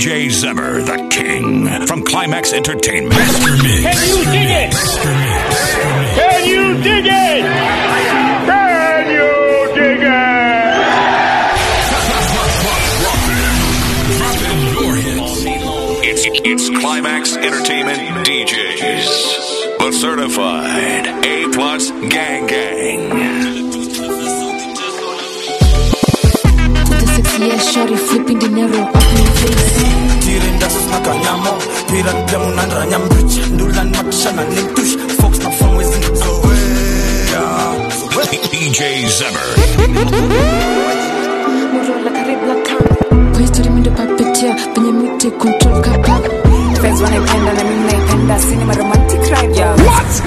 DJ Zemmer, the king, from Climax Entertainment. Can you dig it? Can you dig it? Can you dig It's, it's Climax Entertainment DJs, the certified A plus gang gang. The six year shorty flipping dinero up in your face. Tirin das na kanyamo Piran jamunan ranyam bridge Dulan maksana nintush Folks na from within DJ Zemmer. Morola karibu na kama. Kwa history mimi ndo papetia penye miti control kaka. Fans wanaipenda na mimi naipenda cinema romantic ride ya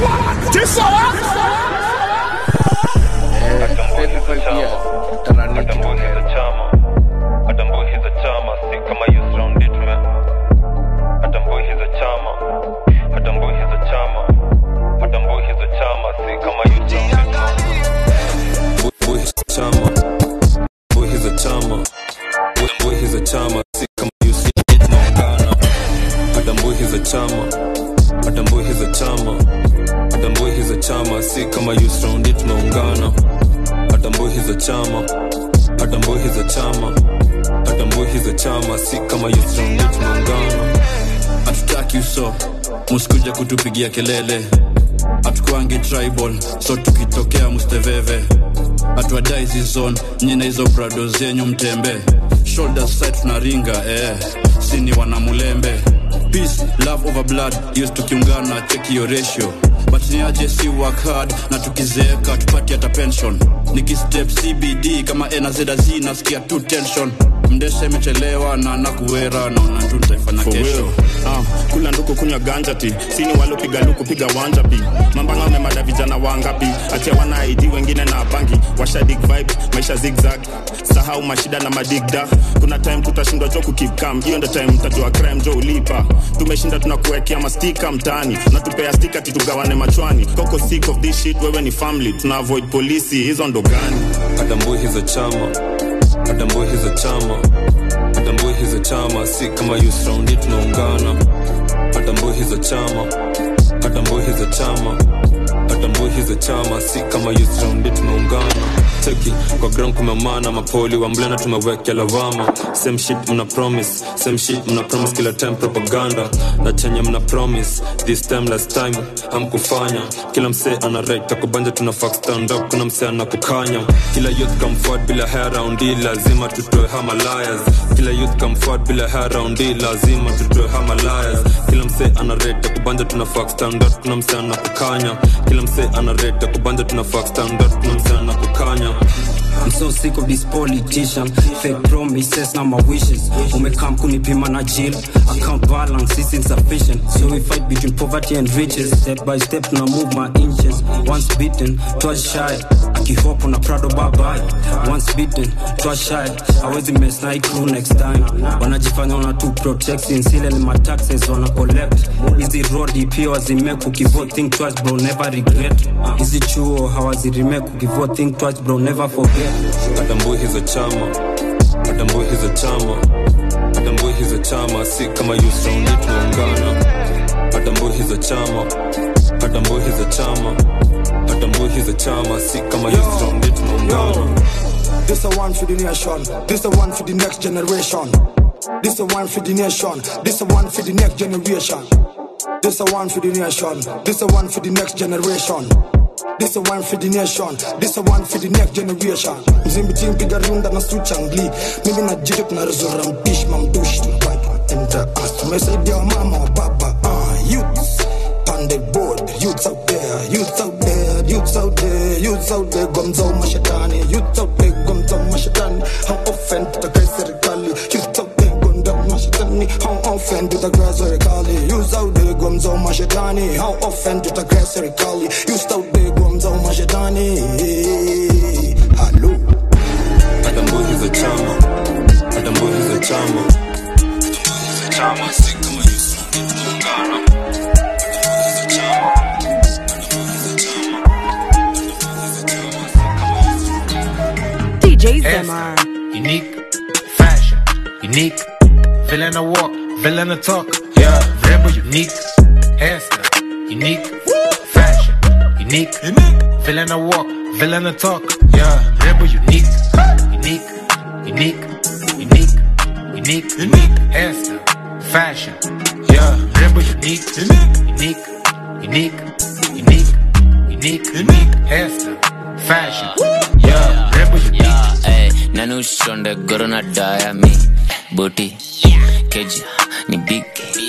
Boy, he's a chama. Boy, he's a chama. Boy, boy, he's a chama. Si kama you see it naungana. Adam boy, he's a chama. Adam boy, he's a chama. Adam boy, he's a chama. Si kama you surround it naungana. Adam boy, he's a chama. Adam boy, he's a chama. Adam boy, he's a chama. Si kama you surround it naungana. hatutaki uso musikuja kutupigia kelele hatukuangi tribal so tukitokea musteveve hatuadai zizon nyina hizo brado zenyu mtembe shoulder side tunaringa eh. sini wanamulembe peace love over blood yes tukiungana cheki yo ratio but ni aje si work hard na tukizeeka tupati hata pension nikistep cbd kama enazedaz nasikia tu tension mdesha imechelewa na nakuwera naona tu nitaifanya For kesho real. Ah, kula nduku kunywa ganja ti sini walopiga luku piga wanja pi mambanga wamemada vijana wangapi achia wana ID wengine na bangi washa dig vibe maisha zigzag sahau mashida na madigda kuna time tutashindwa jo kukikam hiyo ndo time mtajua crime jo ulipa tumeshinda tunakuwekea mastika mtaani natupea stika titugawane machwani koko sick of this shit wewe ni family tuna avoid polisi hizo ndo gani Adam boy, he's a chama. Adam boy, he's a chama. Adam boy, he's a chama. Si kama you surround it naungana. Adam boy, he's a chama. Adam boy, he's a chama. Adam boy, he's a chama. Si kama you surround it naungana. Cheki kwa ground kumemana mapoli wa mblena tumewekea lawama same shit mna promise same shit mna promise kila time propaganda na chenye mna promise this time last time hamkufanya kila msee ana right takubanja tuna fuck stand up kuna msee anakukanya kila youth come forward bila hair round hii lazima tutoe hama liars kila youth come forward bila hair round hii lazima tutoe hama liars kila msee ana right takubanja tuna fuck stand up kuna msee anakukanya kila msee ana right takubanja tuna fuck stand up kuna msee anakukanya I'm so sick of this politician Fake promises na my wishes Umekam kunipima na jail Account balance is insufficient So we fight between poverty and riches Step by step na move my inches Once beaten, twice shy Akihopo na Prado bye bye Once beaten, twice shy Hawezi mess na hii crew next time Wanajifanya wana tu protection Sile ni my taxes wana collect Hizi road pia wazimake Ukivote think twice bro never regret Hizi chuo hawaziremake Ukivote think twice bro never forget Adam boy, he's a chama. Adam boy, he's a chama. Adam boy, he's a chama. Si kama you surround it naungana. Adam boy, he's a chama. Adam boy, he's a chama. Adam boy, he's a chama. Si kama you surround it naungana. This a one for the nation This a one for the next generation This a one for the nation This a one for the next generation This a one for the nation This a one for the next generation This a one for the nation This a one for the next generation Mzimbi team piga runda na switch angli Mimi na jito tunaruzura mpish mamdush Tunabaki enter us Tumesaidia wa mama wa baba uh, Youths on the board Youths out there Youths out there Youths out there Youths out there Gomzo mashetani Youths out there Gomzo mashetani How often tutakai serikali Youths out there Gomzo mashetani How often tutakai serikali Youths out there Gomzo mashetani How often tutakai serikali Youths out there Gomzo mashetani Hello Adam boy, he's a chama. Adam boy, he's a chama. Adam boy, he's a chama. Si kama you surround it naungana. DJ Zemar. Unique fashion, unique villain I walk, villain I talk. Yeah, rebel unique, hairstyle unique, fashion unique, villain I walk, villain I talk. Yeah, rebel unique, unique, unique, unique, unique, unique, hairstyle, fashion. Yeah, rebel unique, unique, unique, unique, unique, unique, hairstyle, fashion. Yeah, rebel unique. Ay, nani ushonde goro na daya mi boti keja ni big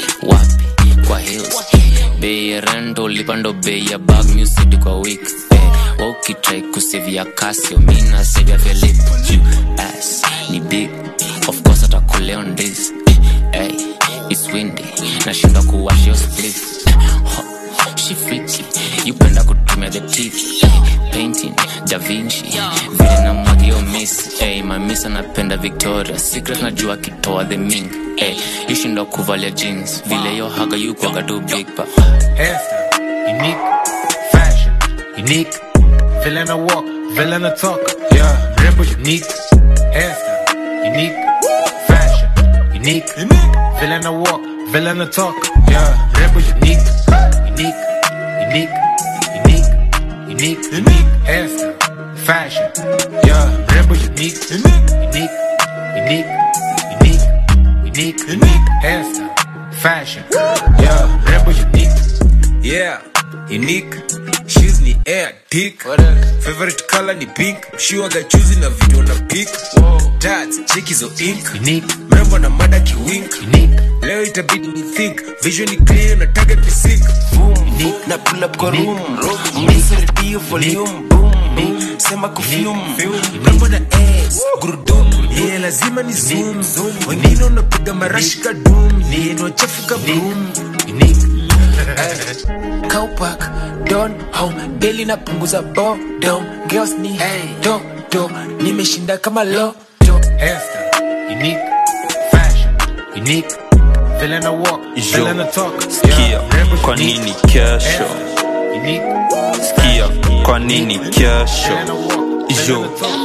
wapi kwa hills bei ya rento lipando bei ya bag music kwa week eh, wakitrai kusevia kasio mina sevia velip juu ass ni big of course atakuleo ndis hey, it's windy nashinda kuwashio split Ho, she freaky yupenda kutumia the teeth eh, painting da vinci vile na mwagio miss hey, mamisa napenda victoria secret najua kitoa the ming hey, yushinda kuvalia jeans vile yo haga yukwaga tu big pa hairstyle, unique, fashion, unique, villain I walk, villain I talk, yeah, rebel unique, hairstyle, unique, fashion, unique, villain I walk, villain I talk, yeah, rebel unique, unique, unique, unique, unique, unique, hairstyle, fashion, yeah, rebel unique, unique, unique, unique, unique, unique, hairstyle, fashion, yeah, rebel unique. yeah unique shoes ni air dick favorite color ni pink mshiwaga chuzi na video na pick tats cheki zo ink mrembo na mada kiwink leo itabidi ni think vision ni clear na target ni sick boom na pull up kwa room msirdio volume boom sema kufume mrembo na ass gurudum yeah lazima ni zoom wengine unapiga marashika doom yeah ni wachafuka boom Cowpack, don home daily napunguza bodom girls ni do do nimeshinda kama lo hairstyle, unique, fashion, unique, villain I walk, villain I talk. Skia, kwa nini kesho? Skia, kwa nini kesho? Ijo,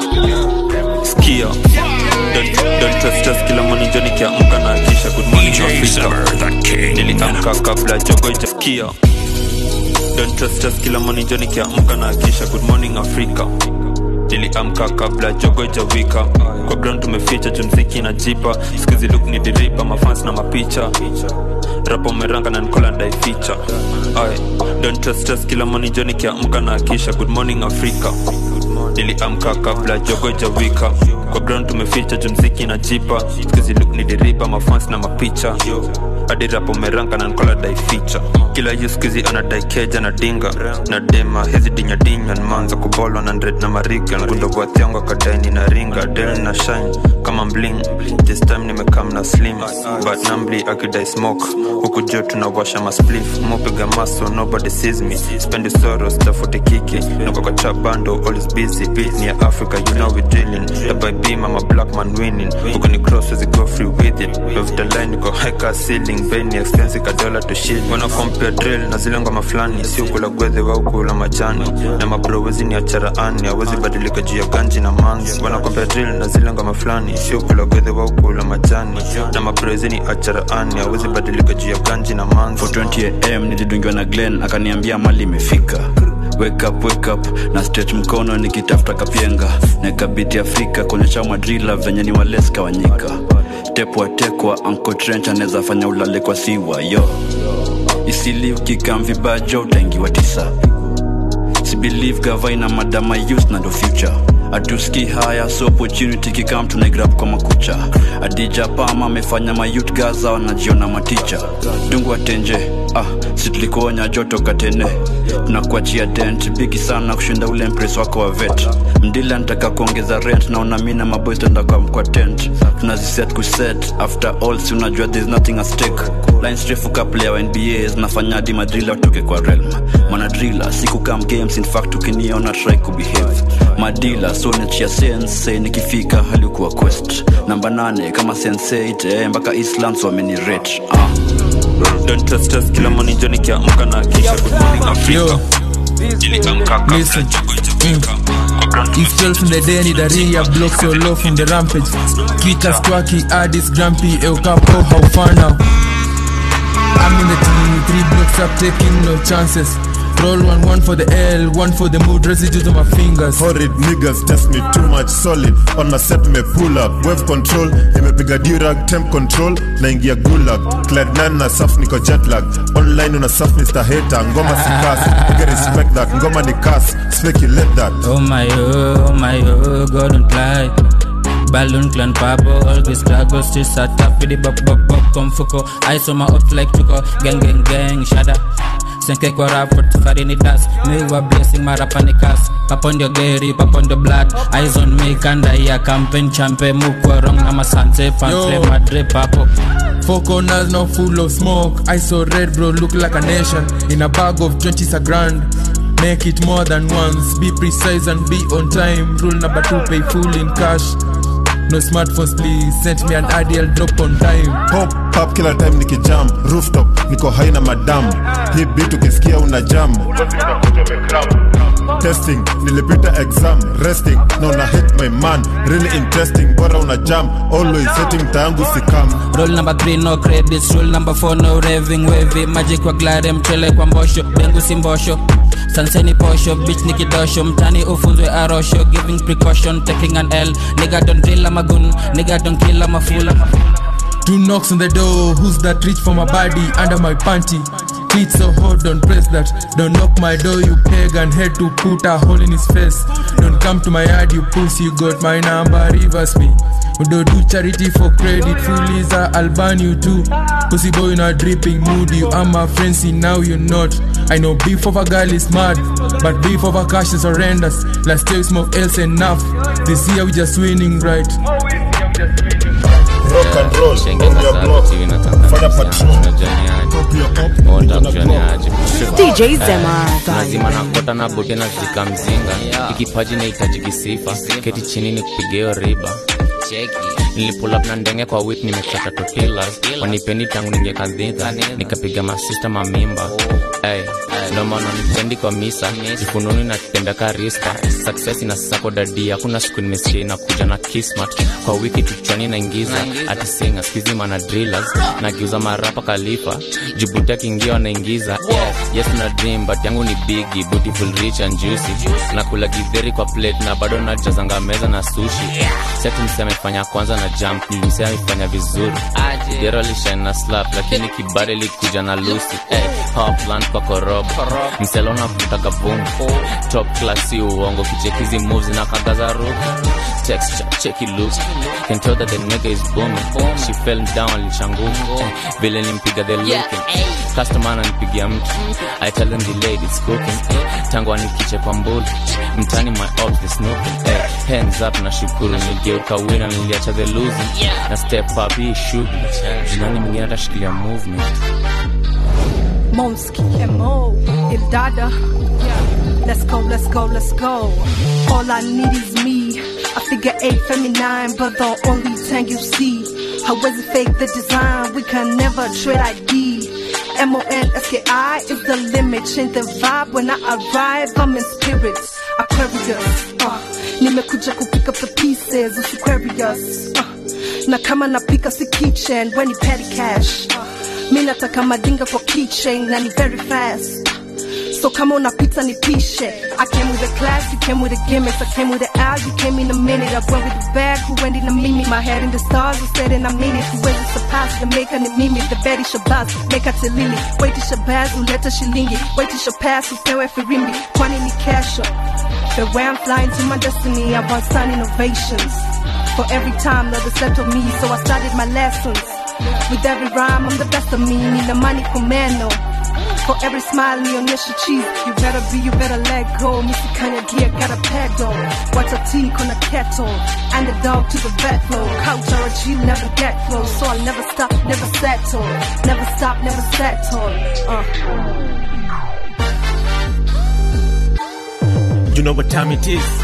skia Don't, don't trust us kila morning Johnny kiamka na kisha good morning Afrika Niliamka kabla jogo ijasikia Don't trust us kila morning Johnny kiamka na kisha good morning Afrika niliamka kabla jogo ijawika kwa ground tumeficha jumziki na jipa skuzi luk ni diripa mafans na mapicha rapo meranga na nikola ndaificha Aye. don't trust us kila morning joni kiamka na akisha good morning afrika niliamka kabla jogo ijawika kwa ground tumeficha jumziki na jipa skuzi luk ni diripa mafans na mapicha hadi rapo meranga na nikola daificha kila yu skuzi anadai keja na dinga na dema hizi dinyadinya nmanza kubolwa na ndred na mariga gundo bwathiangu akadaini na ringa del na shine kama mbling this time nimekam na slim but nambli akidai smoke huku juu tunawasha masplif mopiga maso nobody sees me spendi soros tafute kiki niko kwa trap bando always busy beat ni ya africa you know we drilling by beam I'm a black man winning huku ni cross as go free with it love the line niko high car ceiling very expensive ka dollar to shit wana compare drill na zile ngoma fulani si ukula gwedhe wa ukula majani na mabro wezi ni acharaani awezi badilika juu ya ganji na manzi wana compare drill na zile ngoma fulani si ukula gwedhe wa ukula majani na mabro wezi ni acharaani awezi badilika juu ya ganji na manzi 420 am nilidungiwa na glen akaniambia mali imefika wake up, wake up na stretch mkono nikitafuta kapienga nakabiti afrika kuonyesha madrila venye ni waleska wanyika tepwa tekwa anko trench anaweza fanya ulale kwa siwa yo isili ukikam vibajo utaingiwa tisa sibelieve gavaina madama youth na ndo future atuski haya so opportunity kikam tunaigrab kwa makucha adija pama amefanya mayut gaza wanajiona maticha dungu atenje ah si tulikuonya joto katene tunakuachia dent bigi sana kushinda ule mpres wako wa vet mdila ntaka kuongeza rent naona mi na maboys tenda kwa mkwa tent tunaziset kuset after all si unajua there's nothing at stake lines refu kaplea wa nba zinafanya hadi madrila watoke kwa realm manadrila siku kam games in fact ukiniona try kubehave madila so nachia sense nikifika halikuwa quest namba nane kama sense eh, mpaka islands wameni rate ah. don't trust us kila morning joni kiamka na kisha good morning afrika niliamka kabla jogo ijafika kwa If 12 in the day ni daria block so low from the rampage Kikas twaki Addis Grumpy Eukapo how far now I'm in the team three blocks up taking no chances Roll one one for the L, one for the mood, residues on my fingers. Horrid niggas test me too much solid. On my set me pull up, wave control, nimepiga durag, temp control, naingia gulag. Clyde nine na saf niko jet lag. Online una saf Mr. Hater, ngoma si pass. Nigga respect that, ngoma ni cast, speculate that. Oh my oh, oh my oh, God don't lie. Balloon clan purple, all the struggle still sat up with the bop bop bop come fuko. I saw my up like chuko, gang gang gang, shada. Senke kwa rap for tifari ni das Me wa blessing marapa ni kas Pap on your gary, pap on the blood Eyes on me, kanda ya campaign champe Mukwa wrong na masante, fantre Yo. madre papo Four corners now full of smoke. I saw red, bro, look like a nation. In a bag of 20s a grand. Make it more than once. Be precise and be on time. Rule number two, pay full in cash. No smartphones, please. Send me an ideal drop on time. Pop, pop kila time nikijam rooftop niko haina madam hii bit ukisikia una jam testing nilipita exam resting na una hit my man really interesting bora una jam always setting tayangu sikam Roll number 3 no credits Roll number 4 no raving wavy Magic kwa glare mchele kwa mbosho Bengu si mbosho Sanseni posho Bitch ni kidosho Mtani ufunzwe arosho Giving precaution Taking an L Nigga don't drill I'm a gun Nigga don't kill I'm a fool Two knocks on the door. Who's that reach for my body under my panty? Teeth so hot, don't press that. Don't knock my door, you pagan. Head to put a hole in his face. Don't come to my yard, you pussy. You got my number, reverse me. We don't do charity for credit. Foolies are I'll ban you too. Pussy boy, in a dripping mood. You are my friend, see now you're not. I know beef of a girl is mad, but beef of a cash is horrendous. Last year we smoke else enough. This year we just winning right. rock and roll on your block fanya patrol DJ Zema. lazima nakota na bote na zika mzinga ikipaji nahitaji kisifa keti chini ni kupigeo riba nilipulap na ndenge kwa wit nimekata totilas wanipendi tangu ningekadhidha nikapiga masista mamimba hey, ndomana nipendi kwa misa jifununi na tembea karista success ina sako dadi hakuna siku nimesikia inakuja na kismat kwa wiki kichwani naingiza ati singa skizima na drillers nagiuza marapa kalifa jibuti akiingia wanaingiza yeah, yes na dream but yangu ni bigi beautiful rich and juicy nakula githeri kwa plate na bado najazanga meza na sushi seti mse amefanya kwanza na jump nilimse amefanya vizuri gero lishine na slap lakini kibare likuja na lusi hey, hopland kwa korobo mselona kutaka vumbi top class si uongo kichekizi moves na kagaza ruku texture cheki look can tell that the nigga is booming she fell down alishanguka eh, vile nimpiga the looking customer ananipigia mtu i tell them the ladies cooking eh, tangu anikiche kwa mbulu mtani my ops the snooping eh, hands up na shukuru nigeuka wina niliacha the losing na step up hii shughuli jinani mwingine atashikilia movement Momski, Mo, if Dada. Yeah. Let's go, let's go, let's go. All I need is me. I figure eight feminine, but the only thing you see. How was it fake the design? We can never trade ID. M-O-N-S-K-I is the limit. Change the vibe when I arrive. I'm in spirit. Aquarius. Uh, nimekuja kupick up the pieces. It's Aquarius. Uh, na kama napika si kitchen when you petty cash. Uh, mi nataka madinga kwa keychain na ni very fast so kama unapita nipishe i came with a class you came with a gimmicks i came with an hour you came in a minute i went with the bag who went in a mimi my head in the stars who said and i mean it huwezi surpass the maker ni mimi the betty shabazz make it lili wait shabazz uleta shilingi wait shapass upewe firimbi kwani ni kesho the way i'm flying to my destiny i want sun innovations for every time that they said to me so i started my lessons with every rhyme, I'm the best of me. Need the money commando. For every smile, nionyeshe cheese. You better be, you better let go. Missy Kanye gear, got a pedal. Watch a tea on a kettle. And the dog to the vet flow. Couch or a G, never get close. So I'll never stop, never settle. Never stop, never settle. Uh. You know what time it is?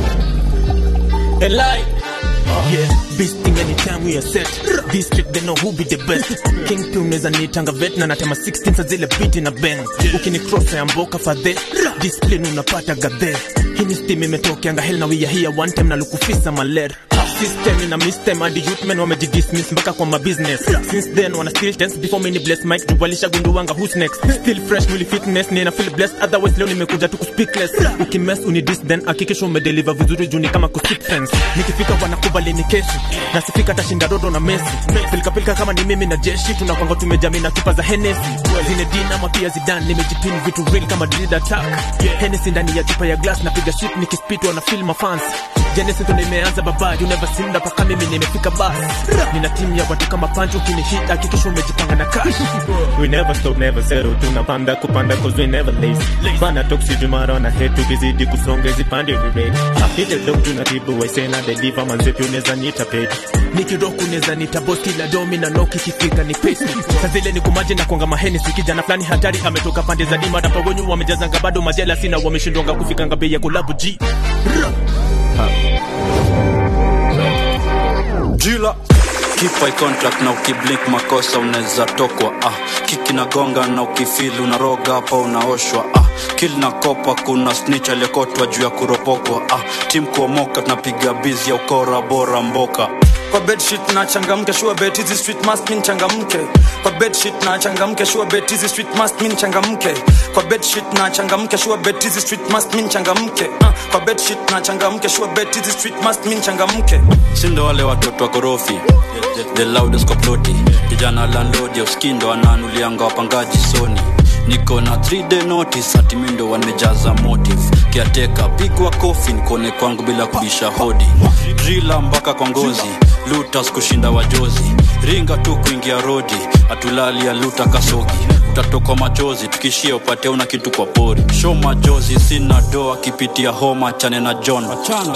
A lie. Yeah, beasting anytime we are set. District they know who be the best. King P unaweza nitanga vet na natema 16 za zile beat na bang. Ukini cross ya mboka fadhe. Discipline unapata gadhe. Hii lakini stim imetokeanga hell na we are here one time na lukufisa maler system ina mistem hadi youth wamejidismiss mpaka kwa mabusiness since then wana still tense before mini bless mic jubalisha gunduwanga who's next still fresh mwili fitness nina feel blessed otherwise leo nimekuja tu kuspeakless ukimess unidis then hakikisha umedeliver vizuri juni kama kuskip fence nikifika wanakubali ni kesi nasifika tashinda rodo na mesi pilikapilika kama ni mimi na jeshi tunakwanga tumejami na chupa za henesi zine dinama pia zidan nimejipin vitu real kama did attack henesi ndani ya chupa ya glass napiga shit nikispit wana feel mafans Genesis ndo nimeanza baba you never seen that paka mimi nimefika bas nina timu ya watu kama pancho kinihit hakikisha umejipanga na cash we never stop never settle tunapanda kupanda cause we never lazy bana toxic tomorrow na head tukizidi kusonga zipande we ready hit the dog tunatibu waise na deliver manzepi unaweza nita page nikiroku unaweza nita boss kila domi na noki kifika ni pace sasa zile ni kumaje na kuanga maheni sikijana fulani hatari ametoka pande za dima hapa wenyu wamejazanga bado majela sina wameshindwanga kufika ngabe ya kulabu G jila keep eye contact na ukiblink makosa unaweza tokwa ah. kiki na gonga na ukifili unaroga hapa unaoshwa ah. kil na kopa kuna snitch aliyekotwa juu ya kuropokwa ah. tim kuomoka tunapiga bizi ya ukora bora mboka kwa bedsheet na changamke sure bet hizi street must mean changamke kwa bedsheet na changamke sure bet hizi street must mean changamke kwa bedsheet na changamke sure bet hizi street must mean changamke uh, kwa bedsheet na changamke sure bet hizi street must mean changamke sindo wale watoto wa gorofi the, the loudest koploti kijana landlord ya uskindo ananulianga wapangaji soni niko na 3 day notice ati mindo wamejaza motive kiateka pigwa kofi nikone kwangu bila kubisha hodi drila mpaka kwa ngozi lutas kushinda wajozi ringa tu kuingia rodi atulali ya luta kasogi utatokwa machozi tukishia upate una kitu kwa pori show majozi sina doa kipitia homa chane na john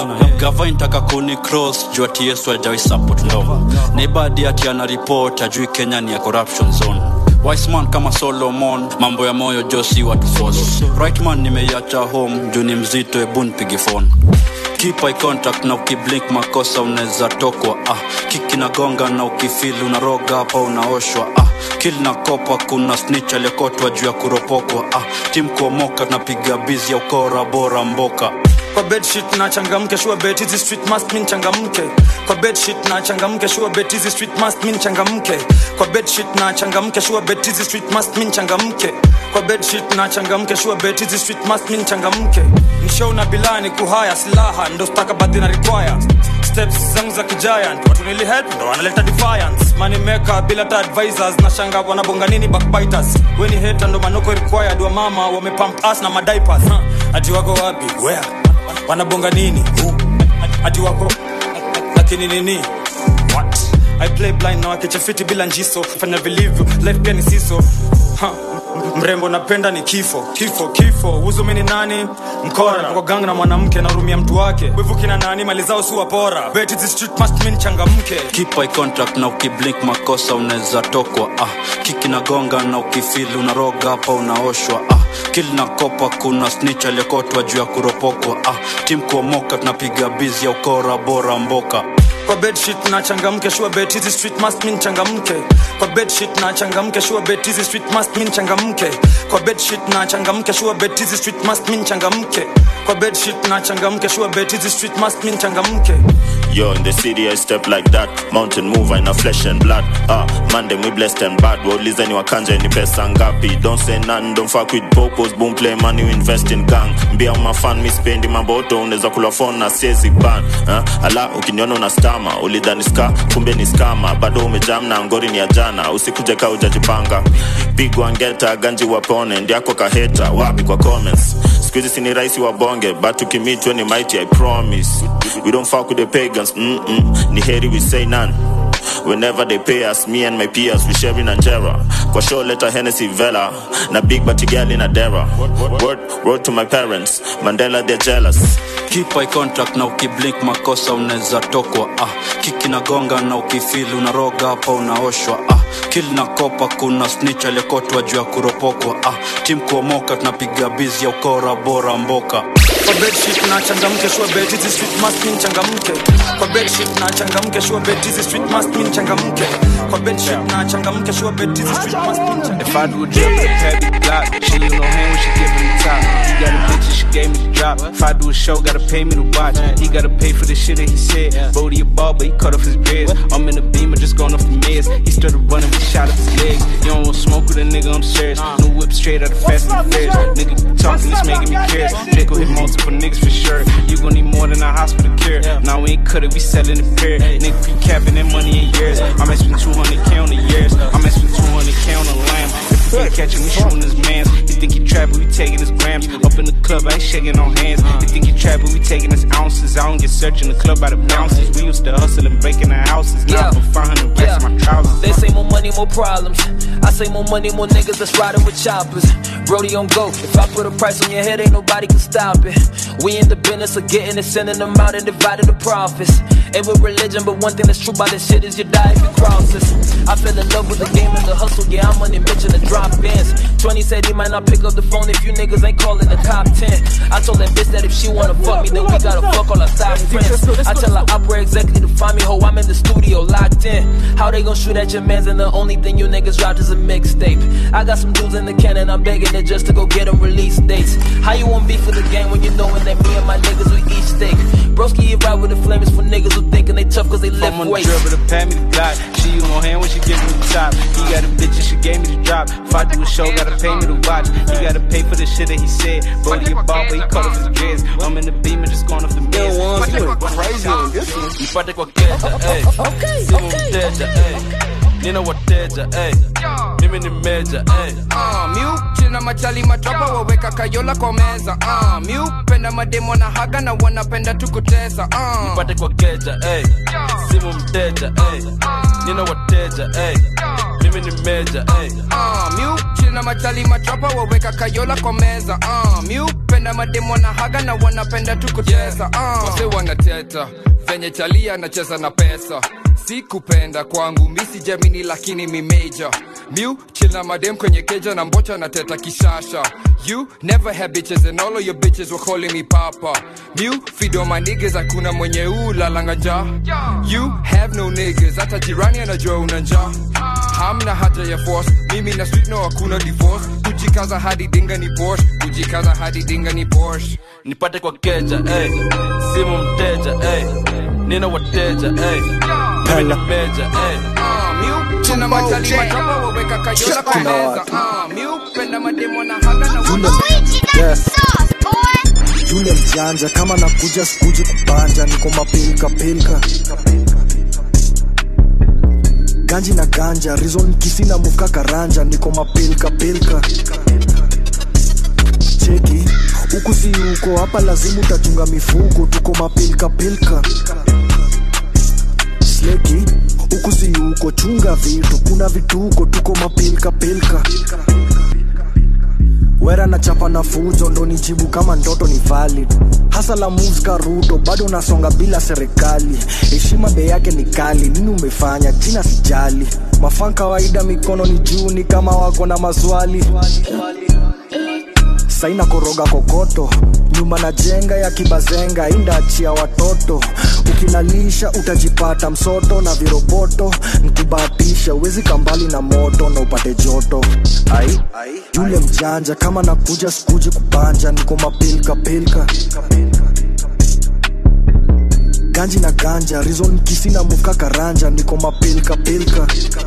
gava intaka kuni cross juu ati yesu ajawai support law nebadi ati ana report ajui kenya ni ya corruption zone Wiseman kama Solomon, mambo ya moyo Josi watu force. Rightman nimeiacha home, juu ni mzito, ebu nipige phone. Keep eye contact na ukiblink makosa unaweza tokwa ah. Kiki na gonga na ukifili unaroga hapa unaoshwa ah. Kill na kopa kuna snitch aliyekotwa juu ya kuropokwa ah. Tim kuomoka tunapiga bizi ya ukora bora mboka kwa bedsheet na changamke sure bet hizi street must mean changamke kwa bedsheet na changamke sure bet hizi street must mean changamke kwa bedsheet na changamke sure bet hizi street must mean changamke kwa bedsheet na changamke sure bet hizi street must mean changamke mshow na bilani kuhaya silaha ndo stakabadhi na require steps zangu za kigiant watu nilihelp ndo wanaleta defiance money maker bila ta advisors na shanga wanabonga nini backbiters weni hater ndo manoko required wa mama wamepump us na madiapers huh? ati wako wapi where wanabonga nini Who? ati wako lakini nini what i play blind na wakichafiti bila njiso fanya vilivyo life pia ni siso ha. mrembo napenda ni kifo kifo kifo huzumi ni nani mkora kwa gang na mwanamke narumia mtu wake wivu kina nani mali zao si wapora bet the street must mean changamke keep eye contact na ukiblink makosa unaweza tokwa ah. kiki na gonga na ukifili unaroga hapa unaoshwa ah. kil na kopa kuna snitch aliyekotwa juu ya kuropokwa ah. tim kuomoka tunapiga bizi ya ukora bora mboka kwa bedsheet na changamke sure bet hizi street must mean changamke kwa bedsheet na changamke sure bet hizi street must mean changamke kwa bedsheet na changamke sure bet hizi street must mean changamke kwa bedsheet na changamke sure bet hizi street must mean changamke Yo, in the city I step like that Mountain mover in a flesh and blood Ah, man them we blessed and bad Waulize ni wakanja ni pesa ngapi Don't say none, don't fuck with popos Boom play money you invest in gang Mbia umafan mi spendi maboto Unaweza kula phone na siezi ban ah, Ala, ukiniona una stama Ulidhani ska, kumbe ni skama Bado umejam na ngori ni ya jana Usikuje ka ujajipanga Pigwa ngeta, ganji wapone Ndiako kaheta, wapi kwa comments Squeezy sini raisi wa bonge But ukimitwe ni mighty I promise We don't fuck with the pagans Mm-mm. Ni heri we say none Whenever they pay us, me and my peers, we sharing Angera. Kwa show letter Hennessy Vela, na big batty girl in a dera. Word, word to my parents, Mandela they're jealous. keep eye contact na ukiblink makosa unaweza tokwa ah. kiki na gonga na ukifili unaroga hapa unaoshwa ah. kil na kopa kuna snitch aliyekotwa juu ya kuropokwa ah. tim kuomoka tunapiga bizi ya ukora bora mboka kwa bedsheet na changamke sure bet hizi street must mean changamke kwa bedsheet na changamke sure bet hizi street must mean changamke kwa bedsheet na changamke sure bet hizi street must mean changamke If I do a drip with a heavy Glock, she you know hand when she giving the top. He got a bitch and she gave me the drop. If I do a show, gotta pay me to watch. He gotta pay for the shit that he said. Brody a ball, but he cut off his dreads. I'm in the beamer, just going off the meds. He started running, we shot up his legs. You don't want smoke with a nigga, I'm serious. No whip straight out of Fast and the Furious. Nigga keep talking, it's making me curious. Draco hit multiple niggas for sure. You gon' need more than a hospital care. Now we ain't cut it, we selling the pair. Nigga keep capping that money in years. I might spend 200k on the years. I might spend 200k on a lamb. If we ain't catching, we shooting his mans. You think he trapping, we taking his grams. Up in the club, I ain't shaking no hands. You think he trapping, we taking his ounces. I don't get searching the club by the bounces. We used to hustle and breaking the houses. Now Yeah. for 500 racks in my trousers. They say more money, more problems. I say more money, more niggas that's riding with choppers. Brody on go. If I put a price on your head, ain't nobody can stop it. We in the business of getting it, sending them out and dividing the profits. Ain't with religion, but one thing that's true about this shit is you die if you cross this. I fell in love with the game and the hustle. Yeah, I'm money Mitch in the drop ins. 20 said he might not pick up the phone if you niggas ain't calling the top 10. I told that bitch that if she wanna fuck me, then we gotta fuck all our top friends. I tell her opera executive to find me, ho, I'm in the studio locked in. How they gon' shoot at your mans and the only thing you niggas dropped is a mixtape. I got some dudes in the can and I'm begging it just to go get them release dates. How you want beef for the game when you knowin' that me and my niggas we eat steak? Broski, you ride with the flames for niggas who thinking they tough cause they lift I'm on the weights. drill, but the pat me the Glock. She use no hand when she give me the top. He got a bitch and she gave me the drop. If I do a show, gotta pay me to watch. He gotta pay for the shit that he said. Brody a ball, but he cut off his dreads. I'm in the beamer, just going off the meds. You went crazy on this one. Nipate kwa keja, ey. Simu mteja, ey. Nina wateja, ey. Mimi ni meja, ey. Ah, miu china machali matrapa waweka kayola kwa meza ah, miu penda mademo na haga na wanapenda tukutesa ah. Nipate kwa keja, ey. Simu mteja, ey. Nina wateja, ey. Mimi ni meja, ey. Ah, miu china machali matrapa waweka kayola kwa meza ah, miu penda mademo na haga na wanapenda tukutesa ah. wase wanateta venye chalia anacheza na pesa sikupenda kwangu misi jamini lakini mimeja miu chila madem kwenye keja na mbocha na teta kishasha you never had bitches and all of your bitches were calling me papa miu fido my niggas hakuna mwenye ulalanga njaa you have no niggas hata jirani anajua una njaa hamna haja ya force mimi na street no hakuna divorce kujikaza hadi dinga ni porsche kujikaza hadi dinga ni porsche nipate kwa keja ey. simu mteja ey. nina wateja ey. mimi ni meja ey. china machali matrapa waweka kayola kwa meza ah, miu penda mademo na haga na Yule, yes. yule mjanja kama nakuja sikuji kubanja niko mapilka pilka ganji na ganja rizon kisina muka karanja niko mapilka pilka cheki huku si huko hapa lazima utachunga mifuko tuko mapilka pilka sleki huku si huko chunga vitu kuna vituko tuko mapilka pilka wera na chapa na fujo ndo nijibu kama ndoto ni valid hasa la moves karuto bado unasonga bila serikali heshima bei yake ni kali nini umefanya china sijali mafan kawaida mikono ni juu ni kama wako na maswali saina koroga kokoto nyumba na jenga ya kibazenga indaachia watoto ukinalisha utajipata msoto na viroboto nkubahatisha uwezi kambali na moto na upate joto ai yule mjanja kama nakuja sikuji kubanja niko mapilka pilka ganji na ganja rizon kisina muka karanja niko mapilka pilka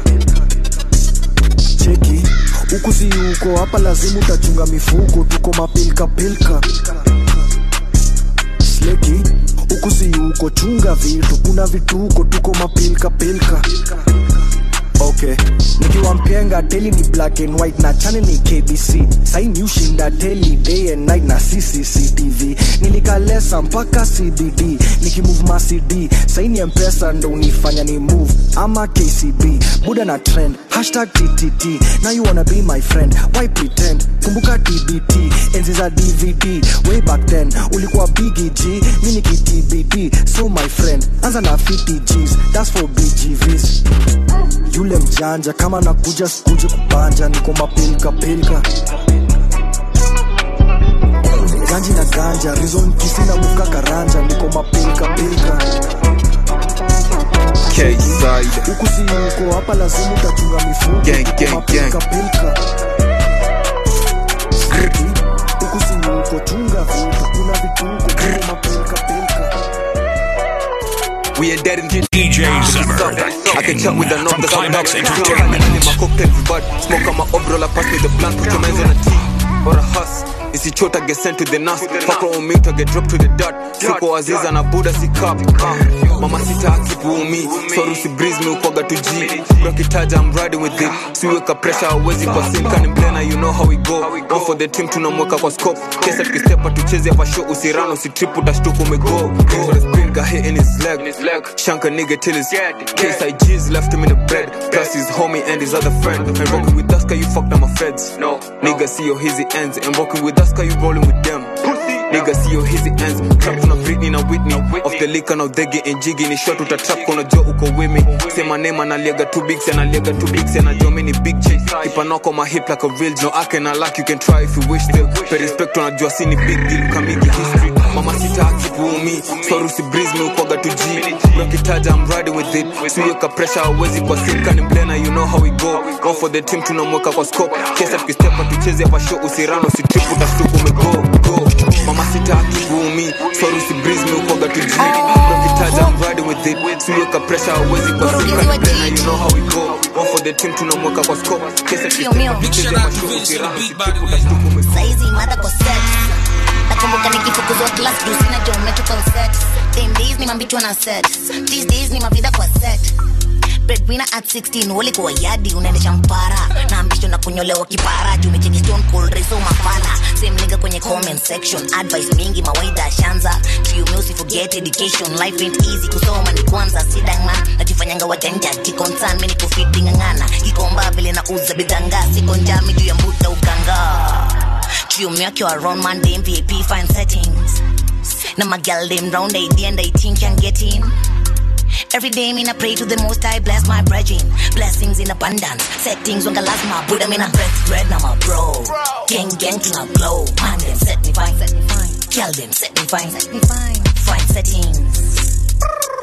cheki huku si huko hapa lazima utachunga mifuko tuko mapilka pilka sleki huku si huko chunga vitu kuna vituko tuko mapilka pilka okay nikiwa mpenga teli ni black and white na channel ni kbc saini ushinda teli day and night na ccctv nilikalesa mpaka cbd nikimove macd saini mpesa ndo unifanya ni move ama kcb buda na trend hashtag ttt now you wanna be my friend why pretend kumbuka tbt enzi za dvd way back then ulikuwa bigg mi nikitbd so my friend anza na 50 gs that's for bgvs yule mjanja kama nakuja sikuji kubanja niko mapilka pilka ganji na ganja rizon kisina muka karanja niko mapilka pilka K-side. huku si uko hapa lazima utachunga mifugo Gang, Niko gang, mapilka gang. pilka huku si uko chunga vitu kuna vituko niko mapilka pilka We ain't dead in DJ Zimmer, I can chat with the knock, the Climax sound Entertainment. My cocktail bud, smoke on my umbrella, pass me the blunt, put your hands on a T or a huss. isichota get sent to the nas fuck on me to get dropped to the dirt siko aziza na buda si cup uh, mama sita akipuumi soru si breeze me ukwaga tu g rakitaja I'm riding with it siweka pressure hawezi kwa sim kani mblena you know how we go go for the team tunamweka kwa scope kesa tukistepa tucheze hapa show usirano usitrip utashtuka umego for the spin got hit in his leg shank a nigga till his case IG's left him in the bread plus his homie and his other friend and rocking with us cause you fucked up my feds no nigga see your hizzy ends and rocking with us cause you rolling with them nigga see your hizzy ends trapped on a Britney na Whitney off the liquor now they getting jiggy ni shot utatrap kona jo uko with me say my name analiaga too big say analiaga too big say anajua mimi ni big J keep a knock on my hip like a real G no I can like you can try if you wish still pay respect unajua si ni big deal kamiki history mama sita akipuumi soru si breeze me ukwaga tu G nakitaja I'm riding with it siweka pressure hawezi kwa sim kani mblena you know how we go go for the team tunamweka kwa scope kesa tukistepa tucheze hapa show usirano usitrip utashtuka umego go mama sita akipuumi soru si breeze me ukwaga tu G nakitaja I'm riding with it siweka pressure hawezi kwa sim kani mblena you know how we go go for the team tunamweka kwa scope kesa tukistepa tucheze hapa show usirano usitrip utashtuka umego saizi mada kwa sex nakumbuka nikifukuzwa class juu sina geometrical set Them days ni mambichwa na set these days ni mavida kwa set breadwinner at 16 ulikuwa yadi unaendesha mpara na ambisho na kunyolewa kipara juu umecheki stone cold reso mafala same nigga kwenye comment section advice mingi mawaida shanza kiume usiforget education life ain't easy kusoma ni kwanza sidangman najifanyanga wajanja kikonsan mimi nikufiti ngangana kikomba vile na uza bidanga siko njami juu ya mbuta uganga Kiume akiwa around man dem VIP fine settings na my girl them round they and they think can get in Every day, me I pray to the most I bless my brethren. Blessings in abundance. Settings when lazima Buddha me na breath bread na my bro. Gang gang to na glow. Man them set me fine, set me fine. Girl them set me fine, set me fine. Fine settings.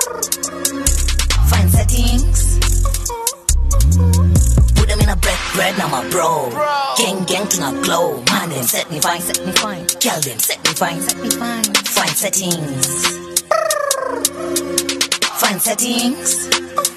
Fine settings. Buddha me na breath bread na my bro. Gang gang to na glow. Man them set me fine, set me fine. Girl them set me fine, set me fine. Fine settings. Fine settings.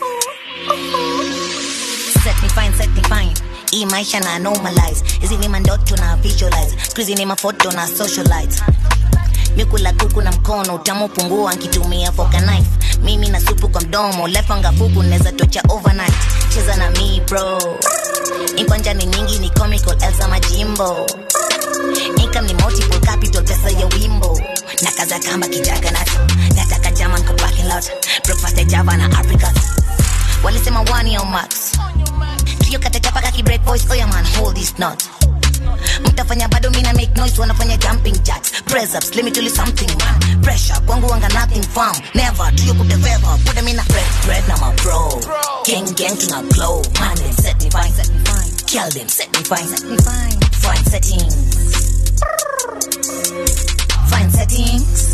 Set me fine, set me fine. Hii maisha na normalize. Hizi ni mandoto na visualize. Squeezy ni mafoto na socialize. Mikula kuku na mkono utamu pungua nkitumia fork and knife. Mimi na supu kwa mdomo, lefanga fuku neza tocha overnight. Cheza na mi bro. Inkwanja ni nyingi ni comical Elsa Majimbo. Income ni multiple capital pesa ya wimbo. Nakaza kamba kijaga nacho. Nataka German kwa parking lot. Breakfast ya Java na Africa. Walisema one year max. Trio katachapa kaki break voice. Oh yeah man, hold this knot. mtafanya bado mina make noise wanafanya jumping jacks press ups let me tell you something man pressure kwangu wanga nothing firm never do you put the feather put them in a bread bread na my bro gang gang tuna glow man them set me fine set me fine kill them set me fine set me fine fine settings fine settings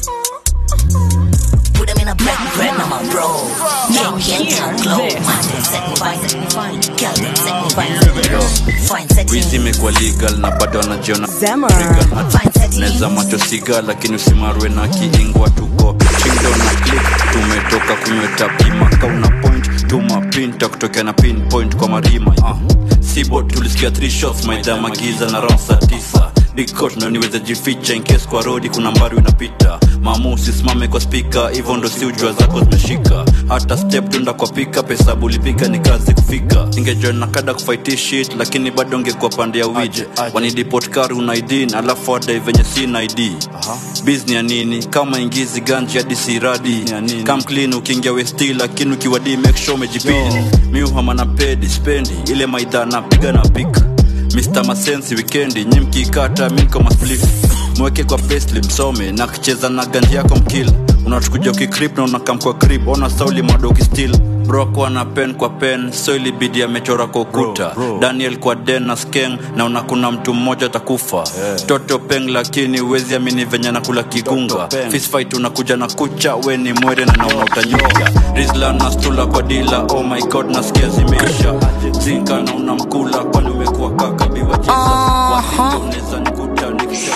put them in a bread bread na my bro gang gang tuna glow man them set me fine set me fine kill them set me fine set me fine fine settings wizi imekuwa legal na bado anajiona Zema. neza macho siga lakini usimarwe na kiingwa tuko chindo na click tumetoka kunyweta pima kauna point tuma pinta kutokea na pinpoint kwa marima uh. sibo tulisikia three shots maidha magiza na round saa tisa dikot ndo niweze jificha inkes kwa rodi kuna mbari unapita mamu usisimame kwa spika hivyo ndo si ujua zako zimeshika hata step tunda kwa pika pesa bulipika ni kazi kufika ingejoin na kada kufight shit lakini bado ngekuwa pande ya wije wanidipot kari una id alafu adai venye sina id bizni ya nini kama ingizi ganji hadi siradi kam clean ukiingia westi lakini ukiwadi make sure umejipini miuhama na pedi spendi ile maidha napiga na pika Mr. Masensi wikendi nyi mkikata miko masplif mweke kwa pesli msome na kicheza na ganji yako mkila unatukuja ukikrip na unakam kwa krip ona sauli madoki still brokwa na pen kwa pen so ilibidi amechora kwa ukuta daniel kwa den na skeng naona kuna mtu mmoja atakufa yeah. toto peng lakini wezi amini venye nakula kigunga fisfight unakuja na kucha we ni mwere na naona utanyuka rizla na stula kwa dila oh my god nasikia zimeisha zinka na unamkula kwani umekuwa kaka biwa jesus wasinga unaweza nikuta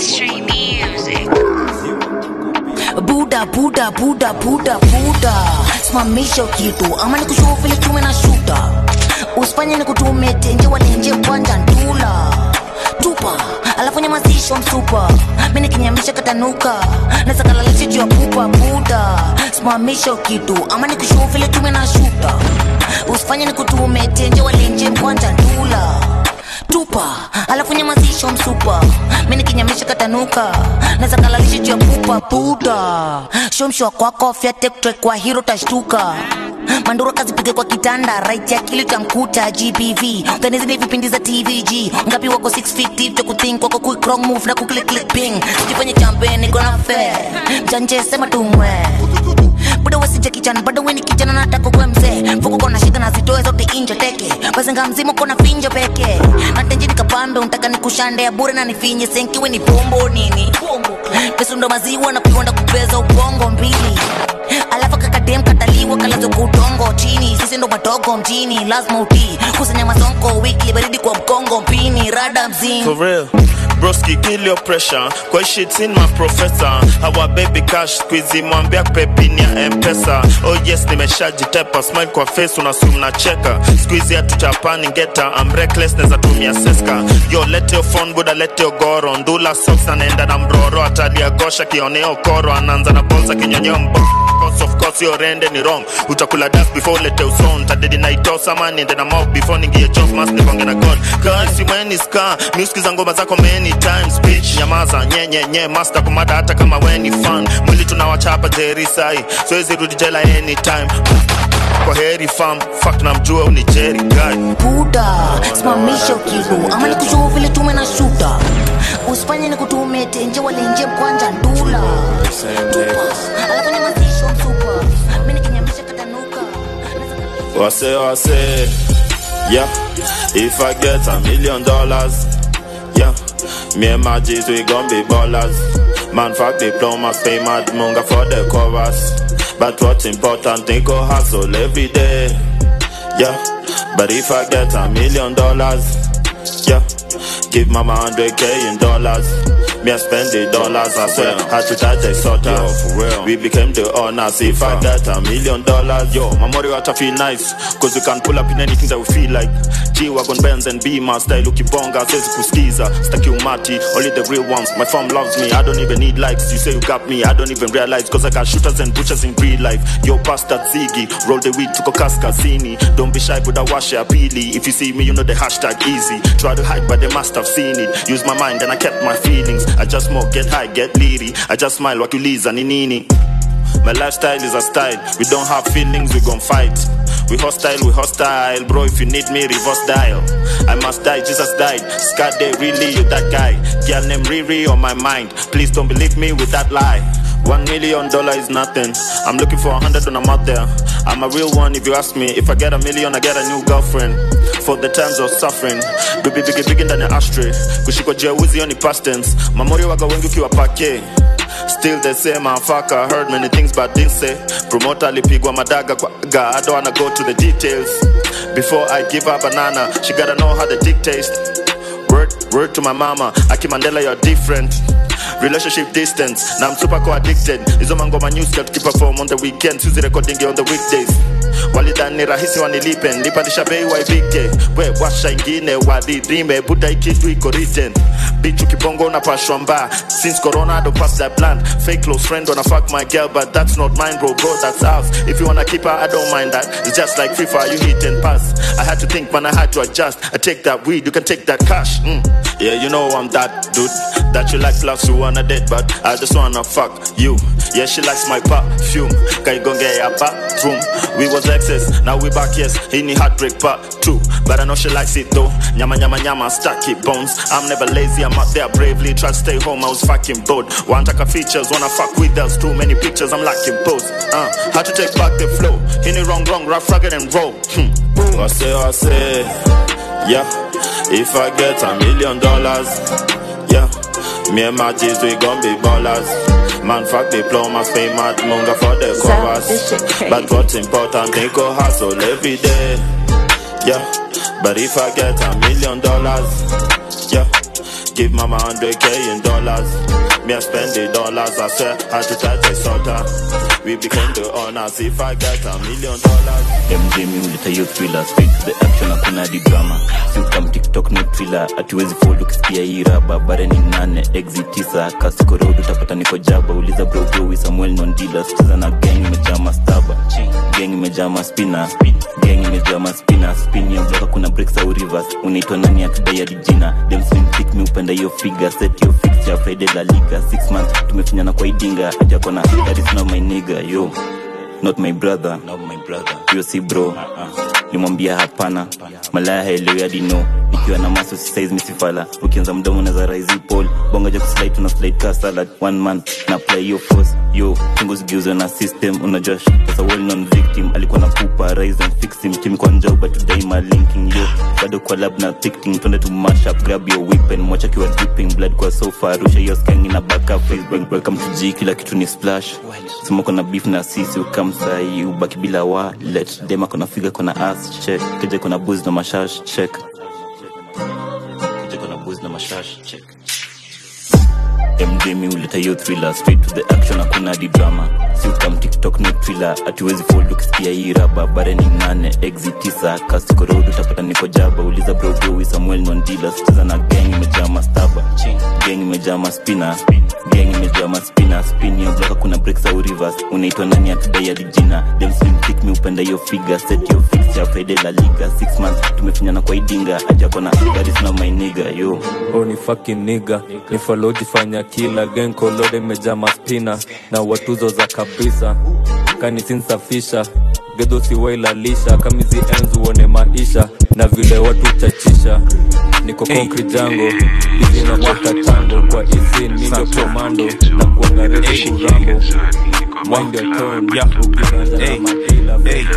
buda buda buda buda buda simamisha kitu ama nikushuhu vile tume na shuta usifanye nikutume tenje walenje kwanja ndula tupa alafu nyamazisho msupa mi nikinyamisha katanuka nasakalalisha juu ya pupa buda simamisha kitu ama nikushuhu vile tume na shuta usifanye nikutume tenje walenje kwanja ndula tupa alafu nyamazisho msupa mi nikinyamisha katanuka nazakalalisha juu ya pupa buda shomshwa kwako fyatektre kwa hiro tashtuka manduro kazipige kwa kitanda right ya kili tamkuta gbv utanizidi vipindi za tvg ngapi wako 6 feet deep cha kuthink wako quick wrong move na kuklik click ping sijifanye champeni kona fe mjanje sema tumwe buda wasija kijana bado weni kijana nataka kuwe mzee mfuko kona shida na zitoe zote inje teke bazenga mzima kona finjo peke natenji nikapambe untaka nikushande ya bure na nifinye senkiwe ni pombo nini pesundo maziwa na kuonda kupeza ubongo mbili alafu kakadem kataliwa kalazo kudongo chini sisi ndo madogo mjini lazima utii kusanya masonko wiki baridi kwa mkongo mpini rada mzini For real. Broski, kill your pressure. Kwa shit in my professor. Our baby cash squeezy mwambia pepini ya mpesa. Oh yes, nimeshajitepa smile kwa face unasum na cheka. Squeezy hatuchapani ngeta. I'm reckless neza tumia seska. Yo lete your phone buda lete your goro. Ndula socks na naenda na mroro. Atalia gosha kioneo koro. Anaanza na bolsa kinyonyeo mbo. Cause of course your rende ni wrong. Utakula dust before lete uson. Tadedi na itosa man niende na mob before ningie job mas nikonge na god. Kasi weni ska. Musikiza ngoma zako many times bitch. Nyamaza nye nye master kumada hata kama weni fan. Mwili tunawachapa jeri sai. So hizi rudi jela anytime. Kwa heri fam. Fuck na mjua uni jeri guy. buda simamisha ukilu ama nikushuhu vile tume na shuta usifanye nikutume tenje walenje mkwanja ndula tupa alafu nyamazisho msupa mi nikinyamisha katanuka Wase wase, yeah. If I get a million dollars, yeah. Me and my G's we gon' be ballers. Man, fuck diplomas, pay mad munga for the chorus. But what's important, think go hustle every day, yeah. But if I get a million dollars, yeah. Give mama 100k in dollars. Me I spend the dollars, I swear. Had to touch the sort Yo, for real. We became the owners. If I get a million dollars, yo, my money ought to feel nice. Cause we can pull up in anything that we feel like. G-Wagon, Benz and Beamer, style ukibonga, says kuskiza. Staki umati, only the real ones. My fam loves me, I don't even need likes. You say you got me, I don't even realize. Cause I got shooters and butchers in real life. Yo, past that Ziggy, roll the weed to Kaskazini. Don't be shy, but I wash your peely. If you see me, you know the hashtag easy. Try to hide, but they must have seen it. Use my mind and I kept my feelings. I just smoke, get high, get leery. I just smile, wakiuliza ni nini. My lifestyle is a style. We don't have feelings, we gon' fight. We hostile, we hostile. Bro, if you need me, reverse dial. I must die, Jesus died. Scar day, really, you that guy. Girl named Riri on my mind. Please don't believe me with that lie. One million dollar is nothing. I'm looking for a hundred when I'm out there. I'm a real one if you ask me. If I get a million, I get a new girlfriend. For the times of suffering. Baby, biggie, biggie ndani ya ashtray. Kushikwa jeuzi hiyo ni past tense. Mamori waga wengi ukiwa pake. Still the same, I fuck, I heard many things but didn't say. Promoter alipigwa madaga kwa ga, I don't wanna go to the details. Before I give her banana, she gotta know how the dick taste. Word, word to my mama, Aki Mandela, you're different. Relationship distance, now I'm super co addicted. Hizo mangoma news got keep perform on the weekend, Suzy recording on the weekdays. walidhani rahisi wanilipe nilipandisha bei waivike we washa ingine wadhirime buda ikitu iko written bichu kibongo unapashwa mba since corona I don't pass that plan fake close friend wanna fuck my girl but that's not mine bro bro that's ours if you wanna keep her I don't mind that it's just like FIFA you hit and pass I had to think man I had to adjust I take that weed you can take that cash mm. yeah you know I'm that dude that you like plus you wanna wanna date, but I just wanna fuck you. Yeah, she likes my perfume. Can you go get your bathroom? We was exes, now we back, yes. In the heartbreak part two. But I know she likes it though. Nyama, nyama, nyama, stacky bones. I'm never lazy, I'm out there bravely. Try to stay home, I was fucking bored. One taka features, wanna fuck with us. Too many pictures, I'm lacking pose. Uh, had to take back the flow. In the wrong, wrong, rough, rugged and roll. Hmm. I say, I say, yeah. If I get a million dollars, yeah. Me and my G's, we gon' be ballers. Man, fuck diplomas, pay mad munga for the covers. But what's important, they go hustle every day. Yeah, but if I get a million dollars, yeah, give mama hundred k in dollars. Me I spend the dollars, I swear, had to touch a soda. We became the owners if I get a million dollars. MJ mi huleta hiyo thriller straight to the action hakuna hadi drama siukam tiktok no thriller atiwezi fold ukisikia hii raba bare ni nane exit tisa kasiko road utapata niko jaba uliza bro bro samuel nondila sicheza na gang imejaa mastaba gang imejaa maspina gang imejaa maspina spin ya bloka kuna breaks au reverse unaitwa nani akidai hadi jina dem slim thick mi upenda hiyo figure set your fixture friday la liga six months tumefinyana kwa idinga ati akona that is not my nigga yo not my brother not my brother hiyo si bro nimwambia hapana malaya haelewi hadi no nikiwa na maso si size misifala ukianza mdomo naza raisi pole bongoja kuslide tuna slide ka salad one man na apply hiyo force yo chungu zigeuzwe na system unajua as a well known victim alikuwa na kupa rise and fix him team kwa njau but today my linking yo bado kwa lab na ticking twende to mash up grab your weapon mwacha kiwa dripping blood kwa sofa rusha hiyo skangi na back up facebook welcome to G kila kitu ni splash sema kuna beef na sisi ukamsai ubaki bila wallet dema kuna figa kuna ass check keje kuna booze na mashash check keje kuna booze na mashash check MJ mi huleta hiyo thriller straight to the action hakuna hadi drama si ukam tiktok no thriller atiwezi fold ukisikia hii raba bare ni nane exit tisa kasiko road utapata niko jaba uliza bro bro samuel nondila sicheza na gang imejaa mastaba gang imejaa maspina gang imejaa maspina spin ya bloka kuna breaks au reverse unaitwa nani atudai hadi jina dem slim thick mi upenda hiyo figure set your fixture friday la liga six months tumefinyana kwa idinga ajakona that is not my nigga yo oh ni fucking nigga ni follow jifanya kila gang kolode imejaa maspina na watuzo za kabisa kanisinsafisha gedho siwailalisha kamizi enzi uone maisha na vile watu chachisha niko konkri jango hizi napata tango kwa isin mindo komando na kuanga refu kurambo mind your tone ukipenda na madila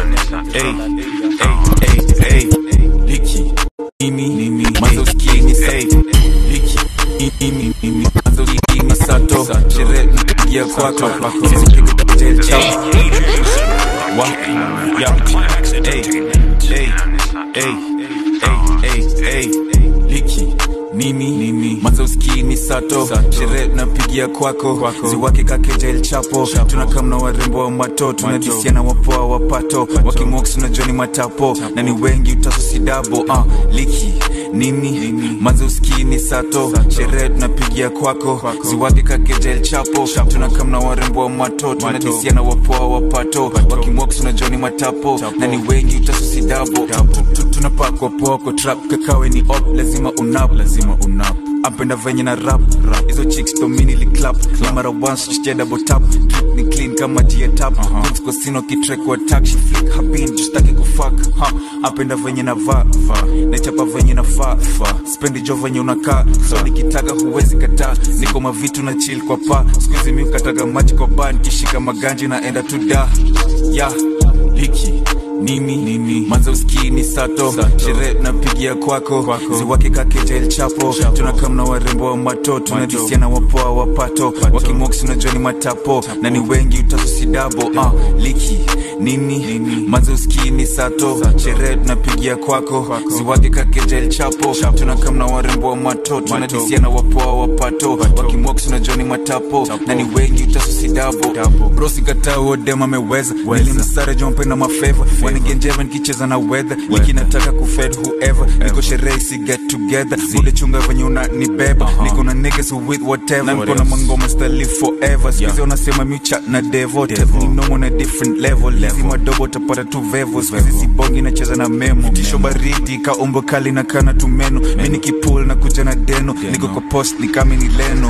liki mimi mimi mazoski ni safe liki mimi mimi mazoski ni sato sherehe ya kwako sisi piga jail chao wa ya hey hey hey hey hey hey liki mimi mimi mazoski ni sato sherehe napigia kwako ziwake kakeja el chapo tunakamna warembo wa mato tunadisiana wapoa wapato wakimox na joni matapo na ni wengi utasosidabo uh, liki nini mazoski ni sato sherehe tunapigia kwako ziwake kakeja el chapo tunakamna warembo wa mato tunadisiana wapoa wapato wakimox na joni matapo na ni wengi utasosidabo tunapakwa poko trap kakawe ni op lazima unap lazima unap apenda venye na rap rap hizo chicks domini li clap mara once she double tap Keep ni clean kama dia tap Goods kwa sino kitrek wa attack she flick her bean just take go fuck ha apenda venye na va va na chapa venye na fa fa spendi jo venye unakaa so nikitaka huwezi kataa niko mavitu na chill kwa pa sikuizi mi ukataga maji kwa bar nikishika maganji na enda tu da ya liki mimi mimi manzauski ni sato sherehe napigia kwako ziwake kakeja el chapo tunakamna warembo wa mato tunadisiana wapoa wapato wakimox na joni matapo na ni wengi utasusidabo uh, liki nini manzauski ni sato sherehe tunapigia kwako ziwake kakeja el chapo tunakamna warembo wa mato tunadisiana wapoa wapato wakimox na joni matapo na ni wengi utasusidabo brosi katao dem ameweza nilimsare jompe na mafeva wanagenjeva nikicheza na weather iki nataka kufed whoever niko sherehe si get together bude chunga venye unanibeba niko na niggas who with whatever na niko na mangoma sta live forever skizi wanasema miucha na devo ni nomo na different level lazima dobo utapata tu vevo skizi sibongi nacheza na memo tisho baridi ka umbo kali na kana tumeno mi nikipul na kuja na deno niko kwa post ni kama ni leno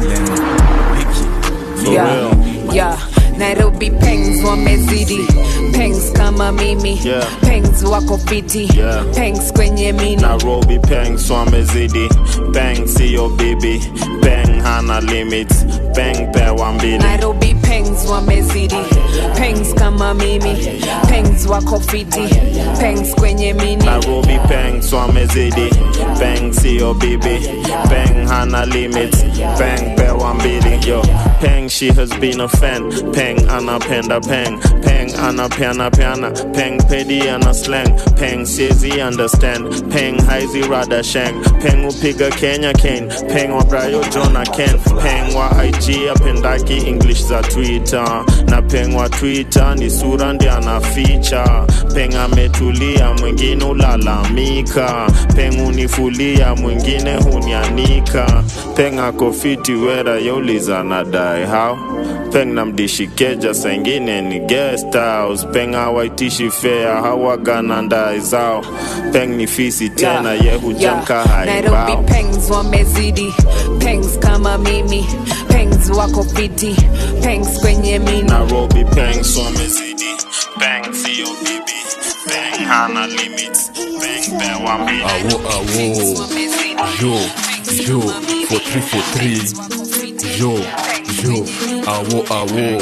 yeah, yeah. nairobi pengs wamezidi pengs kama mimi Yeah. pengs wako fiti Yeah. pengs kwenye mini nairobi peng swamezidi peng siyo bibi peng hana limits peng pewa mbili nairobi pengs wamezidi pengs kama mimi pengs wako fiti pengs kwenye mini nairobi peng swamezidi peng siyo bibi peng hana limits peng pewa mbili yo peng she has been a fan peng anapenda peng peng anapeana peana peng pedi ana slang peng siezi understand peng haizi rada shang peng upiga kenya kane peng wa brayo jona ken peng wa ig apendaki english za twitter na peng wa twitter ni sura ndi anaficha peng ametulia mwingine ulalamika peng unifulia mwingine hunianika peng akofiti wera yauliza nadai how peng namdishikeja sengine ni guest house peng hawaitishi fea hawagana ndai zao peng ni fisi tena ye hujamka nairobi haibao pengs wamezidi pengs kama mimi pengs wako fiti pengs kwenye mini nairobi peng swamezidi peng siyo bibi peng hana limits peng pewa mbili awo awo yo yo for three for three yo yo awo awo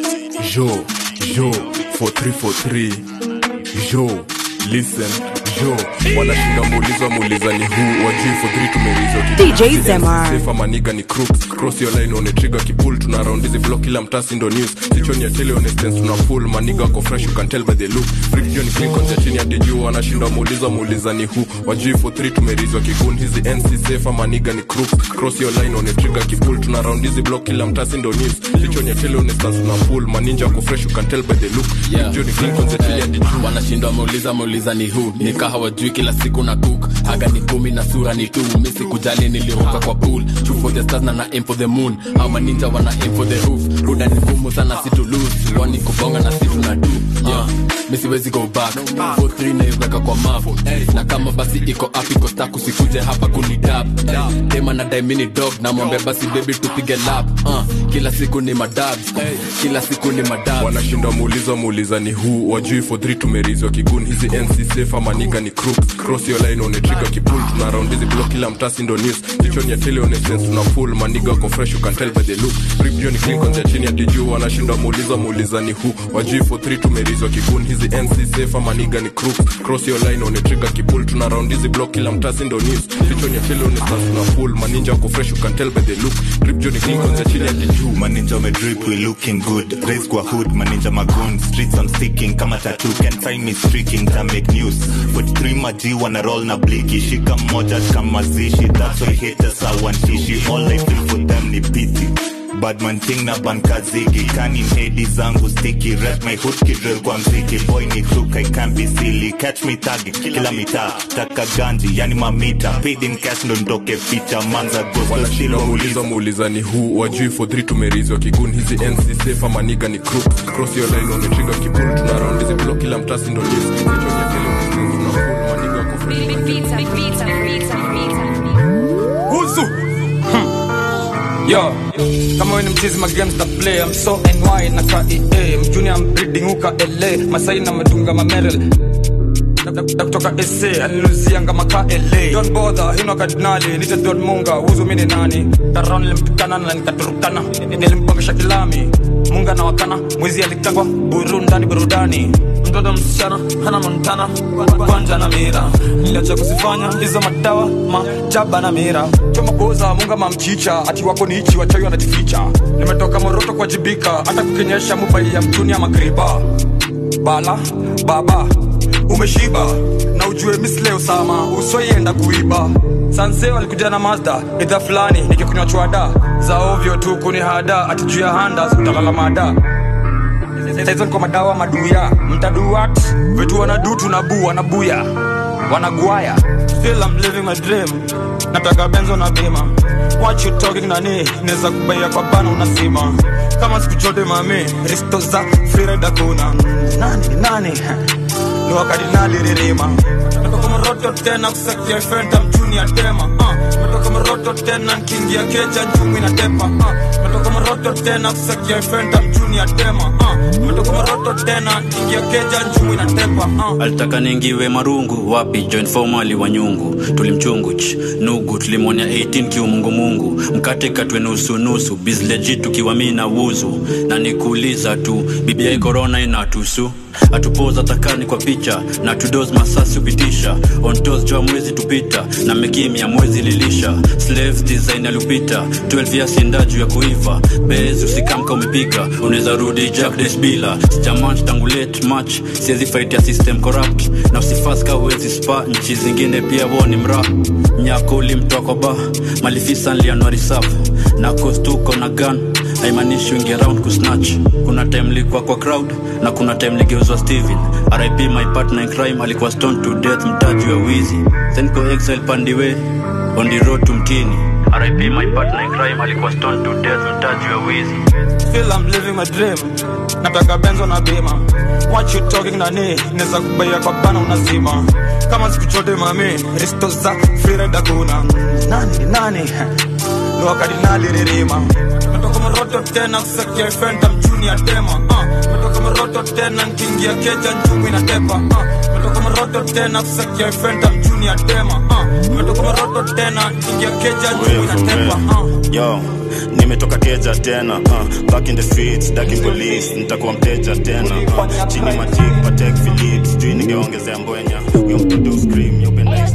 yo yo for three for three yo listen yo wanashinda muuliza muuliza ni huu wajui for three tumerizwa DJ Zemar. maniga ni crooks cross your line on a trigger kipul tuna round hizi block kila mtasi ndo news sichoni ya tele on a stance tuna pull maniga wako fresh you can tell by the look freak John Clinton ya chini hadi juu wanashinda muuliza muuliza ni who wajui for three tumerizwa kikun hizi NC safe maniga ni crooks cross your line on a trigger kipul tuna round hizi block kila mtasi ndo news sichoni ya tele on a stance tuna pull maninja wako fresh you can tell by the look Yeah. John Clinton ya chini hadi juu wanashindwa meuliza meuliza ni hu nika hawajui kila siku na cook haga ni kumi na sura ni tu misi kujali niliruka kwa pool Shoot for the stars na na aim for the moon au maninja wana aim for the roof buda ni ngumu sana si to lose wani kubonga na si tuna do yeah. misiwezi go back 43 naiweka kwa map na kama basi iko up iko stack usikuje hapa kunidab tema na daimini dog na mwambia basi baby tupige lap uh, kila siku ni madab kila siku ni madab wanashinda muuliza muuliza ni huu wajui for three tumerizwa kigun hizi nc safe maniga ni crooks cross your line on a trigger kipul tuna round hizi block kila mtasi ndo news sichoni ya tele on a sense tuna full maniga wako fresh you can tell by the look rip John Clinton ya chini hadi juu wanashinda muuliza muuliza ni who wajui for three tumerizwa kigun hizi nc safe maniga ni crooks cross your line on a trigger kipul tuna round hizi block kila mtasi ndo news sichoni ya tele on a sense tuna full maninja wako fresh you can tell by the look rip John Clinton ya chini hadi juu maninja wamedrip we looking good raise kwa hood maninja magoon streets I'm sticking kama tattoo can find me streaking ta make news 43 maji wana roll na bliki shika mmoja kama zishi that's why haters hawantishi all I feel for them ni pity badman ting na bankazigi kani hedi zangu stiki rep my hood kidrel kwa mziki boy ni crook I can't be silly catch me tagi kila mitaa taka ganji yani mamita paid in cash ndo ndoke picha manza ghost wanashindwa muuliza muuliza ni huu wajui for three tumerizwa kigun hizi nc safe maniga ni crooks cross your line on the trigger kipul tuna round hizi block kila mtasi ndo news sichoni ya tele on the screen tuna full maniga wako Huzu. Hmm. Yo, kama we ni mchizi magames ta play I'm so NY na KEA mjuni I'm breeding huka LA Masai na madunga mamerel na kutoka SA aliluzianga maka LA Don't bother, hino kardinali nite Don Munga Huzu mini nani Taron nilimtukana na nikaturukana Nilimpongesha kilami Munga na wakana Mwizi alikangwa burundani burudani Mtoto msichana hana montana Kwanja na mira Niliacha kusifanya hizo madawa Majaba na mira Choma boza munga mamchicha Ati wako ni ichi wachawi wanajificha Nimetoka moroto kwa jibika Hata kukinyesha mubai ya mtuni ya makriba Bala, baba umeshiba na ujue misleo sama usoienda kuiba sanse walikuja na mazda idha fulani nikikunywa chwada za ovyo tu kuni hada ati juu ya handa utalala mada saizo niko madawa maduya mtaduat vitu wanadu tunabu wanabuya wanagwaya still I'm living my dream nataka benzo na bima what you talking nani neza kubaia kwa bana unasima kama siku chote mami risto za freeride kuna nani nani ni wakati naliririma metoka moroto tena kusakia fenta mchuni ya tema uh. metoka moroto tena nkiingia keja njumi na tepa uh. metoka moroto tena kusakia fenta mchuni ya tema uh. metoka moroto tena nkiingia keja njumi na tepa uh. alitaka niingiwe marungu wapi joint formali wa nyungu tulimchungu ch nugu tulimwonya 18 kiumungumungu mkate katwe nusunusu bizleji tukiwa mi na wuzu na nikuuliza tu bibia korona inatusu atupoza takani kwa picha na tudos masasi upitisha ontos jua mwezi tupita na mekimya mwezi lilisha slaves design alipita 12 years inda juu ya kuiva bez usikamka umepiga unaweza rudi jack days bila sijamanch tangu late match siwezi fight ya system corrupt na usifaska uwezi spa nchi zingine pia woni mra nyako ulimtoa kwa ba malifisa nlianuari safu na kostuko na gun haimaanishi wingi around kusnatch kuna time likuwa kwa crowd na kuna time ligeuzwa steven rip my partner in crime alikuwa stone to death mtaji wa wizi senko exile pandiwe on the road to mtini rip my partner in crime alikuwa stone to death mtaji wa wizi still I'm living my dream nataka benzo na bima what you talking nani neza kubaia kwa bana unazima kama siku chote mami risto za freeride kuna nani nani ni wakati naliririma metoka moroto tena kusakia fenta mchuni ya tema uh. metoka moroto tena nkiingia keja njumi na tepa uh. metoka moroto tena kusakia fenta mchuni ya tema uh. metoka moroto tena nkiingia keja njumi na tepa uh. yo nimetoka keja tena uh, back in the streets daking police nitakuwa mteja tena uh, chini majik patek philip sijui ningeongezea mbwenya huyo mtoto uscream yopenda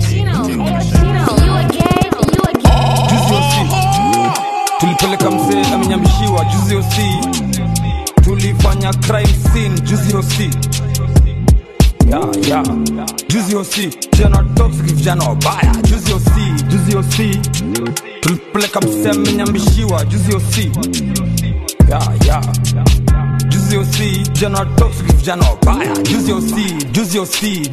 juzi osi tulipeleka mzee amenyamishiwa juzi osi tulifanya crime scene juzi osi yeah, yeah. juzi osi vijana toxic vijana wabaya juzi osi juzi osi tulipeleka mzee amenyamishiwa juzi osi yeah, yeah. juzi osi vijana toxic vijana wabaya juzi osi juzi osi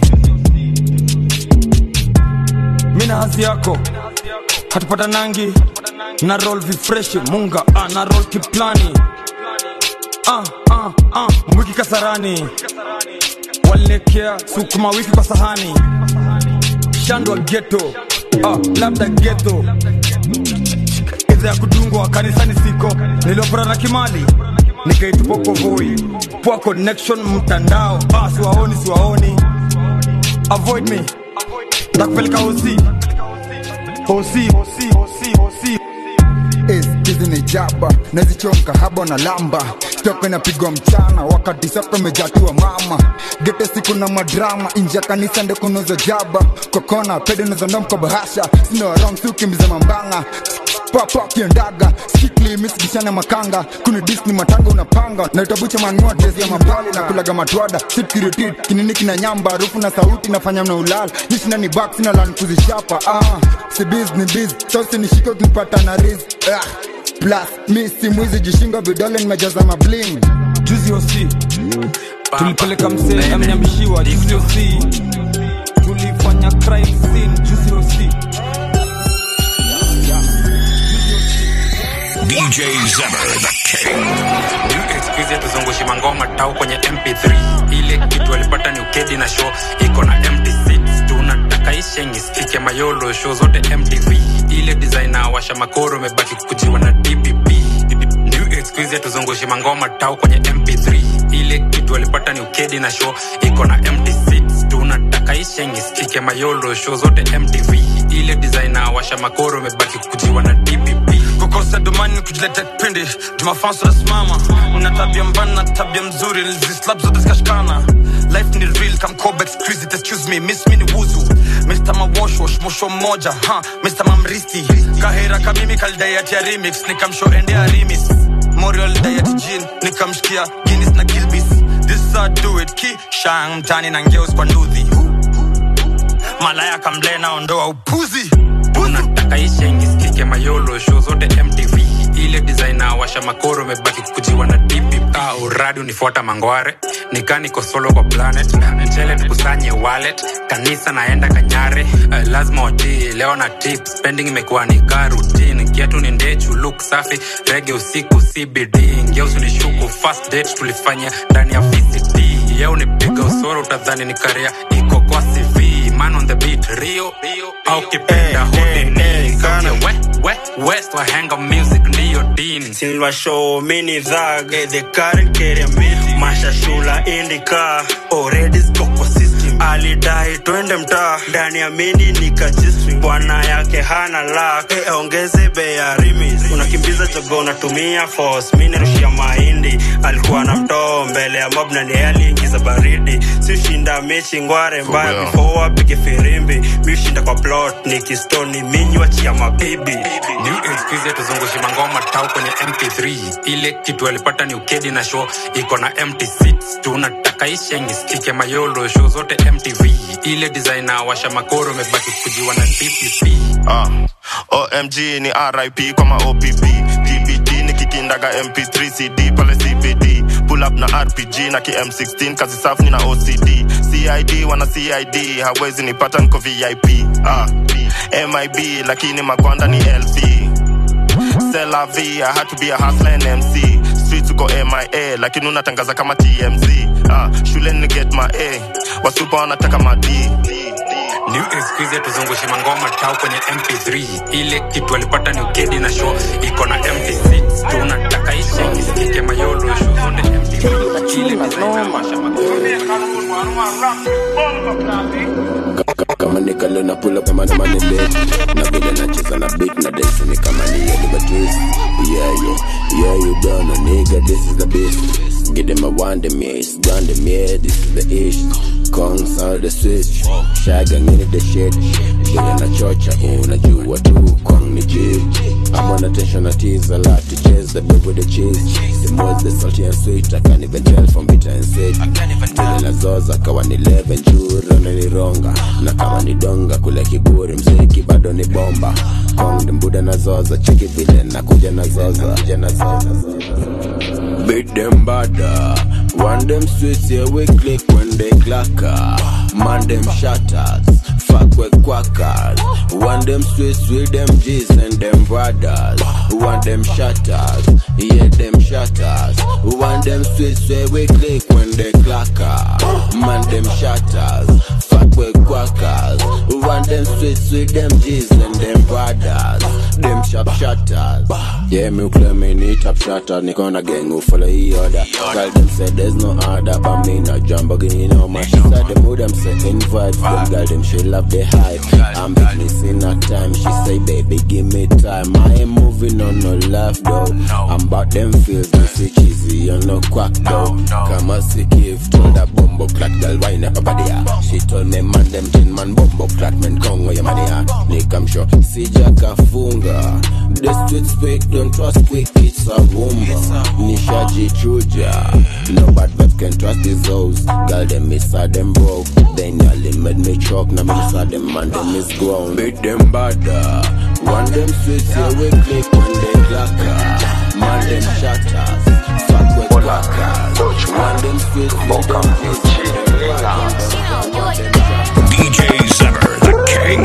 mina hazi yako hatupata nangi na roll vifreshi munga ah, na roll kiplani ah, ah, ah, mwiki kasarani walekea sukuma wiki kwa sahani shandwa geto ah, labda geto idha ya kudungwa kanisani siko niliopora na kimali nikaitupoko voi poa connection mtandao ah, siwaoni siwaoni avoid me takupeleka hosi hosi hosi hosi hosi hizi ni jaba nazichonka haba na lamba stoko inapigwa mchana wakati sapa imejatiwa mama gete siku na madrama inje ya kanisa nde kunoza jaba kokona pede nozondomko bahasha sinoarong siukimbiza mambanga papa kiendaga skikli misigishana makanga kuni disni matanga unapanga naitabucha manua dresi ya mabali na kulaga matwada sitkiritit kinini kina nyamba harufu na sauti nafanya mna ulala nishina ni bak sina lan kuzishapa ah, si biz ni biz sausi nishike ukinipata na riz ah, plus mi si mwizi jishinga vidole nimejaza mabling juzi osi tulipeleka mzee amenyamishiwa juzi osi tulifanya crime scene juzi osi DJ Zemmer, the king. excuse tuzungushi mangoma tau kwenye mp3 ile kitu alipata ni ukedi na show iko na mt6 tunataka ishengi spike mayolo show zote mtv ile designer washa makoro imebaki kukujiwa na dpp new excuse tuzungushi mangoma tau kwenye mp3 ile kitu alipata ni ukedi na show iko na mt6 tunataka ishengi spike mayolo show zote mtv ile designer washa makoro imebaki kukujiwa na dpp kukosa domani kujileta kipindi jumafanso nasimama una tabia mbana na tabia mzuri zislab zote zikashikana life ni real kamcobex crazy excuse me miss me ni wuzu mr mawashwash mosho mmoja ha mr mamristi kahera kamimi kalidayati ya remix nikamsho ende ya rimis morial dayati jin nikamshikia guinness na kilbis this I do it ki shang mtani na ngeus kwa nduthi malaya kamlena ondoa upuzi unataka ishengi skike mayolo show zote mtv ile designer washa makoro imebaki kukujiwa na dpp au uradi unifuata mangware nikaa niko solo kwa planet mchele tukusanye wallet kanisa naenda kanyare uh, lazima watii leo na tip spending imekuwa ni kaa routine kiatu ni ndechu look safi rege usiku cbd ngeusunishuku first date tulifanya ndani ya vct yeo nipiga usoro utadhani ni karia iko kwa cv man on the beat rio au kipenda hodini we, we, west wahenga music ndiyo dini Silver show mini thug eh, the current carrier mashashula indika already stock kwa system alidai twende mtaa ndani ya mini nikajistri bwana yake hana lak eh, ongeze bei ya rimis unakimbiza jogo unatumia force mini rushia mahindi alikuwa na mtoo mbele ya mob na ndiye aliingiza baridi sishinda mechi ngware mbaya real. before apige firimbi mishinda kwa plot nikistoni minywa chia mabibi new excuse tuzungushi mangoma tau kwenye mp3 ile kitu alipata ni ukedi na show iko na mt6 tunataka ishengi stike mayolo show zote mtv ile designer washa makoro mebaki kujiwa na dpp Ah, omg ni rip kwa maopp dbd ni kikindaga mp3 cd pale cbd pull up na rpg na km16 kazi safu ni na ocd cid wana cid hawezi nipata niko vip ah, mib lakini magwanda ni lc Selav, I had to be a hustler and MC. Street tuko MIA, lakini unatangaza kama TMZ. Ah, shule ni get my A, wasupa wanataka ma D. new excuse tuzungushi mangoma tau kwenye mp3 ile kitu alipata ni ukedi na show iko na mt6 tunataka ishengi stike mayolo show zote mtv ile designer washa kama nikalo na pull up kama na money lit na vile nacheza na beat na dance ni kama ni Oliver Twist yeah yeah yeah you don't know nigga this is the beast get them a one them yeah it's gone them yeah this is the ish Kong sound the switch shaga ngini the shit vile na chocha unajua tu Kong ni G I'm on attention I tease a lot to chase the beef with the cheese the more the salty and sweet I can't even tell from bitter and sweet vile nazoza kawa ni 11 juu rona ni ronga na kama ni donga kule kiburi mziki bado ni bomba kong ni mbuda na zoza cheki vile nakuja na zoza kuja na zoza Beat them bada One them sweets here we click when they clacker Man them shatters Fuck with quackers One them sweets with them G's and them brothers One them shatters Yeah them shatters One them sweets where we click when they clacker Man them shatters Fuck with quackers One them sweets with them G's and them brothers Them sharp shatters Yeah me claim me need top shatter Niko na gang who follow the order Girl them say there's no order But me not Lamborghini no man She said them who them say invite Them girl them she love the hype I'm big missing her time She say baby give me time I ain't moving on no left though I'm about them feels me see cheesy on no quack though Come on see give told that bumbo clat girl wine up a body ah. She told me man them tin man bumbo clat man kongo ya mani ah. Nick I'm sure si jaka funga The street speak don't trust quick it's a rumor Nishaji chuja No bad vibes can trust these hoes Girl them miss her them broke They nearly made me choke Now me miss her them man them is grown Beat them bada One them sweet here we click when they clacker Man them shatters Fuck with quackers One them sweet with them DJ Zebber, the king.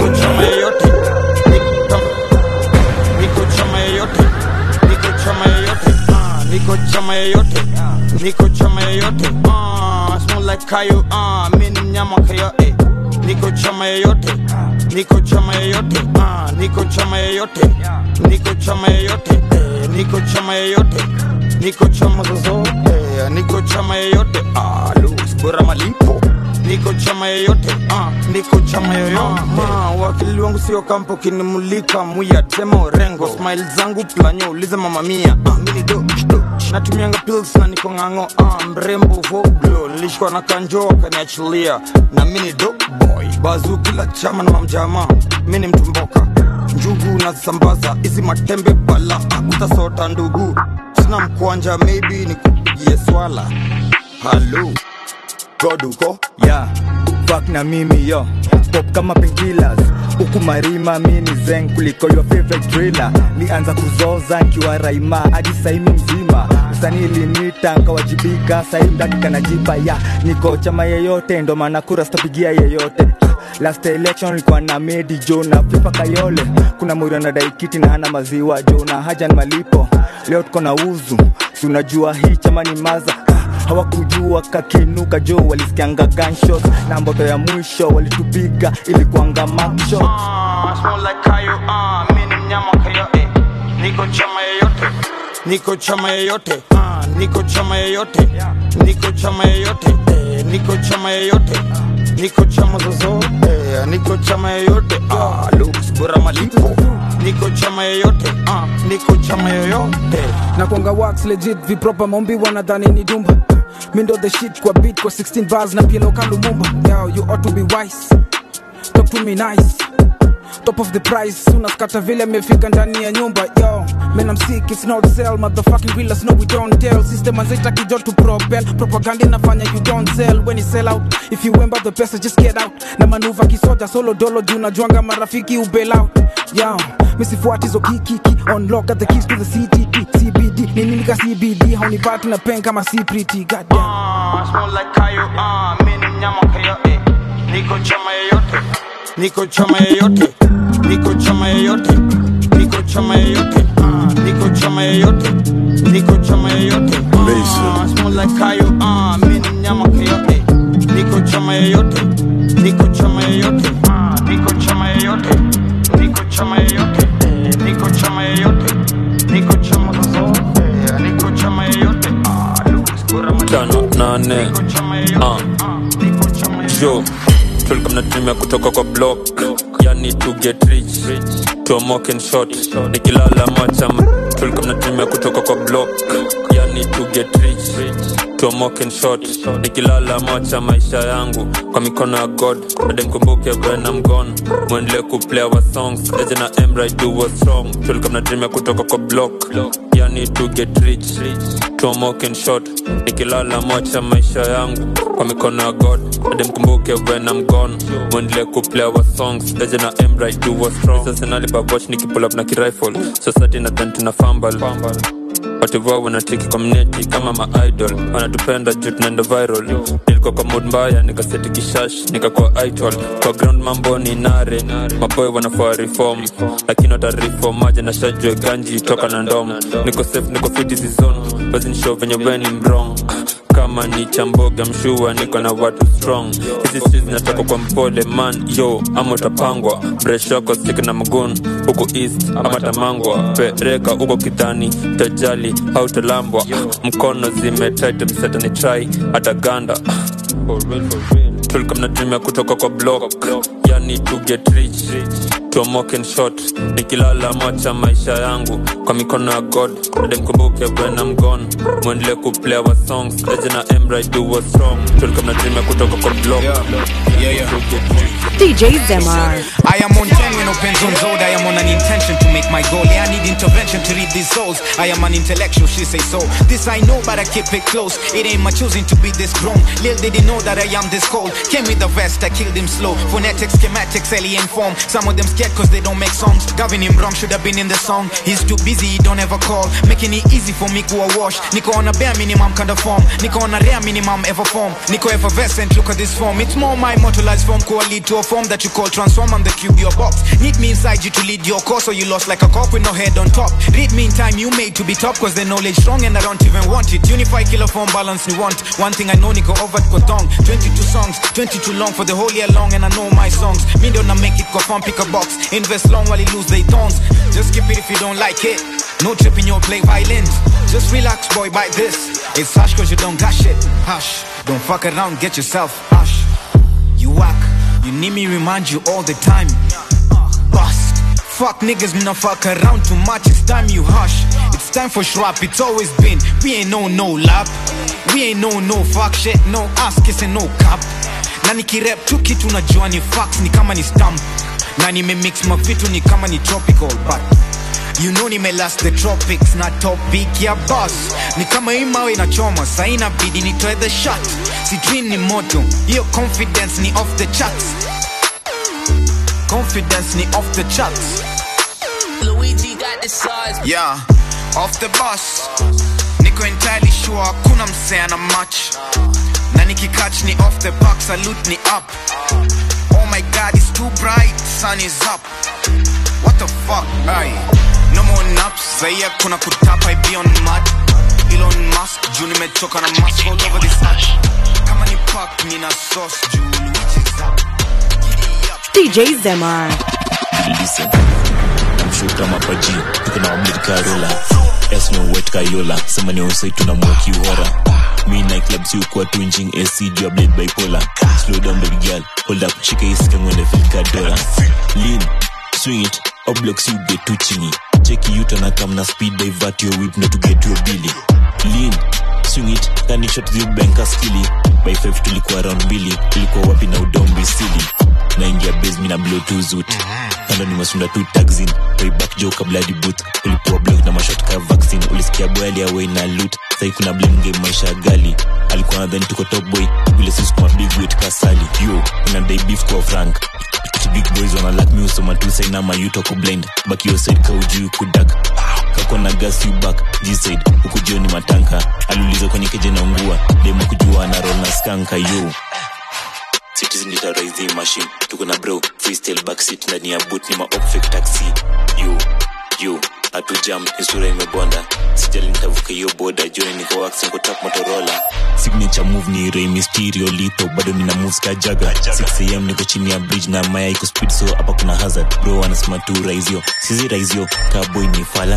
niko chama yeyote niko chama yeyote ah, niko chama yeyote niko chama yeyote ah, smell like kayo ah, mi ni mnyama kayo eh. niko chama yeyote niko chama yeyote ah, niko chama yeyote niko chama yeyote eh, niko chama yeyote niko chama zozote eh, niko chama yeyote ah, Luis bora malipo niko chama yeyote ah, niko chama yoyote ah, wakili wangu sio kampo kinimulika muya sema orengo smile zangu planyo uliza mama mia ah, mini do do natumianga pills na niko ng'ang'o ah, mrembo voglo nilishikwa na kanjo akaniachilia na mini do boy bazu kila chama na mamjama mini mtumboka njugu nazisambaza hizi matembe bala utasota ndugu sina mkwanja maybe nikupigie swala halo goduko yeah. fuck na mimi yo pop kama painkillers huku marima mini zen kuliko your favorite driller nianza kuzoza nkiwa raima hadi saimi mzima msanii linita nkawajibika sahii mdaki kanajipa ya niko chama yeyote ndo maana kura sitapigia yeyote last election nilikuwa na medi jo na pipa kayole kuna mwiri anadai kiti na hana maziwa jo na haja ni malipo leo tuko na uzu si unajua hii chama ni maza hawakujua kakinuka jo walisikianga gunshot na mboto ya mwisho walitupiga ilikuanga makshot Ah, smell like kayo, ah, mi ni mnyama kayo, eh. Niko chama yeyote, niko chama yeyote, ah, niko chama yeyote, niko chama yeyote, eh, niko chama yeyote, niko chama zozote, eh, niko chama yeyote, ah, looks bora malipo, niko chama yeyote, ah, niko chama yoyote. na kwanga wax legit vipropa maombi wanadhani ni dumba mindo the shit kwa beat kwa 16 bars na pielo kalumumba yo you ought to be wise talk to me nice top of the price unaskata vile amefika ndani ya nyumba yo man I'm sick it's not sell motherfucking realers no we don't tell system anzaita kijo to propel propaganda inafanya you don't sell when you sell out if you remember the pesa just get out na manuva kisoja solo dolo juu najuanga marafiki ubel out yo misifuati zo kikiki unlock at the keys to the CTP CBD nini nika CBD haunipati na pen kama C pretty goddamn Ah, smell like kayo, ah, mi ni mnyama kayo, eh. Niko chama yeyote, niko chama yeyote, niko chama yeyote, niko chama yeyote, ah, niko chama yeyote, niko chama yeyote. Ah, smell like kayo, ah, mi ni mnyama kayo, eh. Niko chama yeyote, niko chama yeyote, ah, niko chama yeyote, niko chama yeyote, eh, niko chama yeyote, niko chama zozote, eh, niko chama yeyote, ah, looks bora tano nane uh. jo tulikuwa mnatumia kutoka kwa block yani to get rich to a mock and shot nikilala macha tulikuwa mnatumia kutoka kwa block yani to get rich to a mock and shot nikilala macha maisha yangu kwa mikono ya god ade mkumbuke when I'm gone mwendelee kuplay our songs eje na emra do what's wrong tulikuwa mnatumia kutoka kwa block yani to get rich to a mock and shot nikilala macha maisha yangu kwa mikono ya god ade mkumbuke when I'm gone mwendelee kuplay our songs eje na emra do what's wrong sasa nalipabwatch nikipull up na kirifle society na then tuna fumble wativua wanatiki kwa mneti kama maidol wanatupenda juu tunaenda viral nilikuwa kwa mood mbaya nikaseti kishash nikakuwa idol kwa ground mambo ni nare maboy wanafaa reform lakini watareform maja na shajwe ganji toka na ndom niko safe niko fit season wazinishow venye weni mrong kama ni chamboga mshua niko na watu strong hizi streets zinatoka kwa mpole man yo ama utapangwa breshoko stik na mgun huku east ama tamangwa pereka huko kidhani tajali hautalambwa mkono zimetaitemsetani trai hata ganda tulikuwa mnatumia kutoka kwa block yani to get rich to a mock and shot nikilala macha maisha yangu kwa mikono ya god ade mkumbuke when I'm gone mwendelee kuplay our songs eje na emra do what's wrong tulikuwa mnatumia kutoka kwa block Yeah, yeah. DJ Zemar. I am on 10 when opens on zone. I am on an intention to make my goal. Yeah, I need intervention to read these souls. I am an intellectual, she say so. This I know, but I keep it close. It ain't my choosing to be this grown. Lil didn't know that I am this cold. Came with the vest, I killed him slow. Phonetics, schematics, alien form. Some of them scared cause they don't make songs. Gavin him wrong, should have been in the song. He's too busy, he don't ever call. Making it easy for me to a wash. Nico on a bare minimum kind of form. Nico on a rare minimum ever form. Nico effervescent, look at this form. It's more my immortalized form, could lead to a form that you call transform on the cube your box. Need me inside you to lead your course, or you lost like a cock with no head on top. Read me in time, you made to be top, cause the knowledge strong and I don't even want it. Unify killer form balance you want. One thing I know, Nico over to tongue. 22 songs, 22 long for the whole year long, and I know my songs. Me don't make it, go farm, pick a box. Invest long while you lose their tones. Just skip it if you don't like it. No tripping, you'll play violins. Just relax, boy, bite this. It's hush cause you don't got shit. Hush. Don't fuck around, get yourself hush. You whack. You need me remind you all the time. Bust. Fuck niggas, me not fuck around too much. It's time you hush. It's time for shrap. It's always been. We ain't no no lap. We ain't no no fuck shit. No ass kissing, no cap. Na nikirap tu kitu najua ni facts ni kama ni stamp. Na nimemix mavitu ni kama ni tropical but You know nimelast the tropics na topic ya boss ni kama hii mawe inachoma sa inabidi nitoe the shot si dream ni moto hiyo confidence ni off the charts confidence ni off the charts Luigi got the size. yeah off the bus niko niko entirely sure hakuna msea na match na nikikatch ni off the back salute ni up oh my god it's too bright sun is up what the fuck ay no more naps zaia kuna kutapa I be on mud Elon Musk juu nimechoka na mask all over this earth kama ni pack nina sauce juu which is up DJ Zemar. listen namshuka mapaji tuko na wamilika rola esno wet kayola sema ni usai tuna mwoki uhora mi na club si ukuwa tunjing ac juu ya blade bipolar slow down baby girl hold up shika isika ngwende filika dola lean swing it up blocks you get too chingy cheki yuta na kam na speed divert your whip ndo to get your billy lean swing it kani shot zi banka skili by 5 tulikuwa round mbili tulikuwa wapi na udombi sili naingia base mi na blow tu zut kando nimesunda tu taxin way back jo kabla di booth ulikuwa block na mashot ka vaccine ulisikia boy aliaway na loot sai kuna blame game maisha ya gali alikuwa nadhani tuko top boy vile sisi kuma big weight kasali yo inadai beef kwa frank Ati big boys wana like me usoma tu sai na mayuto ku blind back your side ka ujui kudak kako na gas you back g-side huku jioni matanka aliuliza kwenye keje na ungua demo kujua na roll na skanka yo citizen litaraisi machine tuko na bro freestyle backseat ndani ya boot ni maopfek taxi yo yo hatu jam ni sura imebonda sijali nitavuka hiyo boda joni niko wax niko top motorola signature move ni Rey Mysterio lito bado nina moves ka jaga 6am niko chini ya bridge na maya iko speed so hapa kuna hazard bro anasema tu raizio sizi raizio kaboy ni fala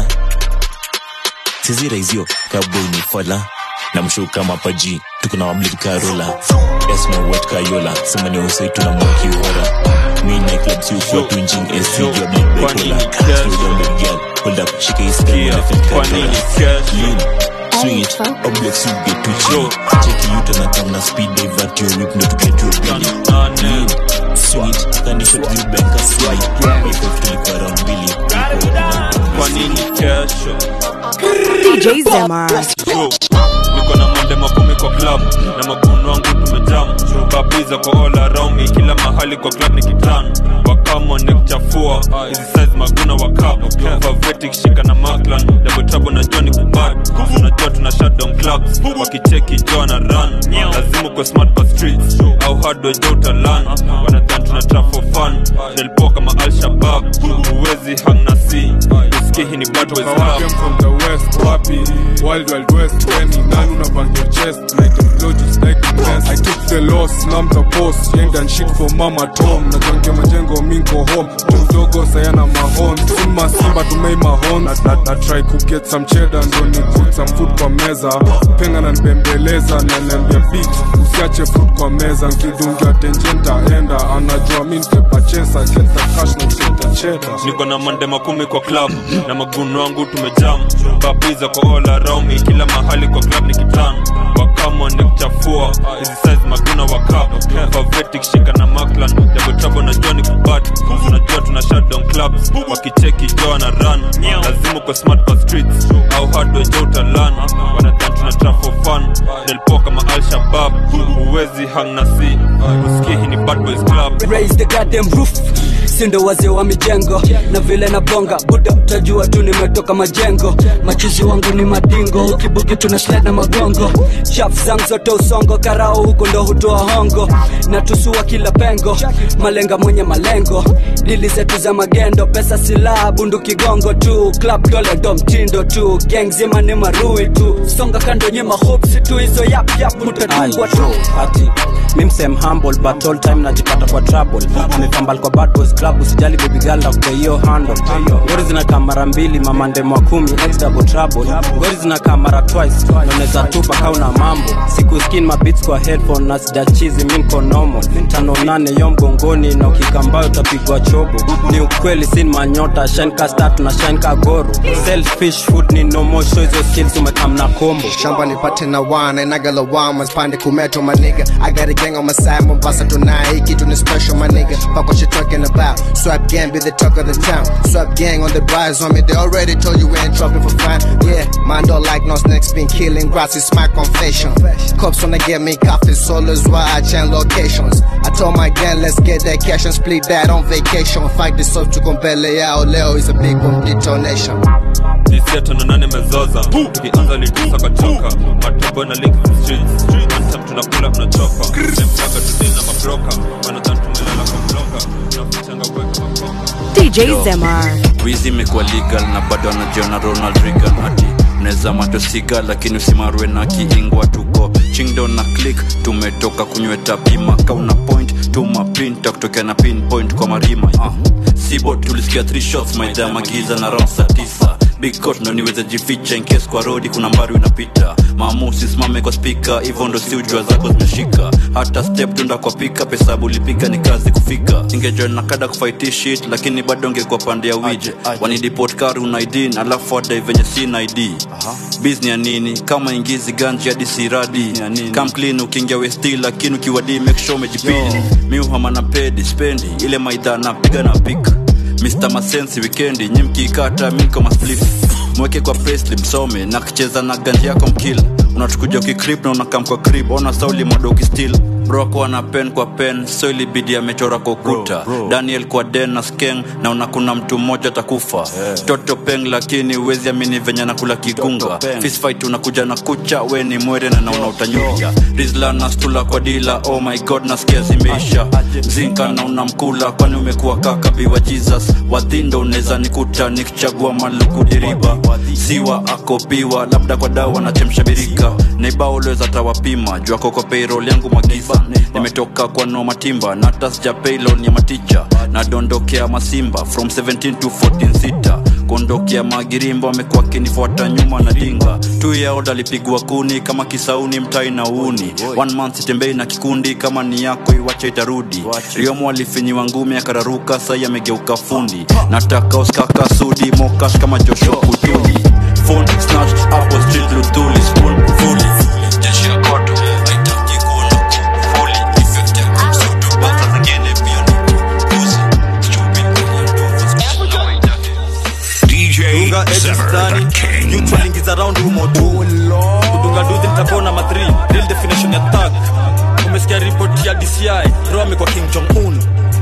sizi raizio kaboy ni fala namshuka mapaji tuko na wablit karola esno wet kayola sema ni usai tuna mwaki uhora mi na club si ukuwa tu njing ac juu ya blade bipolar slow down baby girl hold up shika hii sky na fit kadola lean swing it up blocks you get too chill check you to na come na speed divert your whip no to get your belly lean swing it kani shot you bank a slide by five tulikuwa round mbili kwa nini kesho DJ Zemar. Yo, niko na mande makumi kwa club na maguno wangu tumejam babiza kwa all around me kila mahali kwa club ni kitan wakamo nekuchafua hizi size maguna wa cup favetic shika na maklan double trouble na Johnny kubad unajua tuna shutdown clubs wakicheki jo na run lazima kwa smart kwa streets au hardware jo utalan wanadhan tuna trap for fun delpo kama al shabab huwezi hang na si usikie hii ni bad boys Kawake club from the west wapi wild wild west weni nani unabang your chest like the flow just like the best I took the loss nam the boss yang done shit for mama tom na jange majengo minko home tu mdogo sayana mahon sin masimba tumei mahon na, na, na try to get some cheddar ndo ni put some food kwa meza penga na nibembeleza na niambia bitch usiache food kwa meza nkidungia tenjenta enda anajua mi nitepachesa get the cash na usete cheddar niko na mande makumi kwa club na maguno wangu tumejam babiza kwa all around me kila mahali kwa club ni kitan wakamo nekuchafua hizi size maguna wa cup favetic shika na maklan double trouble na Johnny kubat unajua tuna shutdown clubs wakicheki jo na run lazima kwa smart kwa streets au hardware jo utalan wanadhan tuna trap for fun delpo kama al shabab huwezi hang na si usikie hii ni bad boys club raise the goddamn roof sindo wazee wa mijengo na vile na bonga buda utajua tu nimetoka majengo machizi wangu ni madingo ukibuki tuna sled na magongo chaf zangu zote usongo karao huko ndo hutoa hongo na tusua kila pengo malenga mwenye malengo dili zetu za magendo pesa silaha bundu kigongo tu club dole ndo mtindo tu gang zima ni marui tu songa kando nyema hopsi tu hizo yap yap mutatungwa tu ati mimsem humble but all time najipata kwa trouble amepambal kwa bad boys club usijali baby girl na hiyo handle ngori zinakaa mara mbili mamande mwa kumi ex double trouble ngori zinakaa mara twice naoneza tupa kauna mambo siku skin mabits kwa headphone na sijachizi mi nko normal tano nane yo mgongoni na ukikambayo utapigwa chobo ni ukweli sin manyota shine ka start na shine ka goro selfish food ni no more show hizo skills umekam na kombo shamba nipate na wana inagalawama spande kumeto my nigga I got a gang on my side Mombasa tonight hii kitu ni special my nigga fuck what you talking about swap gang be the talk of the town swap gang on the rise on me they already told you we ain't trouble for fun yeah man don't like no snakes been killing grass is my confession cops wanna get me coffee solo is why I change locations I told my gang let's get that cash and split that on vacation fight this up to compele yao leo is a big one detonation jisia tano nane mezoza tukianza litisa kachoka matobo na link the streets Anthem tunakula tunachoka demchaga tudina mabroka wanadhani tumelala kwa bloka tunafichanga kuweka makoka DJ Zemar. wizi imekuwa legal na bado anajiona ronald regan hati mnaweza matosiga lakini usimarwe na kiingwa tuko chingdo na click tumetoka kunyweta pima kauna point tuma pin takutokea na pinpoint kwa marima uh. sibo tulisikia three shots maidha magiza na round saa tisa big court ndo niweze jificha in case kwa rodi kuna mbari unapita maamu usisimame kwa spika hivyo ndo si ujua zako zimeshika hata step tunda kwa pika pesa bulipiga ni kazi kufika ingejoin na kada kufight shit lakini bado ngekuwa pande ya wije wanidipot kari una id alafu wadai venye sina id bizni ya nini kama ingizi ganji hadi siradi kam clean ukiingia westi lakini ukiwadi make sure umejipini mi uhama na pedi spendi ile maidha napiga na pika Mr. Masensi wikendi nyimkikata miko masplif mweke kwa presli msome na kicheza na ganji yako mkila unatukuja ukikrip na unakam kwa krip ona sauli modoki stil broko ana pen kwa pen so ilibidi amechora kwa ukuta daniel kwa den na skeng na unakuna mtu mmoja atakufa yeah. toto peng lakini uwezi amini venye nakula kigunga fisfight unakuja na kucha we ni mwere na nauna utanyuja rizla na stula kwa dila oh my god nasikia zimeisha zinka na unamkula kwani umekuwa kaka biwa jesus wadhindo unaweza nikuta nikichagua maluku diriba siwa akopiwa labda kwa dawa na chemsha birika naibaolweza tawapima juu ako kwa payroll yangu magiza nimetoka kwa no matimba na hata sija paylon ya maticha nadondokea masimba from 17 to 14 sita kuondokea magirimbo amekuwa akinifuata nyuma na dinga tu yaoda alipigwa kuni kama kisauni mtai na uuni one month sitembei na kikundi kama ni yako iwache itarudi riomo alifinyiwa ngumi akararuka sai amegeuka fundi nataka uskaka sudi mokash kama joshua kutuni phone snatched hapo street luthuli spoon fully jeshi ya koto haitaki kuona fully effect ya kumsutu bata zingine pia ni puzi DJ Dunga edges Zimmer, ndani the king. youth walingiza round humo tu kudunga duthi nitapona ma 3 real definition ya thug umesikia ripoti ya DCI bro amekuwa King Jong Un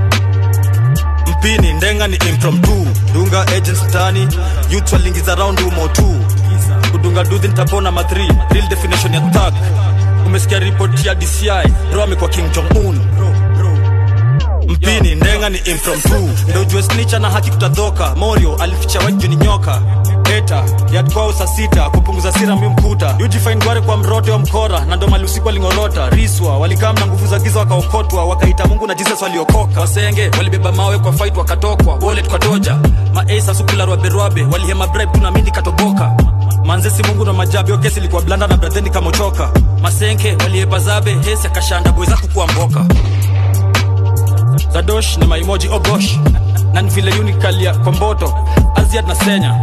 mpini ndenga ni impromptu dunga agents ndani youth walingiza round humo tu kudunga duthi nitapona ma 3 real definition ya thug umesikia ripoti ya DCI bro amekuwa King Jong Un mpini ndenga ni impromptu ndo ujue snicha na haki kutadhoka morio alificha waju ni nyoka eta yatkwao saa sita kupunguza sira mi mkuta ujifine gware kwa mrote wa mkora na ndo mali usiku walingorota riswa walikaa na nguvu za giza wakaokotwa wakaita mungu na jesus waliokoka wasenge walibeba mawe kwa fight wakatokwa wallet kwa toja maesa sukularwaberwabe walihema bribe tunamindi katoboka manzesi mungu na majabi yo kesi ilikuwa blanda na bradheni kamochoka masenke waliepa zabe hesi akashanda bweza kukuwa mboka zadosh ni maimoji ogosh na ni vile unikalia kwa mboto aziad na senya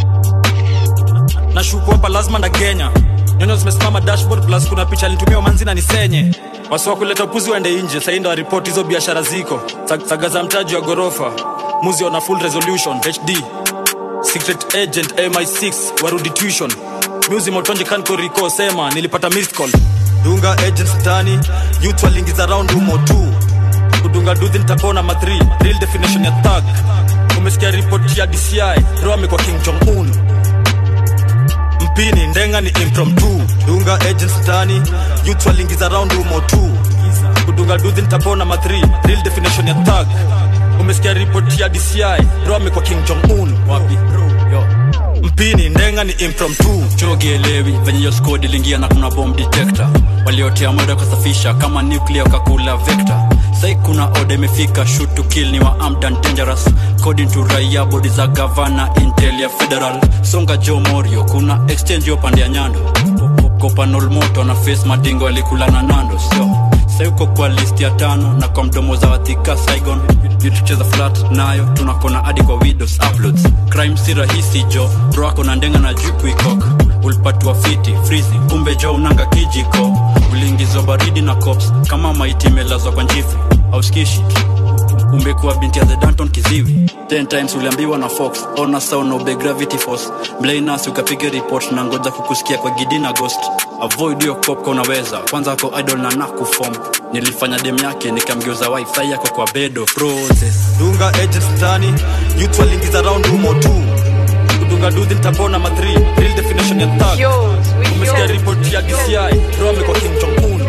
na shuku hapa lazima na genya nyono zimesimama dashboard plus kuna picha alitumia manzi na nisenye wasi wa kuleta upuzi waende nje sahii ndo waripoti hizo biashara ziko Sag- saga za mtaji wa ghorofa muzi ona full resolution hd secret agent mi6 warudi tuition muzi motonje kankoriko sema nilipata missed call dunga agents tani youth walingiza round humo tu kudunga duthi nitapona ma 3 real definition ya thug umesikia ripoti ya dci ro amekuwa king jong un mpini ndenga ni impromptu dunga agents ndani youth walingiza round humo tu kudunga duthi nitapona ma 3 real definition ya thug umesikia ripoti ya dci ro amekuwa king jong un wapi mpini ndenga ni impromptu chogielewi venye hiyo skodi iliingia na kuna bomb detector waliotea mwendo wakasafisha kama nuclear wakakula vector sai kuna oda imefika shoot to kill ni wa armed and dangerous according to raia bodi za gavana intel ya federal songa jo morio kuna exchange yo pande ya nyando kopanol moto na face madingo alikula na nando sio sai uko kwa list ya tano na kwa mdomo za wathika saigon tucheza flat nayo tunakona hadi kwa widows uploads crime si rahisi jo bro ako na ndenga na juu kuikok ulipatiwa fiti frizi kumbe jo unanga kijiko uliingizwa baridi na cops kama maiti imelazwa kwa njifu auskishi umekuwa binti ya the danton kiziwi ten times uliambiwa na fox ona sound obe gravity force mblainas ukapiga report na ngoja kukusikia kwa gidi na ghost avoid hiyo cop unaweza kwanza ako idol na nakufom nilifanya dem yake nikamgeuza wifi yako kwa bedo process dunga agents ndani youth walingiza round humo tu kudunga duthi tabona madri real definition ya thug umesikia ripoti ya dci bro amekuwa kim jong un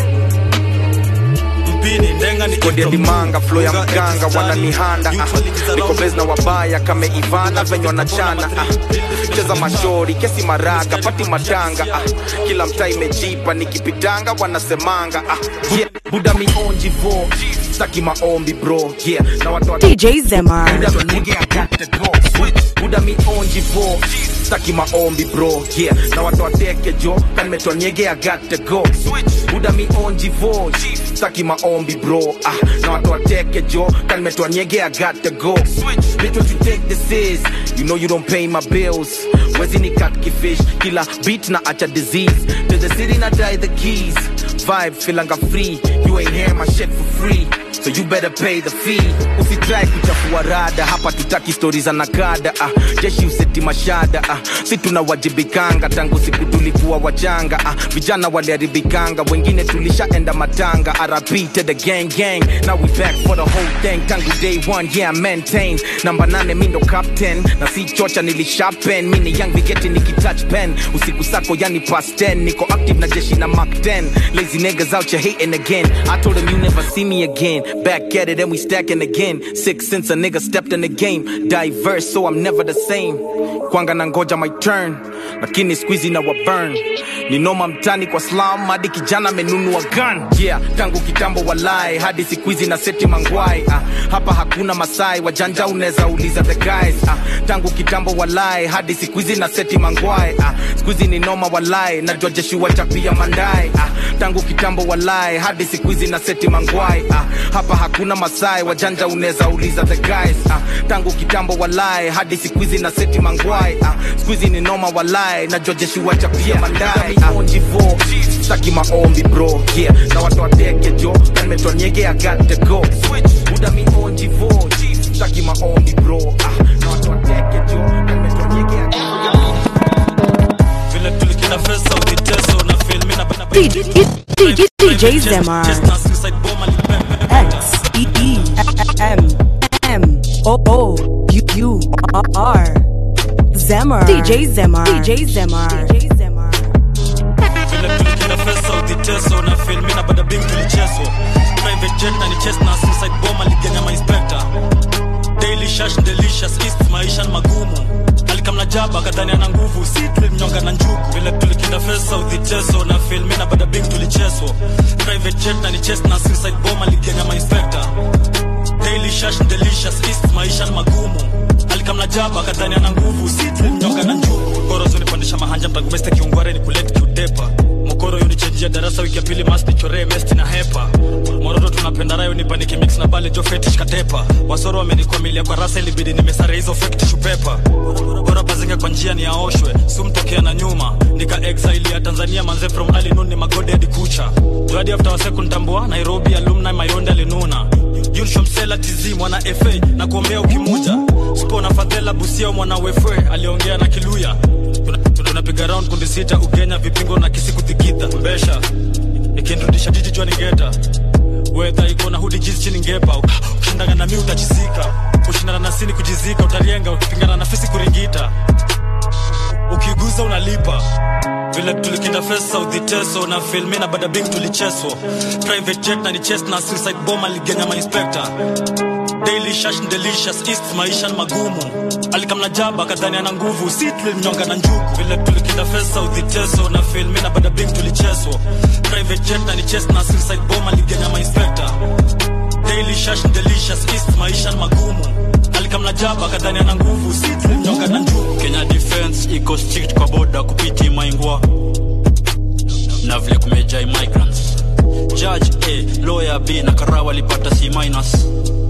mpini ndenga ni kodi ya dimanga flo ya mganga wananihanda ah. niko bes na wabaya kame ivana venye wanachana ah. cheza mashori kesi maraga pati matanga ah. kila mtaa imejipa nikipitanga wanasemanga ah. yeah. buda mionji vo staki maombi bro yeah. na watu wa- DJ Zemar. Buda nigga, I got to go. Switch. buda mionji vo staki maombi bro yeah. na watu wateke jo kanmetwa nyege I got to go. Switch. buda mionji vo staki maombi bro ah. na watu wateke jo kanmetwa nyege I got to go. Switch. bitch what you think this is you know you don't pay my bills wezi ni cut kifish kila beat na acha disease to the city na die the keys vibe filanga free you ain't hear my shit for free so you better pay the fee usitrai kuchafua rada hapa tutaki stori za nakada ah. jeshi useti mashada ah. si tunawajibikanga tangu siku tulikuwa wachanga ah. vijana waliharibikanga wengine tulishaenda matanga rp to the gang gang now we back for the whole thing tangu day one yeah I maintain namba nane mindo captain na si chocha nilishapen mini young vigeti nikitouch pen usiku sako yani past 10 niko active na jeshi na mark 10 lazy niggas out here hating again i told them you never see me again back at it and we stacking again six since a nigga stepped in the game diverse so i'm never the same kwanga na ngoja my turn lakini squeezy na wa burn ni noma mtani kwa slam hadi kijana amenunua gun yeah tangu kitambo walai hadi siku hizi na seti mangwai ah, hapa hakuna masai wajanja unaweza uliza the guys ah, tangu kitambo walai hadi siku hizi na seti mangwai ah, siku hizi ni noma walai najua jeshi wachapia mandai ah, tangu kitambo walai hadi siku hizi na seti mangwai ah, hapa hakuna masai wajanja unaweza uliza the guys ah, tangu kitambo walai hadi siku hizi na seti mangwai ah, siku hizi ni noma walai najua jeshi wachapia mandai ah, onjivo staki maombi bro yeah na watu wateke jo kanmetwa nyege I got to go switch buda mi onjivo staki maombi bro ah, na watu wateke jo kanmetwa nyege I got to go vile tulikina pesa ukiteso na filmi na DJ, DJ, DJ Zemar. X E E M M O O U U R Zemar. DJ Zemar. DJ Zemar. DJ Zemar. vile tulikina pesa ukiteso na filmi na bada bing tulicheswa private jet na ni chest na suicide bomb aliganya mainspector daily shash delicious east maisha ni magumu alikamna jaba kadhani ana nguvu si tulimnyonga na njugu vile tulikinda pesa udhiteso na filmi na bada bing tulicheswa private jet na ni chest na suicide bomb aliganya mainspector daily shash delicious east maisha ni magumu alikamna jaba kadhani ana nguvu si tulimnyonga na njugu koro zunipandisha mahanja mtagumeste kiungware ni kuleti kiutepa mokoro yunichenjia darasa wiki ya pili mas nichoree mesti na hepa moroto tunapenda rayo nipaniki mix na bale jo fetish katepa wasoro wamenikwamilia kwa rasa ilibidi nimesare hizo fake tissue paper bora bazinga kwa njia ni aoshwe sumtokea na nyuma nika exile ya tanzania manze from alinun ni magode hadi kucha jadi after waseku ntambua nairobi alumni mayonde alinuna yulshomsela tz mwana fa na kuombea ukimuja spo na fadhela busia mwana wefwe aliongea na kiluya Tuna- tunapiga round kundi sita ugenya vipingo na kisi kuthikidha mbesha ikinrudisha jiji jua ningeta wedha iko na hudi jizi chini ngepa ukishindana na mi utachizika kushindana na sini kujizika utarienga ukipingana na fisi kuringita ukiguza unalipa vile tulikinda fesa udhiteso na filmi na badabing tulicheswa private jet na ni chest na suicide bomb aligenya mainspector daily shash ni delicious east maisha ni magumu alikamna jaba kadhani ana nguvu si tulimnyonga na njugu vile tulikinda fesa udhiteso na filmi na badabing tulicheswa private jet na ni chest na suicide bomb aligenya mainspector daily shash ni delicious east maisha ni magumu alikamna jaba kadhani ana nguvu si tulimnyonga na njugu kenya defense iko strict kwa boda kupiti maingwa na vile kumejai migrants judge a lawyer b na karawa walipata c minus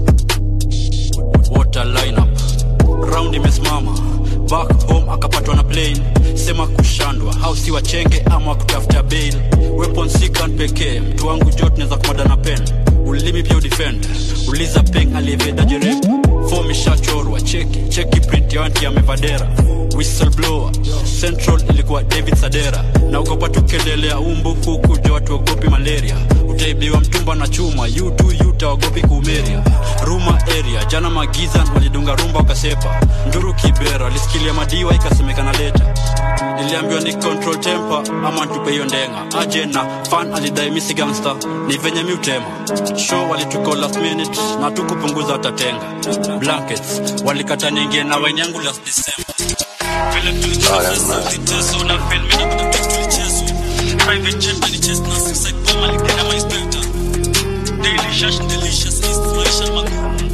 water lineup round imesimama back home akapatwa na plane sema kushandwa hausi wachenge ama wakutafuta bail weapon sikan pekee mtu wangu jot naweza kumada na pen ulimi pia udefend uliza peng aliyeveda jerep fom ishachorwa cheki cheki print ya wanti ya mevadera whistleblower central ilikuwa david sadera na ukopa tukiendelea umbu huku jo watu wagopi malaria sijaibiwa mtumba na chuma yutu yutaogopi kumeria ruma area jana magiza walidunga rumba wakasepa nduru kibera lisikilia madiwa ikasemekana leta niliambiwa ni control temper ama ntupe hiyo ndenga aje na fan alidai misi gangster ni venye mi utema show walituko last minute na tukupunguza hatatenga blankets walikata niingie na waini yangu last december vile tulicheza viteso na film na bado tulichezwa private jet alicheza na suicide bomb aligena my inspector daily shash delicious east maisha magumu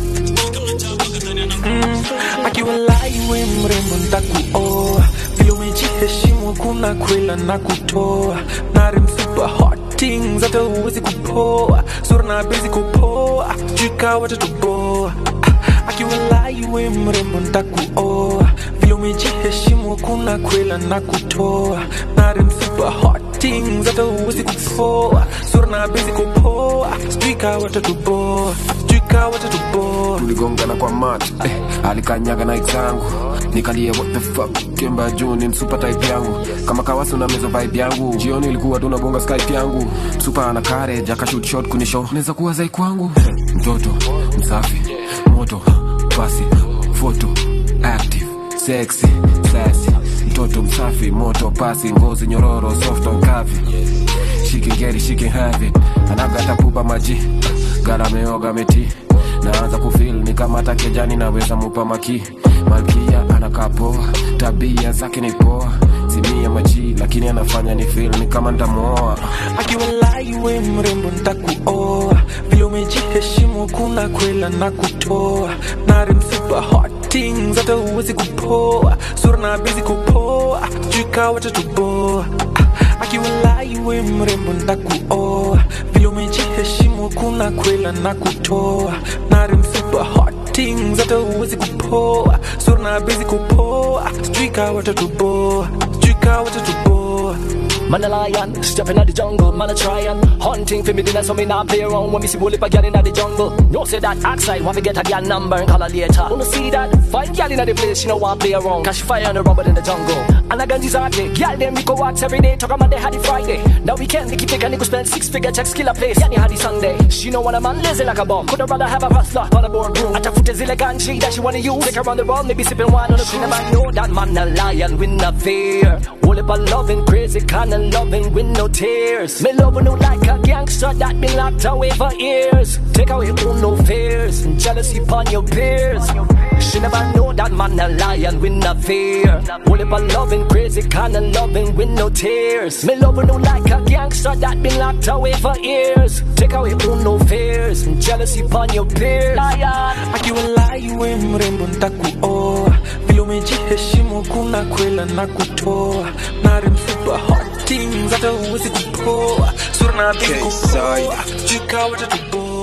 akiwa laiwe mrembo ntakuoa vile umejiheshimu kuna kwela na kutoa nare msupa hot things hata uwezi kupoa sura na bezi kupoa jika watatuboa akiwa laiwe mrembo ntakuoa vile umejiheshimu kuna kwela na kutoa nare msupa hot things hata uwezi kupoa sura na bezi kupoa jika watatuboa jika watatuboa tuligongana kwa mat eh, alikanyaga na zangu nikalia what the fuck kemba juu ni msupa type yangu kama kawasi una mezo vibe yangu jioni ilikuwa tunabonga skype yangu msupa ana courage akashoot shot kunisho naweza kuwa zai kwangu mtoto msafi moto basi foto active sexy sassy mtoto msafi moto pasi ngozi nyororo soft on kavi she can get it she can have it anagata pupa maji gala meoga meti naanza kufil ni kama hata kejani naweza mupa maki malkia anakaa poa tabia zake ni poa simia maji lakini anafanya ni fil ni kama ntamuoa akiwa laiwe mrembo ntakuoa vile umejiheshimu kuna kwela na kutoa nare msupa hot things hata uwezi kupoa sura na bezi kupoa jika watatuboa akiwa laiwe mrembo ntakuoa vile umejiheshimu kuna kwela na kutoa nare msupa hot things hata uwezi kupoa sura na bezi kupoa jika watatuboa jika watatuboa Man a lion, stepping out the jungle, man a tryin' Hunting for me dinner so me not play around When me see bully pa gal inna the jungle No say that outside, want to get a gal number and call her later Wanna see that, find gal inna the place, she no want play around Cause she fire on the rubber in the jungle And I gun these hard day, gal them we go walks every day Talk on Monday, had it Friday Now we can't keep picking, nigga spend six figure checks, kill a place Yani had it Sunday, she know when a man lazy like a bum Coulda rather have a hustler on a boardroom Atafute zile ganji that she wanna use Take her on the road, maybe sipping wine on the queen man know that man a lion with no fear Whole heap of loving, crazy kind of loving with no tears. Me loving you like a gangster that been locked away for years. Take away all no fears and jealousy upon your peers. She never know that man a lion with no fear. Whole heap of loving, crazy kind of loving with no tears. Me loving you like a gangster that been locked away for years. Take away all no fears and jealousy upon your peers. akiwa laiwe mrembo ntakuoa vile umejiheshimu kuna kwela na kutoa nare msupa hot things hata uwezi kupoa sura na bezi kupoa jika watatuboa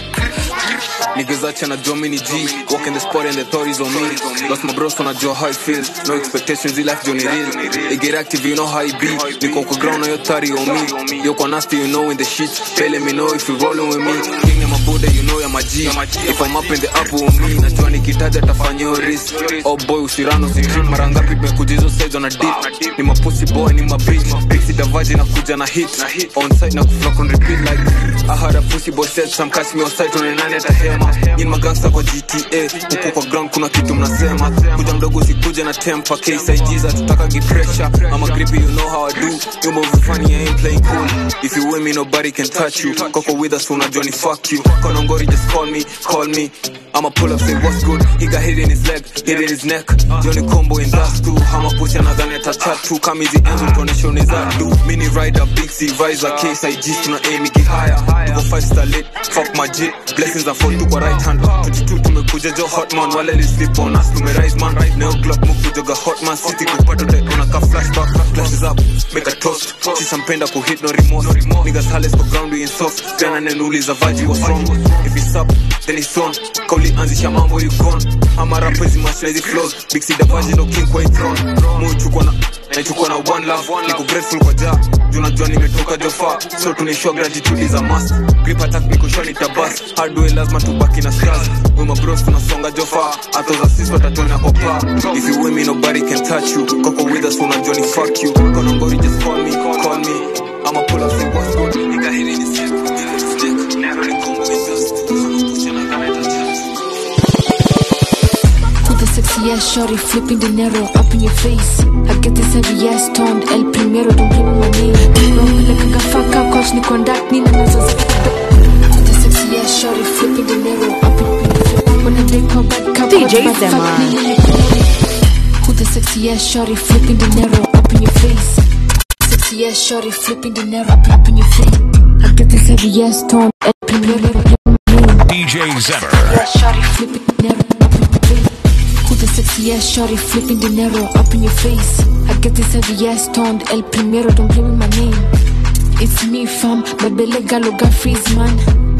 Niggas acha najua mini G Walk in the spot and the authorities on me Lost my bros wanajua how it feels No expectations, i life journey real They get active, you know how it be Niko kwa ground na yo tari on me Yo kwa nasty, you know in the shit They let me know if you rolling with me King ya mabuda, you know ya maji If I'm up in the apple on me Najua nikitaja tafanya yo risk Oh boy, usirano usitrip Mara ngapi tumekuja hizo sides on a dip Ni mapussy boy, ni mabitch Pixie davaji na kuja na hit On site na kuflock on repeat like I had a pussy boy said some catch me on site on nani atahema in magangsta kwa gta huko kwa ground kuna kitu mnasema kuja mdogo usikuja na tempa ksig tutaka gipresha ama grippy you know how i do you move funny i ain't playing cool if you with me nobody can touch you koko with us unajua ni fuck you konongori just call me call me I'ma pull up, say what's good. He got hit in his leg, hit in his neck. Johnny combo in that too. I'ma push anadhani ata tattoo. Kama hizi ends utoneshoni za do. Mini rider, big C visor, case IG tuna aim iki higher. Tuko five star lit, fuck my jit. Blessings are fall tu kwa right hand. 22 tumekuja jo hot man, wale li sleep on us. Tume rise man, neo glock mukuja ga hot man. City kupata utaona ka flashback. Flashes up, make a toast. Sisa mpenda kuhit no remorse. Niggas hales kwa ground we in soft. Jana nenuliza vaji what's wrong. If it's up, then it's on. Kauli anzisha mambo you gone. Ama rappers match na hizi flows. Big C the virgin no king kwa hii throne. Muchukua na naichukua na one love niko grateful kwa ja juu najua nimetoka jofa so tunaishow gratitude is a must grip attack niko sure nitabas hard way lazima tubaki na scars we my bros tunasonga jofa hata za sisi watatona opa if you with me nobody can touch you koko with us unajua ni fuck you kono ngori just call me call me I'ma pull up say what's good nigga hili ni sick shorty flipping dinero up in your face. I get this heavy ass stoned, El Primero, don't play with my name. Like a gafaka, coach, ni conduct, ni na nazo The sexy ass shorty flipping dinero up in your face. When I take her back, cup, DJ watch my Zemar. fuck, ni na ni Who the sexy ass shorty flipping dinero up in your face. Sexy ass shorty flipping dinero up, up in your face. I get this heavy ass stoned, El Primero, don't play with my name. DJ Zemer. Yeah, shorty flipping dinero up in your face. Who the sexy ass shorty flipping dinero up in your face? I get this heavy ass stoned, El Primero, don't play with my name. It's me, fam, Babele Galoga freeze man.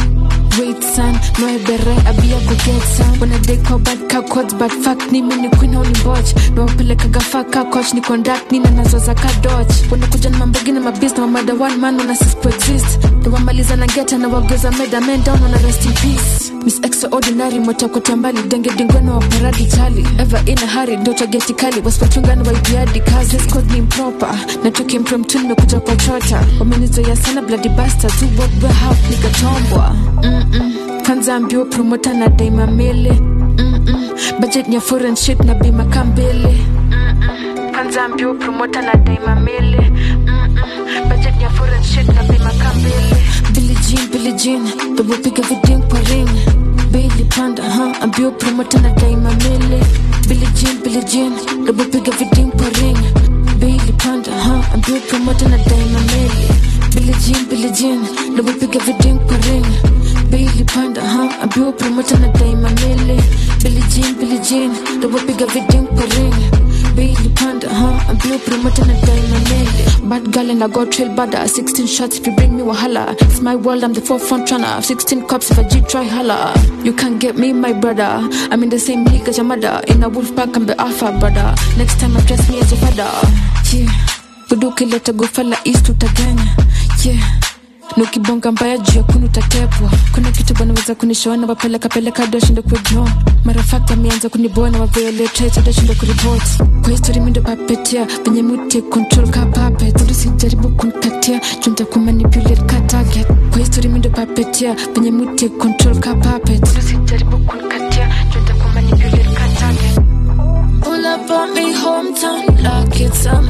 Wait, son, no I bere, I be a go get some. When I dey call bad cow quads, but fuck ni mini queen honi botch. No peleka gafa ka coach ni conduct ni na nazo za ka dodge. Wanakuja na mambogi na mabis na mamada one man wana sis exist. Ndo wamaliza na geta na wageza meda men down wana rest in peace. Miss extraordinary motokota mbali denge dingwena wa paradi chali. Ever in a hurry ndo tageti kali wasipachunga na waibiadi kazi. Dress code ni improper na tuki impromptu nimekuja kwa chota. Wamenizoea sana bloody bastard tu what we have nikatombwa. Mm-mm. Kwanza ambio promota na daima mele. Mm-mm. Budget ni ya foreign shit na bima kambele. Mm-mm. Kwanza ambio promota na daima mele. Mm-mm. Budget ni ya foreign shit na bima kambele. Billie Jean, Billie Jean, bebo piga viding kwa ring. Bailey panda, huh? Ambio promota na daima mele. Billie Jean, Billie Jean, bebo piga viding kwa ring. Bailey panda, huh? Ambio promota na daima mele. Billie Jean, Billie Jean, bebo piga viding kwa ring. Bailey panda, huh? Ambiwa promota na daima mele. Billie Jean, Billie Jean, bebo piga viding kwa ring. Bailey panda, huh? Ambiwa promota na daima mele. Bad girl and I got trail bada. 16 shots if you bring me wahala. It's my world, I'm the forefront runner. 16 cops if I G try holla. You can't get me, my brother. I'm in the same league as your mother. In a wolf pack, I'm the alpha brother. Next time address me as your father. Yeah. Buduki leta gofala east utaganya. Yeah nukibonga mbaya juu ya kunu utatepwa kuna kitu banaweza kunishoana wapeleka peleka doshindo kujua marafaki ameanza kunibona wavioletaitadoshindo kuripot kwa histori mindo papetia venye muti control ka puppet Bado sijaribu kunikatia junta kumanipulate ka target kwa histori mindo papetia venye muti control ka puppet Bado sijaribu kunikatia junta kumanipulate ka target Pull up on me hometown like it's a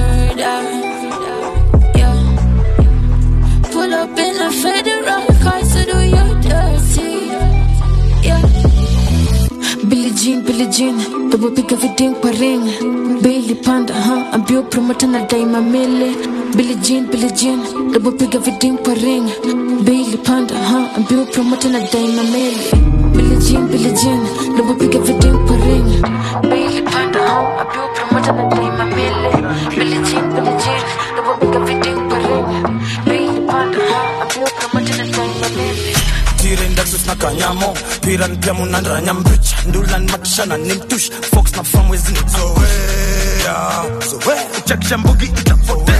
murder Yeah Pull up in a federal car to do you dirty. Yeah. Billie Jean, Billie Jean, double pick everything kwa ring. Bailey panda, huh? Ambio promoter na daima mele. Billie Jean, Billie Jean, double pick everything kwa ring. Bailey panda, huh? Ambio promoter na daima mele. Billie Jean, Billie Jean, double pick everything kwa ring. Bailey panda, huh? Ambio promoter na daima mele. Billie Jean, Billie Jean, double pick everything kwa ring. Bailey panda, huh? Ambio promoter na daima mele. tirendasus na kanyamo piran pia munandranya mbicha ndulan matishana ni mtush fox na famwezini zoea zoea uchakisha mbugi itapotea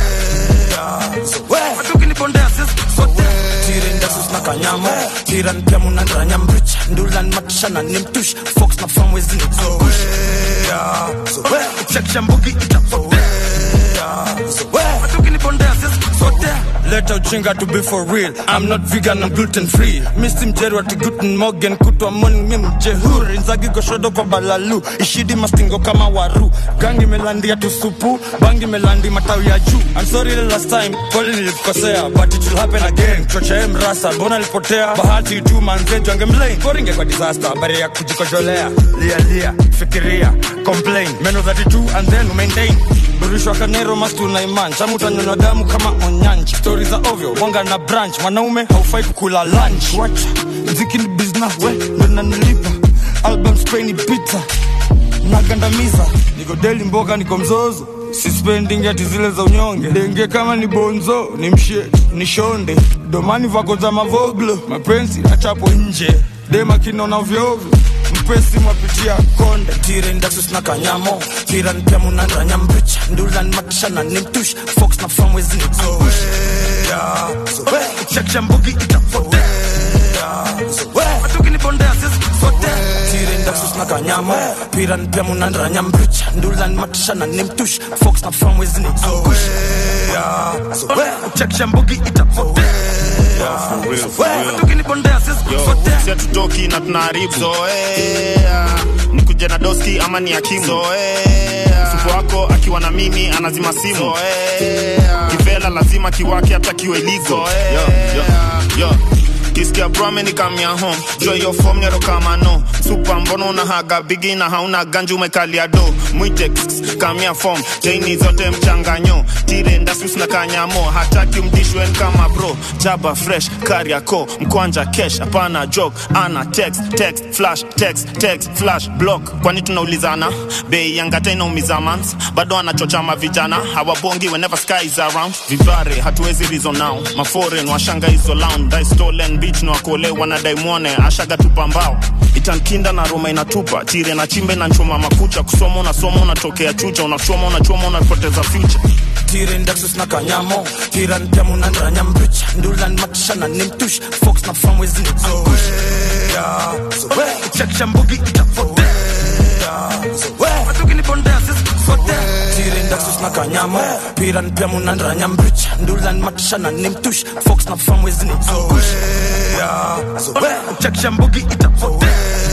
zoea matukinibondea sisi sote tirendasus na kanyamo piran pia munandranya mbicha ndulan matishana ni mtush fox na famwezini zoea zoea uchakisha mbugi itapotea zoea matukinibondea sisi sote leta uchinga to be for real i'm not vegan i'm gluten free misi mjeri wati guten morgan kutwa moni mi mjehuri nzagi goshodo kwa balalu ishidi mastingo kama waru gangi melandia tusupu bangi melandi matawi ya juu i'm sorry the last time kweli nilikosea but it will happen again chochae mrasa mbona lipotea bahati tu manzeju angemlain koringe kwa disaster habari ya kujikojolea lia lia fikiria complain meno 32 and then maintain burishwa kanero mastu na iman chamu utanyonywa damu kama onyanji stori za ovyo mwanga na branch mwanaume haufai kukula lunch wacha mziki ni business we ndo nanilipa album spain pizza nagandamiza niko deli mboga niko mzozo sispending ati zile za unyonge denge kama ni bonzo ni mshe ni shonde domani vako za mavoglo mapenzi achapo nje dema kinona vyovyo mpesi mwapitia konde tirendasus na kanyamo tiran pia munandranya mbicha ndulan matishana ni mtush fox na famwezini zoea zoea uchakisha mbugi itapotea zoea matukinibondea sisi sote tirendasus na kanyamo piran pia munandranya mbicha ndulan matishana ni mtush fox na famwezini zoea zoea uchakisha mbugi itapotea zoea matukinibondea sisi sote si hatutoki na tunaharibu zoea nikuje na doski ama ni akimu mfuko wako akiwa na mimi anazima simu kivela lazima kiwake hata kiwe ligo yo, yo, yo. kisikia brame ni kamia home jo hiyo fom nero kama no supa mbono una haga bigi na hauna ganju umekalia do mwite kss, kamia fom chaini zote mchanganyo tire ndasus na kanyamo hataki mdishwen kama bro jaba fresh kariako mkwanja kesh hapana jok ana text text flash text text flash block kwani tunaulizana bei yangata inaumiza mans bado anachocha mavijana hawabongi whenever sky is around vivare hatuwezi reason now maforen washanga hizo lounge dai stolen beach na wakole wanadai mwone ashaga tupa mbao itankinda na roma inatupa tire na chimbe na nchoma makucha kusoma unasoma unatokea chucha unachoma unachoma unapoteza future tire ndaksus na kanyamo tiran temu na ndanyambricha ndulan matishana nimtush fox na famwezi ni angush chekisha mbugi itapotea matukinipondea sisi sote tire ndaksus na kanyamo piran temu na ndanyambricha ndulan matishana nimtush fox na famwezi ni angush chekisha mbugi itapotea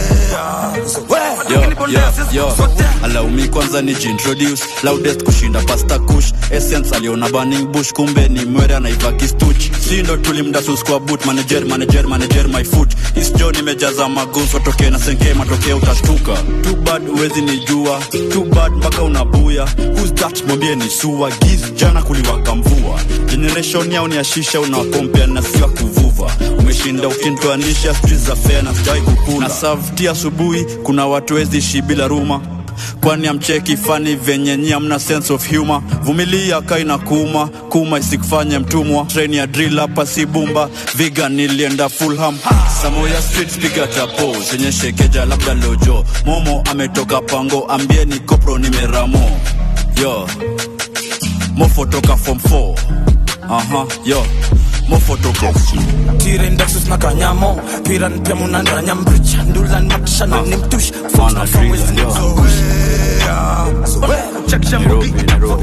Yo, yo, yo. alaumi kwanza ni jintroduce loudest kushinda pasta kush essence aliona burning bush kumbe ni mwere anaiva kistuch si ndo tulimdasus kwa boot manager manager manager my foot isjo nimejaza maguns watoke na senke matokeo utashtuka too bad uwezi nijua too bad mpaka unabuya who's that mwambie ni sua giz jana kuliwaka mvua generation yao ni ashisha unawakompea na siwa kuvuva umeshinda ukintoanisha street za fair na sijawai kukula na savti asubuhi kuna watu wezi ishi bila ruma kwani amcheki fani venye nyi amna sense of humor vumilia kaina kuuma kuma isikufanye mtumwa treni ya drill hapa si bumba vegan nilienda fulham samoya street piga chapo zenye shekeja labda lojo momo ametoka pango ambieni kopro nimeramo yo mofo toka form 4 aha yo mofo toka tire ndaksus na kanyamo piran temu na ndanyambricha ndulan matishana nimtush fox na famwezi ni angush chekisha mbugi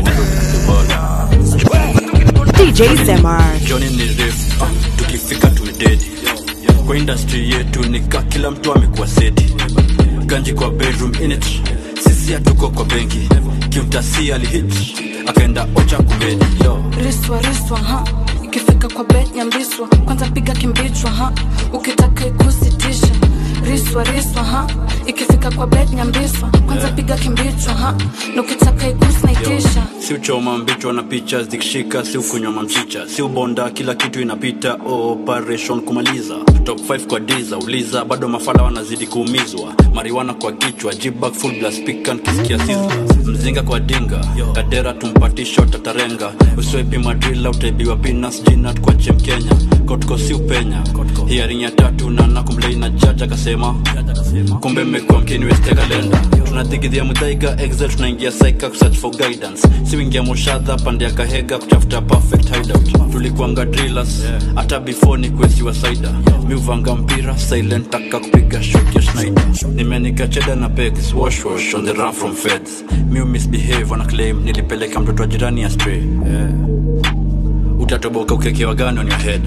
DJ Zemar. Johnny ni refu uh, tukifika tumededi kwa industry yetu nika kila mtu amekuwa seti ganji kwa bedroom init sisi hatuko kwa benki kiutasi alihit akaenda ocha kubedi yo riswa riswa ha ikifika kwa bet nyambiswa kwanza piga kimbichwa ha ukitaka ikusitisha riswa riswa ha ikifika kwa bet nyambiswa kwanza piga kimbichwa ha na ukitaka ikusnaitisha si uchoma mbichwa na picha zikishika si ukunywa mamchicha si ubonda kila kitu inapita operation kumaliza top 5 kwa diza uliza bado mafala wanazidi kuumizwa mariwana kwa kichwa jibak full blast pikan kisikia sizzla mzinga kwa dinga kadera tumpatisha utatarenga uswepi madrila utaibiwa pinas jinat kwa chem kenya kotko si upenya hiaring ya tatu na nakumlei na jaja akasema kumbe mmekuwa mkiniweste kalenda tunathigidhia mudhaiga excel tunaingia saika kusearch for guidance siwingia moshadha pande ya kahega kutafuta perfect hideout tulikuanga drillers hata before ni kuesiwa saida miuvanga mpira silent taka kupiga shot ya schneider nimenika cheda na pegs wash wash on the run from feds miu misbehave wana claim nilipeleka mtoto wa jirani ya stray yeah. utatoboka ukekewa gani on your head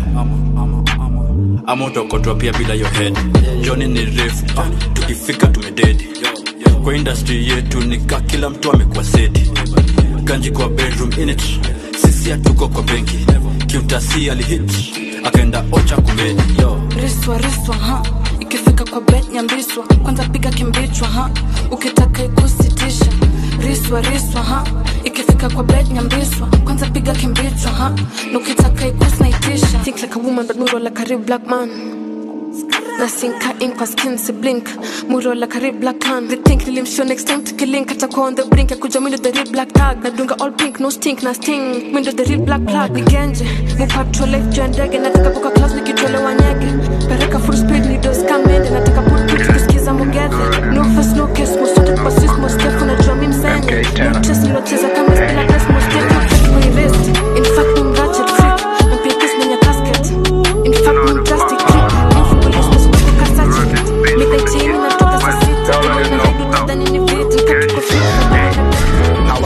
ama utokotwa pia bila your head joni ni refu uh, tukifika tumededi kwa industry yetu nika kila mtu amekuwa seti ganji kwa bedroom init sisi hatuko kwa benki kiutasi alihit akaenda ocha kumedi yo riswa riswa ha ikifika kwa bet nyambiswa kwanza piga kimbichwa ha ukitaka ikusitisha riswa riswa ha ikifika kwa bet nyambiswa kwanza piga kimbichwa ha na ukitaka ikusnaitisha think like a woman but muro like a real black man nasinka in kwa skin si blink muro like a real black can they think nilimshow next time tukilink atakuwa on the brink ya kuja mindo the real black tag nadunga all pink no stink na sting mindo the real black plug nigenje mupatro life juu ya ndege nataka kuka class nikitolewa nyege pereka full speed ni dos kamende nataka put put kusikiza mugedhe no face no case most wanted kwa sis most step unajua mimi msenye no chess nilocheza kama stila guys most step no catch my wrist in fact I'm ratchet freak mpia kiss menya casket in fact I'm plastic creep Nifungulie space kwa kuka sachet Nika chini natoka saa sita Kama na haidu nadhani ni vitu Katuko fit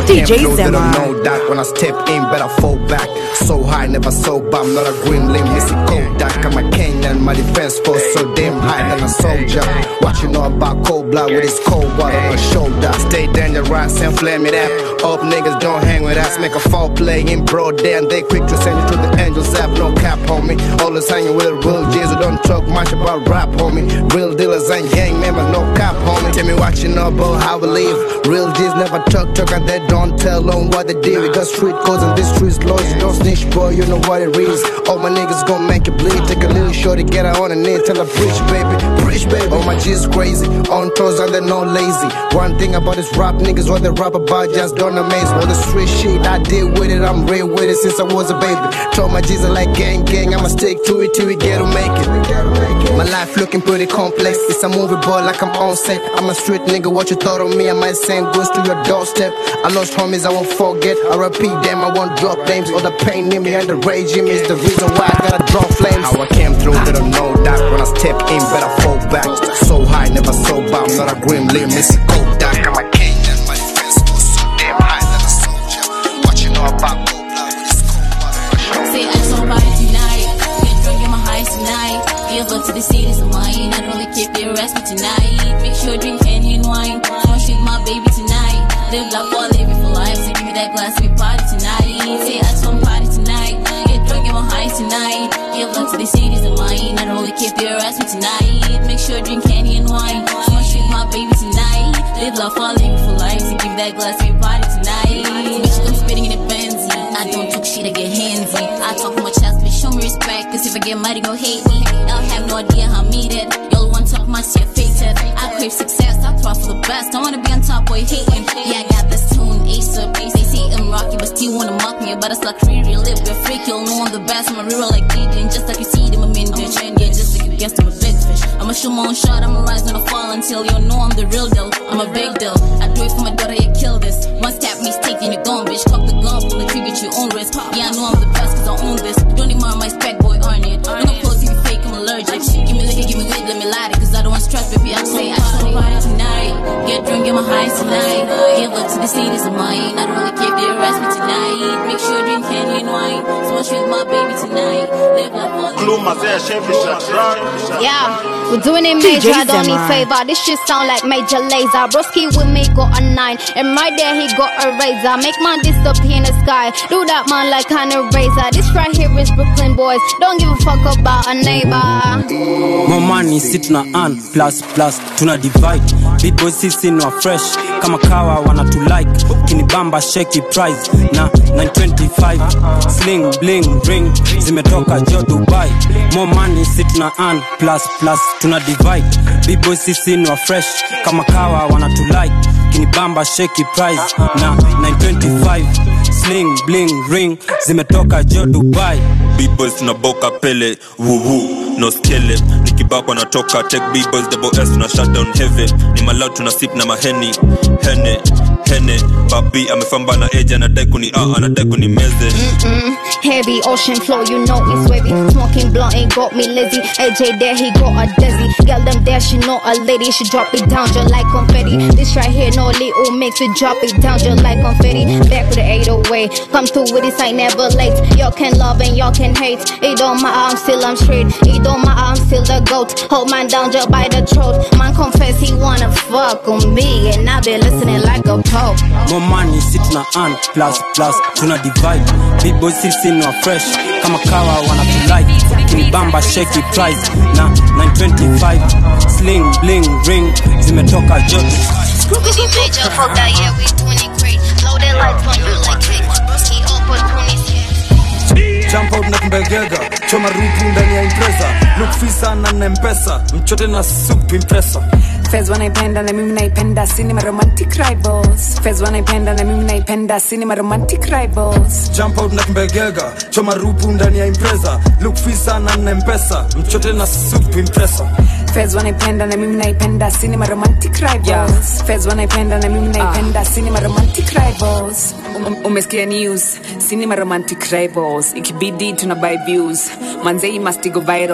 DJ came through, they don't Zemar. know that. When I step in, better fall back. So high, never sober. I'm not a green limb, Missy Kodak. I'm a Kenyan, my defense force so damn high than a soldier. What you know about cold blood with his cold water on my shoulder. Stay dangerous and flame it up. Up niggas don't hang with us. Make a fall play in broad day and they quick to send you to the angels app. No cap, homie. Always hanging with real G's who don't talk much about rap, homie. Real dealers and gang members, no cap, homie. Tell me what you know about how we live. Real G's never talk, talk and they don't tell on what they did. We got street codes and this street's laws. You don't snitch, boy, you know what it is. All my niggas gon' make it bleed. Take a little short to get her on the knee. Tell her preach, baby, preach, baby. All my G's crazy. On toes and they're no lazy. One thing about this rap niggas, what they rap about just don't amaze. All the street shit I did with it, I'm real with it since I was a baby. Told my G's are like gang, gang. I'ma stick to it till we get to make it. My life looking pretty complex. It's a movie, boy, like I'm on set. I'm a street nigga. What you thought of me? I might send goods to your doorstep. I lost homies, I won't forget. I repeat them, I won't drop names. All the pain in me and the rage in me is the reason why I gotta draw flames. How I came through, they don't know that. When I step in, better fall back. So high, never sober. I'm not a grim limb, Missy Kodak. I'm a Kenyan, my defense was so damn high than a soldier. What you know about cold blood with his cold water? Say I just party tonight. Get drunk, get my highs tonight. Give up to the cities of mine. I don't really keep your rest me tonight. Make sure drink candy and wine. Smash with my baby tonight. Live life while living for life. So give me that glass, we party tonight. Say I just party tonight. Get drunk, get my highs tonight. Give up to the cities of mine. I don't really keep your rest me tonight. Make sure drink candy and wine. Smash with my baby tonight. Live life while living for life. So give me that glass, we party tonight. Bitch, I'm spitting in the Benzie. I don't talk shit, I get handsy. I talk from my chest, but show me respect. Cause if I get mad, you gon' hate me. Y'all have no idea how I mean it. Y'all want talk my shit, face it. I crave success, I thrive for the best. I wanna be on top, boy, hating. Yeah, I got this tune, ace up. They say I'm rocky, but still wanna mock me. But it's like free real live, we're freak. You'll know I'm the best. I'm a real like DJ, just like you see them, I'm in bitch. Yeah, just like you guessed, I'm a big fish. I'ma shoot my own shot, I'ma rise, gonna fall until you know I'm the real deal. I'm a big deal. I do it for my daughter, you kill this. One step mistake, then you gone, bitch. Cock the gun, pull the trigger at your own risk. Yeah, I know I'm the best, cause I own this. Don't need my spec, boy, earn it. Don't go close if you fake, I'm allergic. Give me liquor, give me weed, let me light it, cause I don't want stress, baby. I say I just wanna party tonight. Get drunk, get my highs tonight. Give up to the cities of mine. I don't really care if they arrest me tonight. Make sure drink candy and wine. Smash with my baby tonight. Live life all Yeah, we're doing it DJ major, I don't need Zemar. favor. This shit sound like major laser. Broski with me got a nine, and right there he got a razor. Make man disappear in the sky. Do that man like kind of razor. This right here is Brooklyn boys. Don't give a fuck about a neighbor. more money si tuna earn plus plus tuna divide big boys sisi ni wa fresh kama kawa wanatu like kinibamba sheki price na 925 sling bling ring zimetoka jo dubai more money si tuna earn plus plus tuna divide big boys sisi ni wa fresh kama kawa wanatu like kinibamba sheki price na 925 sling bling ring zimetoka jo dubai B-boys tunaboka pele wuwu no skele nikibakwa natoka tek B-boys double S tuna shutdown heavy ni malau tuna sip na maheni hene hene babi amefamba na eja anadai kuni a anadai kuni meze Mm, heavy ocean flow, you know it's wavy. Smoking blunt ain't got me lazy. AJ there, he got a dizzy. Girl, them there, she know a lady. She drop it down just like confetti. This right here, no little mix it, drop it down just like confetti. Back with the 808. Come through with this, I never late. Y'all can love and y'all can hate. It don't matter, I'm still I'm straight. It don't matter, I'm still the goat. Hold man down just by the throat. Man confess he wanna fuck on me, and I been listening like a pope. more money si tuna earn plus plus tuna divide big boys sisi ni wa fresh kama kawa wanatulike kinibamba sheki price na 925 sling bling ring zimetoka joto Scooby major, fuck that, yeah, we doing it great. Loaded lights on you like cake. Broski opportunities, jump out na kumbegega choma rupu ndani ya impresa look fisa na na mpesa mchote na soup impresa Fez wanaipenda na mimi naipenda cinema romantic rivals Fez wanaipenda na mimi naipenda cinema romantic rivals jump out na kumbegega choma rupu ndani ya impresa look fisa na na mpesa mchote na soup impresa Fez wanaipenda na mimi naipenda cinema romantic rivals Fez wanaipenda na mimi naipenda cinema romantic rivals Um- umesikia news cinema romantic rivals ikibidi tuna buy views manzei must go viral ni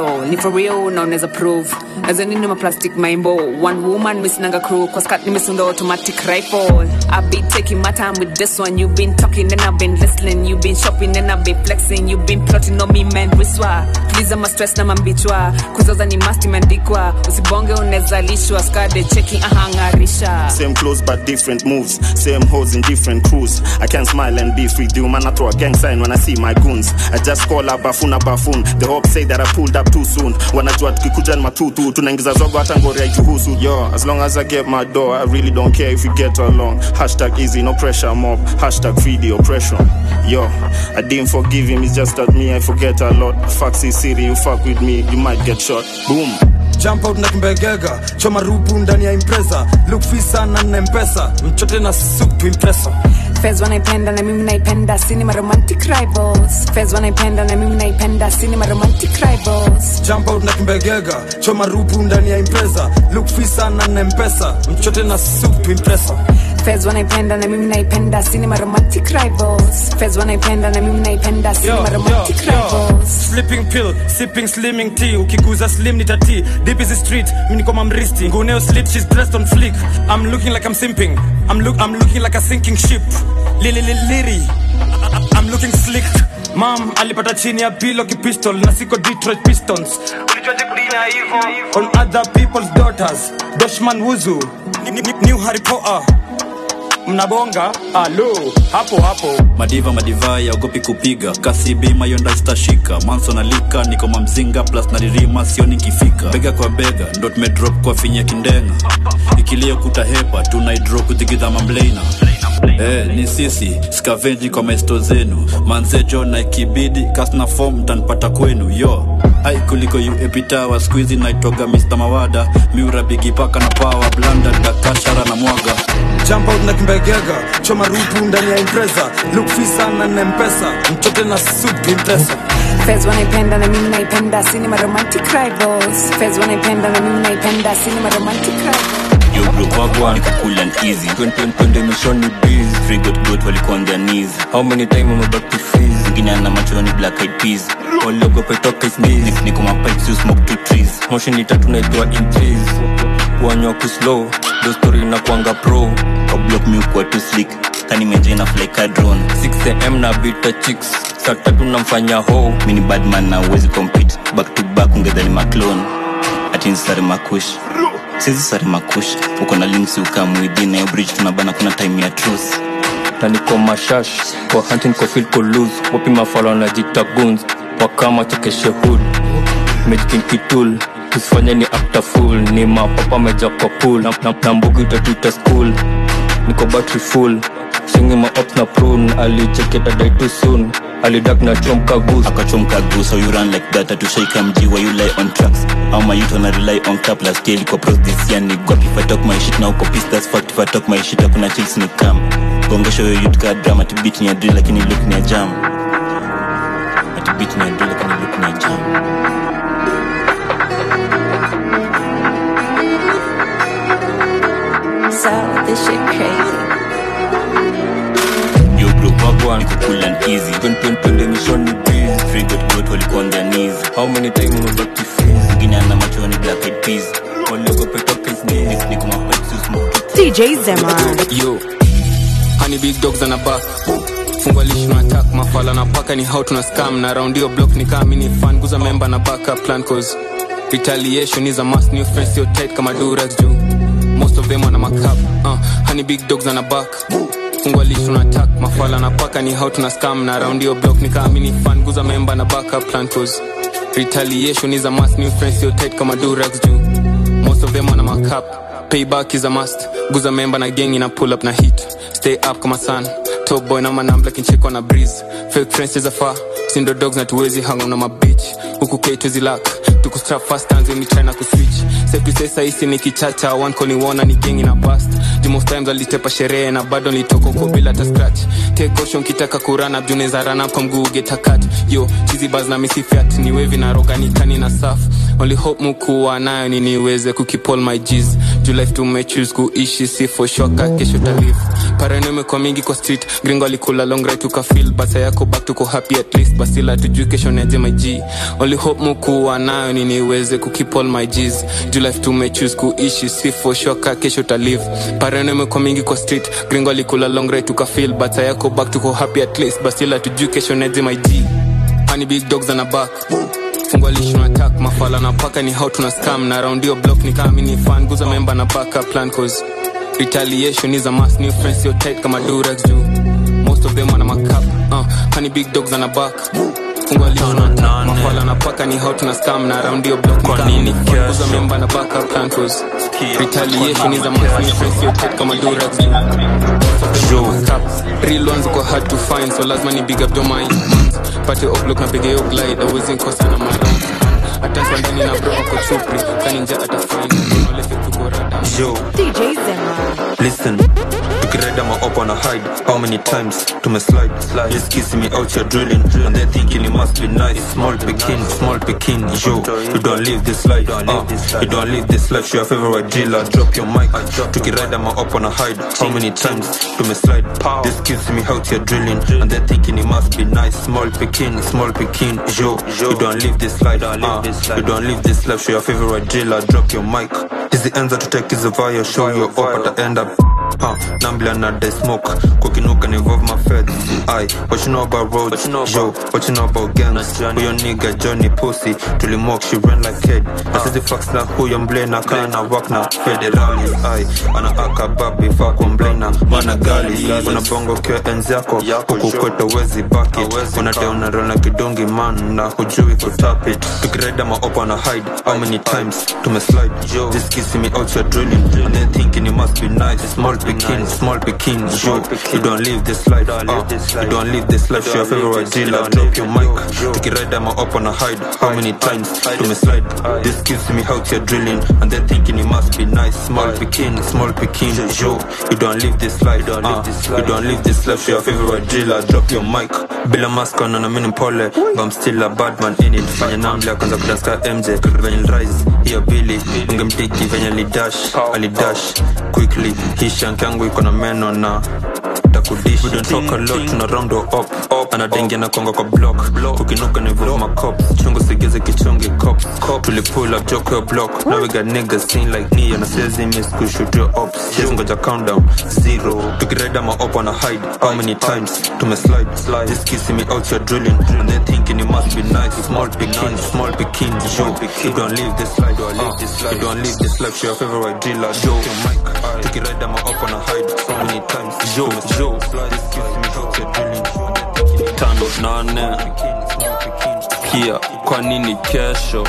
for real na unaweza prove nazo nini maplastic maimbo one woman misinanga crew kwa skat nimesunda automatic rifle I've been taking my time with this one you've been talking and I've been listening you've been shopping and I've been flexing you've been plotting on me man wiswa please ama stress na mambichwa kuzaza ni must imeandikwa usibonge unaweza lishwa skade checking ahangarisha Same clothes but different moves. Same hoes in different crews. I can smile and be free. Do man, I throw a gang sign when I see my goons. I just call a bafuna bafun. The hope say that I pulled up too soon. Wanajua tukikuja ni matutu. Tunaingiza zogo hata ngori haituhusu. Yo, as long as I get my door, I really don't care if we get along. Hashtag easy, no pressure mob. Hashtag free the oppression. Yo, I didn't forgive him. It's just that me, I forget a lot. Fuck C city, you fuck with me, you might get shot. Boom. jump out na kimbegega choma rupu ndani ya impresa look fisa na nina mpesa mchote na supu impresa Fez wanaipenda na mimi naipenda cinema romantic rivals Fez wanaipenda na mimi naipenda cinema romantic rivals jump out na kimbegega choma rupu ndani ya impresa look fisa na nina mpesa mchote na supu impresa Fez wanaipenda na mimi naipenda cinema romantic rivals Fez wanaipenda na mimi naipenda cinema romantic rivals sleeping pill sipping slimming tea ukiguza slim ni tati deep is the street mimi niko mamristi nguneo sleep she's dressed on flick i'm looking like i'm simping i'm look i'm looking like a sinking ship lili lili liri i'm looking slick mam alipata chini ya pilo kipistol na siko detroit pistons ulijuaje kudina hivyo on other people's daughters doshman wuzu Ni- ni- new harry potter mnabonga alo hapo hapo madiva madivai aogopi kupiga kasi bima yonda zitashika manso na lika niko mamzinga plus naririma sioni nkifika bega kwa bega ndo tumedrop kwa finya kindenga ikilia kutahepa tunaidro kuthigidha mamleina Eh, ni sisi skavenji kwa maesto zenu manzejo na ikibidi kasna fom mtanipata kwenu yo ai kuliko uepitawa skuizi naitoga mr mawada miura bigipaka na pawa blanda dakashara na mwaga jump out na kimbegega choma rupu ndani ya impresa look fisa na nina mpesa mchote na supu impresa Fez wanaipenda na mimi naipenda cinema romantic rivals Fez wanaipenda na mimi naipenda cinema romantic rivals Yo bro wagwan niko cool and easy Twende mishoni busy Free got got walikuwa on their knees How many time wameback to freeze Mwingine ana macho ni black eyed peas Waliogopa toka sneeze Niko mapipes you smoke two trees Moshi ni tatu naitwa in trees Kuanywa kuslow Do story na kuanga pro Kwa block mi ukuwa too slick Kani menje na fly ka drone 6am na bita chicks Saa tatu namfanya ho Mini badman na uwezi compete Back to back ungedhani maclone Ati nsari makush sizi sari makush uko na links ukamwidhi na hiyo bridge tunabana kuna time ya truth taniko mashash kwa hunting kwa field ko lose wapi mafalo na jita guns wakama chekeshe hood mejikin kitul usifanye ni after full ni mapapa meja kwa pool na, na, na mbugi utatuita school niko battery full singi ma up na prune alicheketa die too soon alidak na chomka goose akachomka goose so you run like that atushaika mji wa you lie on tracks au my youth wana rely on cap la scale kwa pros this year ni gwapi if I talk my shit na uko pissed that's fact if I talk my shit hakuna chills ni kam gongesho yo youth ka drama to beat ni ya drill lakini look ni ya jam ati beat ni ya drill lakini look ni ya jam So this shit crazy. Yo bro wagwan niko cool and easy Twende twende twende mishoni busy Free got got walikuwa on their knees How many time umeback to freeze Mwingine ana macho ni black eyed peas Waliogopa toka sneeze Niko mapipes you smoke DJ Zemar. yo hani big dogs ana back fungwa lishi na attack mafala na paka ni how tuna scam na round hiyo block ni kama mini fan guza member na backup plan cause retaliation is a must new friends still tight kama durex juu most of them wana makap uh, hani big dogs ana back fungwa lishi na attack mafala na paka ni how tuna scam na round hiyo block ni kama mini fan guza member na backup plan cause retaliation is a must new friends still tight kama durex juu most of them wana makap payback is a must guza member na gang ina pull up na hit stay up kama sun top boy na manambla kinchekwa na breeze fake friends is a far sindo dogs na tuwezi hang na mabitch huku ketu zilak tukustrap fast hands when we try na kuswitch safe to say saisi ni kichacha one call ni wona ni gang ina bust the most times alitepa sherehe na bado nitoka huko bila hata scratch take caution kitaka kurana juneza rana kwa mguu get a cut yo chizi baz na misifiat ni wevi na roga ni kani na saf only hope mukuwa nayo ni niweze kukipol my G's juu life tumechoose kuishi si for shoka kesho talive parano imekuwa mingi kwa street gringo alikula long right tukafil basa yako back tuko happy at least basila tujui kesho neje my G only hope mukuwa nayo ni niweze kukipol my G's juu life tumechoose kuishi si for shoka kesho talive parano imekuwa mingi kwa street gringo alikula long right tukafil basa yako back tuko happy at least basila tujui kesho neje my G Honey big dogs on a back fungwa lisho na attack mafala na paka ni how tuna scam na round your block ni kama ni fan guza member na backup plan cause retaliation is a must new friends your tight kama durex juu most of them wana makap uh, honey big dogs on a back fungwa lisho na attack mafala na paka ni how tuna scam na round your block ni kama ni fan guza member na backup plan cause retaliation is a must new friends your tight kama durex juu real ones go hard to find so lazima ni big up your mind pate oblok na piga yo glide awezi nkosa na maround atanswa ndani na bro ako chupri kaninja atafine olefe tuko rada Yo, DJ Zema. listen. Tukireda my up on a hide. How many times to me slide? Just kissing me out here drilling, and they thinking it must be nice. Small picking, small picking. Yo, you don't live this life. Uh, you don't live this life. Show your favorite dealer. Drop your mic. Tukireda my up on a hide. How many times to me slide? Just kissing me out here drilling, and they thinking it must be nice. Small picking, small picking. Yo, you don't live this life. Uh, you don't live this life. Show your favorite dealer. Drop your mic. Hizi enza tutake via show you up at the end up Huh, nambla na the smoke kukinuka ni involve my feds Aye, what you know about roads yo what you know about gangs huyo nigga Johnny Pussy tulimok she ran like kid na sisi fax na huyo mblena kana na work na federali Aye, ana aka babi fa kwa mblena mana gali una bongo kwa enzi yako huku kwetu wezi baki una deona rona kidungi man na hujui kutap it tukireda ma up on a hide how many times tumeslide just kissing me out your drilling and then thinking it must be nice small picking small picking yo you don't live this life uh, you don't live this life show your favorite dealer drop your mic tukireda ma up on a hide how many times tumeslide just kissing me out your drilling and then thinking it must be nice small picking small picking yo you don't live this life uh, you don't live this life show your favorite dealer drop your mic bila mask on na mimi pole but I'm still a bad man in it fanya namla kwanza kudanska MJ venye rise hiyo bili ungemtiki venye alidash alidash quickly hii shank yangu iko na meno na takudish we don't talk a lot tuna round up up anadengia na konga kwa block ukinuka ni vuvu makop chungu sigeze kichongi cop tuli pull up joke your block now we got niggas sing like me and I says he miss could shoot your ops yes ngoja countdown zero tukireda ma up on a hide how many times tumeslide just kissing me out your drilling and they thinking it must be nice small picking small picking yo you don't live this life uh, you don't live this life show your favorite dealer yo tukireda ma up on a hide so many times yo yo just kissing me out your drilling tano nane kia kwa nini kesho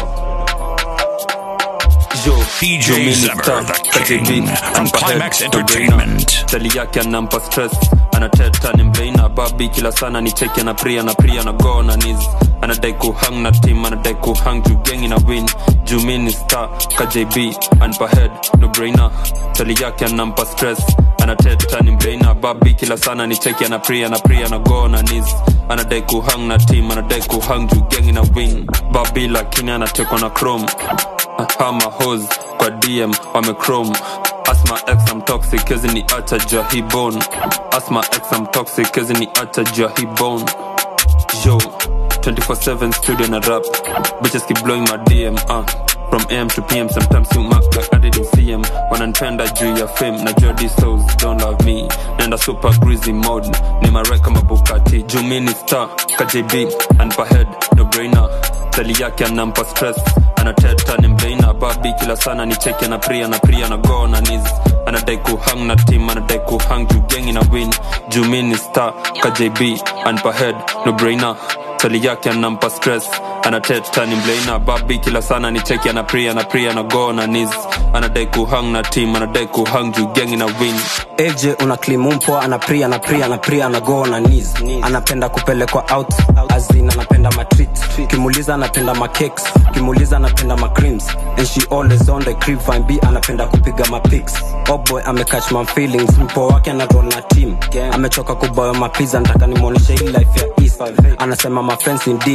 yo DJ yo mini Zebra, star, the KJB, king, and ampa Climax head, ndo Entertainment. brainer. tali yake anampa stress anateta ni mbeina babi kila sana ni cheki ana pria na pria na go na nis anadai kuhang na team anadai kuhang juu gengi na win juu mini star kjb anpa head no brainer tali yake anampa stress anateta ni mbeina babi kila sana ni cheki ana pria na pria na go na nis anadai kuhang na team anadai kuhang juu gengi na win babi lakini anatekwa na chrome hama hos kwa dm wamechrome asma x am toxic kezi ni acha jua hi bone asma x am toxic kezi ni acha jua hi bone yo 24/7 studio na rap bitches keep blowing my dm uh. from am to pm sometimes you mark like i didn't see em wananipenda juu ya fame na jody souls don't love me nenda super greasy mode ni marek kama bukati juu mi ni star kjb anpa head no brainer tali yake anampa stress anateta ni mbeina babi kila sana ni cheki na pria na pria na go na nis anadai kuhang na team anadai kuhang juu gengi na win juu mi ni star kjb anpa head no brainer tali yake anampa stress anateta ni mleina babi kila sana ni cheki ana pria na pria na go na nis anadai kuhang na team anadai kuhang juu gengi na win AJ una klimumpwa ana pria na pria na pria na go na knees anapenda kupelekwa out azin anapenda matreat kimuliza anapenda macakes kimuliza anapenda macreams and she always on the crib fine b anapenda kupiga mapics oh boy amecatch my feelings mpo wake anarol na team amechoka kuboya mapiza nataka nimwonyeshe hii life ya east anasema my friends indeed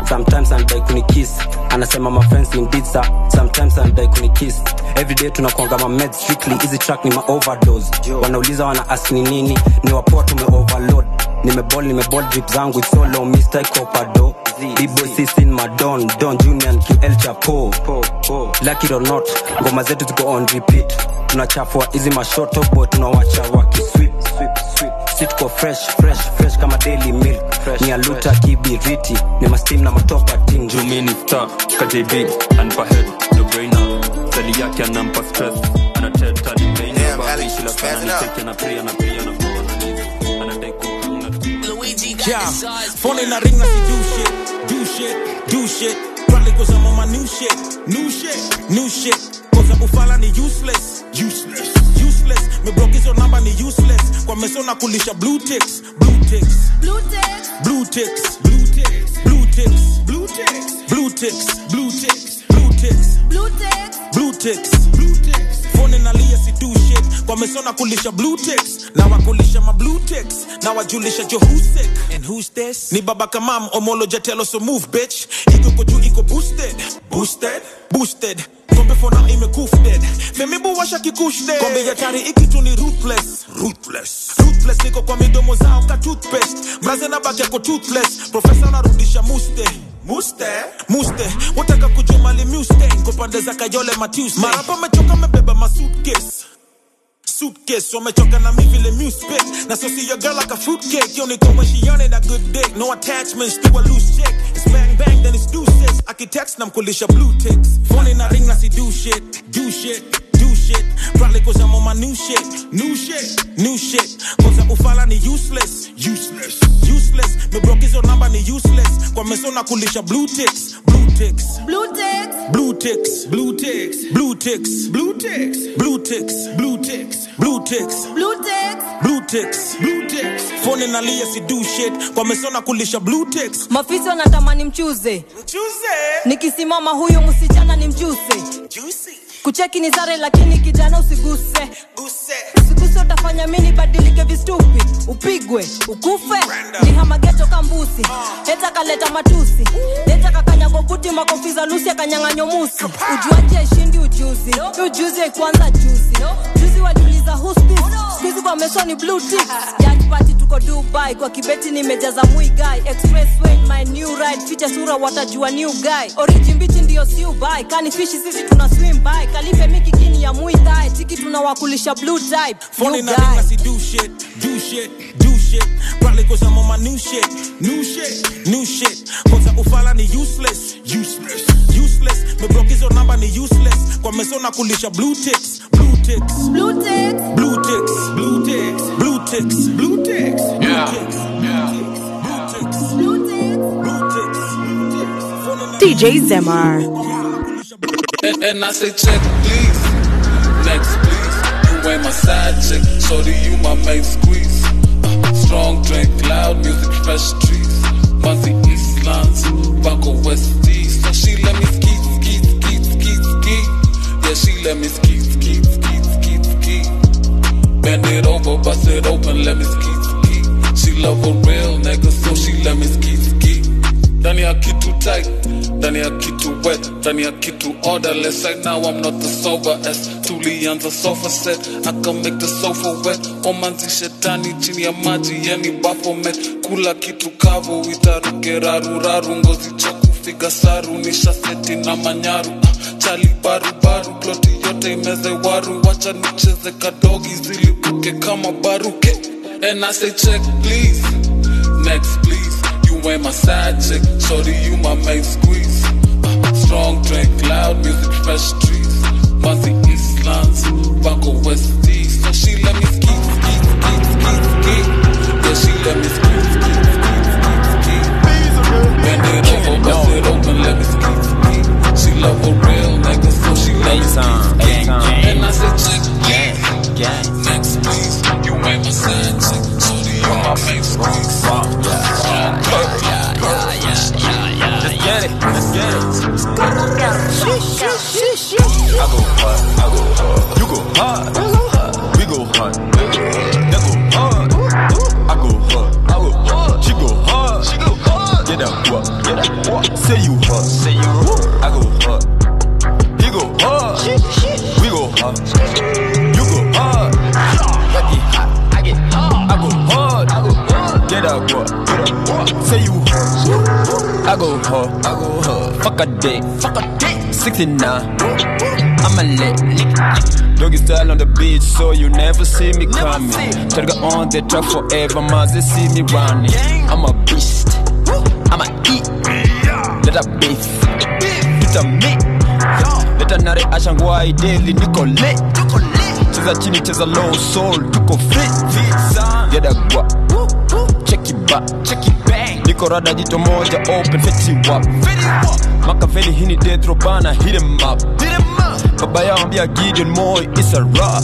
sometimes anadai kunikiss anasema my friends indeed sir sometimes anadai kunikiss everyday tunakwanga ma meds strictly hizi track ni ma overdose wanauliza wana ask ni nini ni wapoa tume overload nimebol nimebol drip zangu it's so low mr copado b-boy sisin madon don junior and ql chapo lucky it or not ngoma zetu ziko on repeat tunachafua hizi mashoto boy tunawacha wakiswip si tuko fresh fresh fresh kama daily milk ni aluta kibiriti ni mastim na matopa ting jumini star kjb anpa head the brainer sali yake anampa stress anateta ni main babishi la sana ni teke na pria na pria na kwa na anadai Yeah, phone in a ring, I see do shit, do shit, do shit. Probably cause I'm on my new shit, new shit, new shit. Cause I'm ufala ni useless, useless, useless. Me broke hizo namba ni useless. Kwa meso na kulisha blue ticks, blue ticks, blue ticks, blue ticks, blue ticks, blue ticks, blue ticks, blue ticks, blue ticks, blue ticks, blue ticks, blue ticks, blue ticks. Phone inalia si do shit. Kwa meso na kulisha blue ticks. Na wakulisha ma blue ticks. Na wajulisha jo who's sick and who's this. Ni baba kamam omolo jatelo so move bitch. Iko ko juu iko boosted, boosted, boosted. Kombe for now ime koofed. Memibu washa kikushde. Kombe ya tari ikitu ni ruthless, ruthless, ruthless. Niko kwa midomo zao ka toothpaste. Mraze na baki yako toothless. Professor narudisha muste. Muste, muste, wataka kujumali muste Kwa pande za kayole matuesday Marapa mechoka mebeba ma suitcase suitcase wamechoka na mi vile mu spit na so see your girl like a fruitcake you only come when she on it a good dick no attachments to a loose chick it's bang bang then it's deuces architects namkulisha blue ticks phone in a ring na si do shit do shit do shit probably cause I'm on my new shit new shit new shit cause I'm ufala ni useless useless useless me broke hizo namba ni useless kwa meso na kulisha blue ticks blue ticks blue ticks blue ticks blue ticks blue ticks blue ticks blue ticks blue ticks blue ticks blue ticks blue ticks blue ticks phone inalia si do shit kwa meso na kulisha blue ticks mafisi wanatamani mchuze nikisimama huyu msichana ni mjuse kucheki ni sare lakini kijana usiguse usiguse utafanya mini badilike vistupi upigwe ukufe ni hamageto kambusi leta kaleta matusi leta kakanyago buti makofi za lusi akanyang'anyo musi ujuaji aishindi ujuzi ujuzi haikuanza juzi juzi waliuliza hustis skuizi kwa meso ni blue ticks Yacht party tuko dubai kwa kibeti nimejaza mui guy expressway my new ride ficha sura watajua new guy oriji mbichi ndio siu bai kani fishi sisi tuna swim by kalife miki kini ya mui thai tiki tunawakulisha blue type Phone new in a ring, I guy see do shit, do shit, do shit. Probably cause I'm on my new shit, new shit, new shit. Cause I'm ufala ni useless, useless, useless. Me broke hizo namba ni useless. Kwa meso na kulisha blue ticks, blue ticks, blue ticks, blue ticks, blue ticks, blue ticks, blue ticks, blue ticks, blue ticks, blue ticks, blue ticks. DJ Zemar. And, and I say, check, please. Next, please. You ain't my side chick, so do you my main squeeze. Uh, strong drink, loud music, fresh trees. Fancy Eastlands, Baco West East. So she let me ski, ski, ski, ski, ski. Yeah, she let me ski, ski, ski, ski, ski. Bend it over, bust it open, let me ski, ski. She love a real nigga, so she let me ski, ski. Ndani ya kitu tight, ndani ya kitu wet, ndani ya kitu orderless. Right now I'm not the soberest. Tulianza sofa set, I can make the sofa wet. Omanzi shetani chini ya maji, yani baphomet. Kula kitu kavu, itaruke raru raru, ngozi choku figa saru, nisha seti na manyaru. Ah, Chali baru baru, ploti yote imeze waru, wacha nicheze kadogi zilipuke kama baruke. And I say check please, next please. You ain't my side chick, so do you my main squeeze. Uh, strong drink, loud music, fresh trees. Fancy Eastlands, Baco West East. So she let me ski, ski, ski, ski, ski. Yeah, she let me ski, ski, ski, ski, ski. Bend it over, bust it open, let me ski, ski. She love a real nigga, so she let me ski, ski. And I said, check, please. Next, please. You ain't my side chick, so do you my main squeeze. Strong drink, Let's get it. Let's get it. I go hard. I go hard. You go hard. We go hard. That go hard. I go hard. I go get up. Say you hot, say you hot. I go hard. He go hard. We go hard. You go hard. I get hot. I get hard. I go hard. I go hard. Get up, what? Get up, what? Say you hard. I go hard. I go hard. Fuck a day. Fuck a day. 69. I'm a lick. Doggy style on the beach, so you never see me coming. Targa on the track forever, mas they see me running. I'm a beast. I'm a eat. Let a beef. It's a meat. Let a nare ashangwai daily, niko lit. Cheza chini, cheza low soul, tuko fit. Get a guap. Check it back. Check it bang. Niko rada jito moja open, fetty wap. Makaveli hini death row bana, hit him up. Hit him up. Baba yao ambia Gideon Moy is a rap.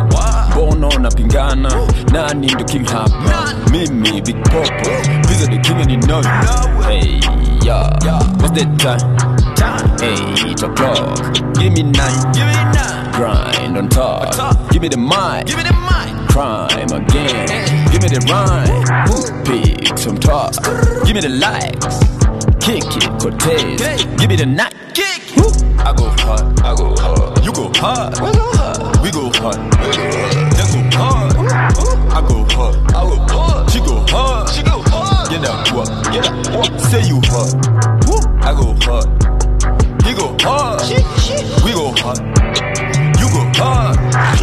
Bono napingana, nani ndo king hapa? Mimi Big Popo, Visa the king and you know it. Hey, yeah, what's that time? Hey, eight o'clock. Give me nine. Give me nine. Grind on top. Give me the mic. Give me the mic. Crime again. Give me the rhyme. Pick some talk. Give me the likes. Kick it, Cortez. Give me the night. Kick it. I go hard. I go hard. You go hard. We go hard. We go hard. They go hard. I go hard. I go hard. She go hard. She go hard. Get up, what? Get up, what? Say you hard. I go hard. He go hard. We go hard. You go hard.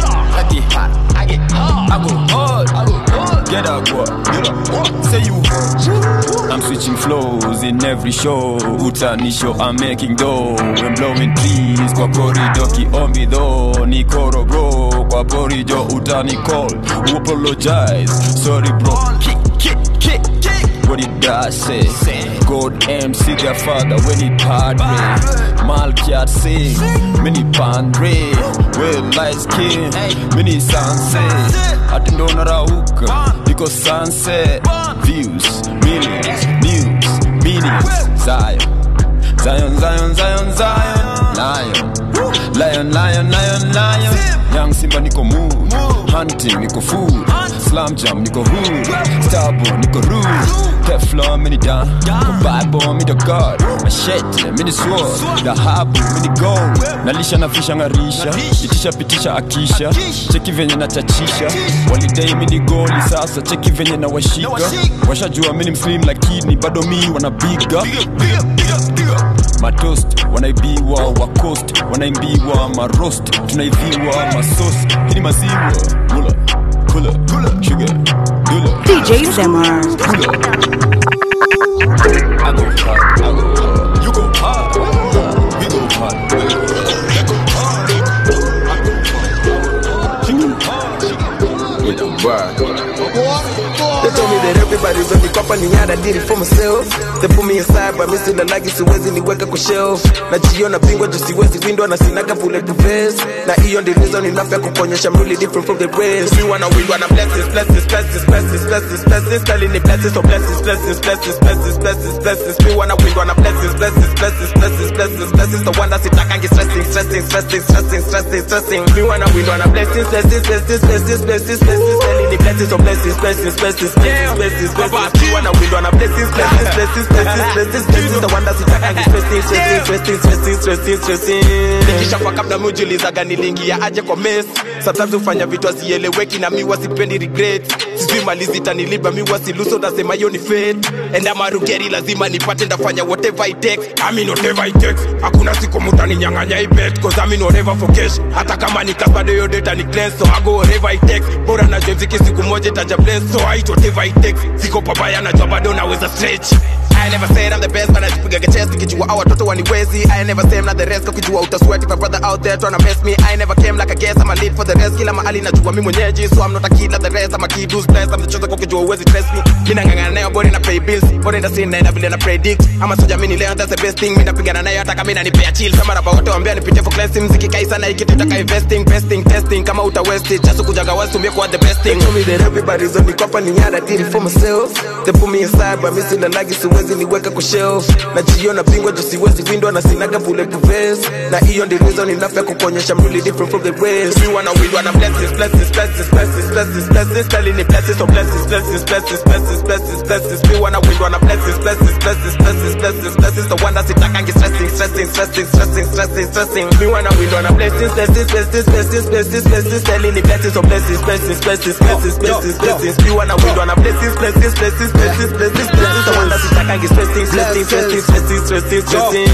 I get hot. I get hard. I go hard. I go hard. Get up, what? Get up, what? Say you hard. I'm switching flows in every show. Utani show, I'm making dough. I'm blowing trees kwa corridor kiombi though. Ni koro bro kwa porijo utani call. You apologize. Sorry bro. Kick, kick, kick, kick. What did I say? God MC their father when he padre. Malkiat sing, mini pandre. Well light skin, mini sunset. Atindo narauka, niko sunset. Views, millions, news, meanings. Zion, Zion, Zion, Zion, Zion. Lion, lion, lion, lion, lion. Young Simba niko mood, hunting niko food. Slam jam niko hood, starborn niko rude. Teflon mini down, Bible mini god. Machete mini sword, dhahabu mini gold. Nalisha na fisha ngarisha, itisha pitisha akisha. Cheki venye na chachisha, walidai mini goli sasa. Cheki venye na washika, washajua mini mslim lakini bado mi wanabiga matost wanaibiwa wacost wanaimbiwa marost tunaiviwa masos hii ni maziwa mula kula sugar dula DJ Zemar. I go hard, I go hard. You go hard, we go hard. They go hard, I go hard. She go hard, with the bar. They told me that everybody's on the company and I did it for myself. They put me inside but missing the lagi siwezi niweka kwa shelf. Najiona bingwa juu siwezi windwa na sinaga bullet to vest. Na hiyo ndio reason enough ya kukuonyesha I'm really different from the rest. Me wanna win wanna blessings, blessings, blessings, blessings, blessings, blessings. Telling the blessings, so blessings, blessings, blessings, blessings, blessings, blessings. Me wanna win wanna blessings, blessings, blessings, blessings, blessings, blessings. The one that's sitakangi stressing, stressing, stressing, stressing, stressing, stressing. Me wanna win wanna blessings, blessings, blessings, blessings, blessings, blessings. Telling the blessings, so blessings, blessings, blessings, blessings, blessings, blessings. Me wanna win wanna blessings, blessings, blessings, blessings, blessings, blessings. The one that's sitakangi stressing, stressing, stressing, stressing, stressing, stressing. Nikishakuwa kabla mujiulizaga niliingia aje kwa mess. Sometimes hufanya vitu hazieleweki na mi wasipendi regret. Sijui mali zitanilipa mi wasiluso nasema hiyo ni fate. And I'm a rugeri lazima nipate ndafanya whatever it takes. I mean whatever it takes. Hakuna siku mutaninyang'anya hii bet cause I mean whatever for cash. Hata kama ni bado hiyo data ni cleanse so I go whatever it takes. Bora najua mziki siku moja itaja bless so I eat whatever it takes. Siko pabaya najua bado naweza stretch. I never said I'm the best but najipigaga chest nikijua hao watoto waniwezi I never say I'm not the rest ukijua utasweat if a brother out there tryna mess me I never came like a guest I'm a lead for the rest kila mahali najua mi mwenyeji so I'm not a kid like the rest I'm a kid who's blessed I'm the chosen kwa ukijua uwezi stress me mi nang'ang'ana nayo body na pay bills body na sin na vile na predict ama soja mimi leo that's the best thing mi napigana nayo hata kama inanipea chill kama rapa wote waambia nipitie for class mziki kai sana hiki tutaka investing besting testing kama uta waste it just kujaga west tumie kwa the best thing they told me that everybody's on the company and I did it for myself they put me inside but me still like siwezi siwezi niweka kwa shelf najiona bingwa jo siwezi windwa na sinaga bulletproof vest na hiyo ndi reason enough ya kukuonyesha I'm really different from the rest we wanna win wanna blessings blessings blessings blessings blessings blessings telling me blessings so blessings blessings blessings blessings blessings blessings we wanna win wanna blessings blessings blessings blessings blessings blessings the one that's itakangi stressing stressing stressing stressing stressing stressing we wanna win wanna blessings blessings blessings blessings blessings blessings telling me blessings so blessings blessings blessings blessings blessings blessings we wanna win wanna blessings blessings blessings blessings blessings blessings the one that's itakangi stressing stressing stressing stressing stressing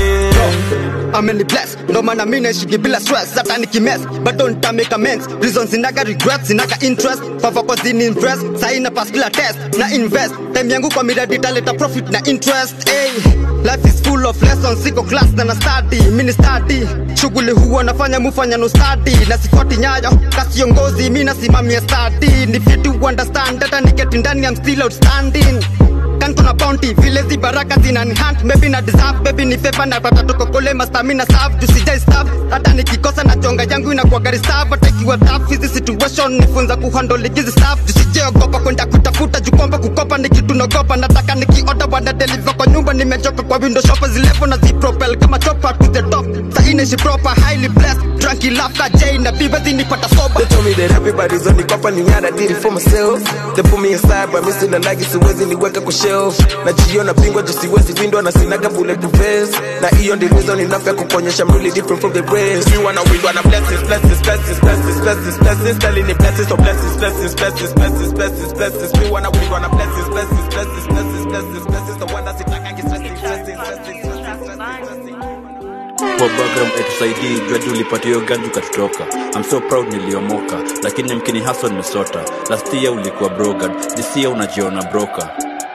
stressing ameni bless ndo maana mi naishigi bila stress hata nikimes bado nitamake amends reason zinaga regret zinaga interest favako zini invest saina pass kila test na invest time yangu kwa miradi italeta profit na interest hey. life is full of lessons siko class na na study mini study shughuli huwa nafanya mufanya no study na sifuati nyayo kasiongozi mi nasimamia study ni vitu understand hata niketi ndani I'm still outstanding kan kuna bounty vile zi baraka zinani hunt maybe na deserve baby ni favor na pata tuko kule mastamina serve tusijai staff hata nikikosa na chonga yangu inakuwa gari serve hata ikiwa tough hizi situation nifunza kuhandle hizi stuff tusijeogopa kwenda kutafuta jukomba kukopa ni kitu nagopa nataka nikioda wana deliver kwa nyumba nimechoka kwa window shopper zilevo na zipropel kama chopper to the top sainaishi proper highly blessed drunky laughter jay na biba zinipata sober They told me that everybody's on the kopa ni nyada did it for myself They put me inside but mi sina lagi siwezi niweka kwa shelf najiona bingwa jo siwezi windwa na sinaga bulletproof vest na hiyo ndi reason enough ya kukuonyesha I'm really different from the rest we wanna win wanna blessings blessings blessings blessings blessings blessings telling me blessings so blessings blessings blessings blessings blessings blessings we wanna win wanna blessings blessings blessings blessings blessings blessings the one that's itakangi stressing stressing stressing kwa background etusaidii jua ulipata hiyo ganju ukatutoka I'm so proud niliomoka lakini mkini haso nimesota last year ulikuwa brogad this year unajiona broka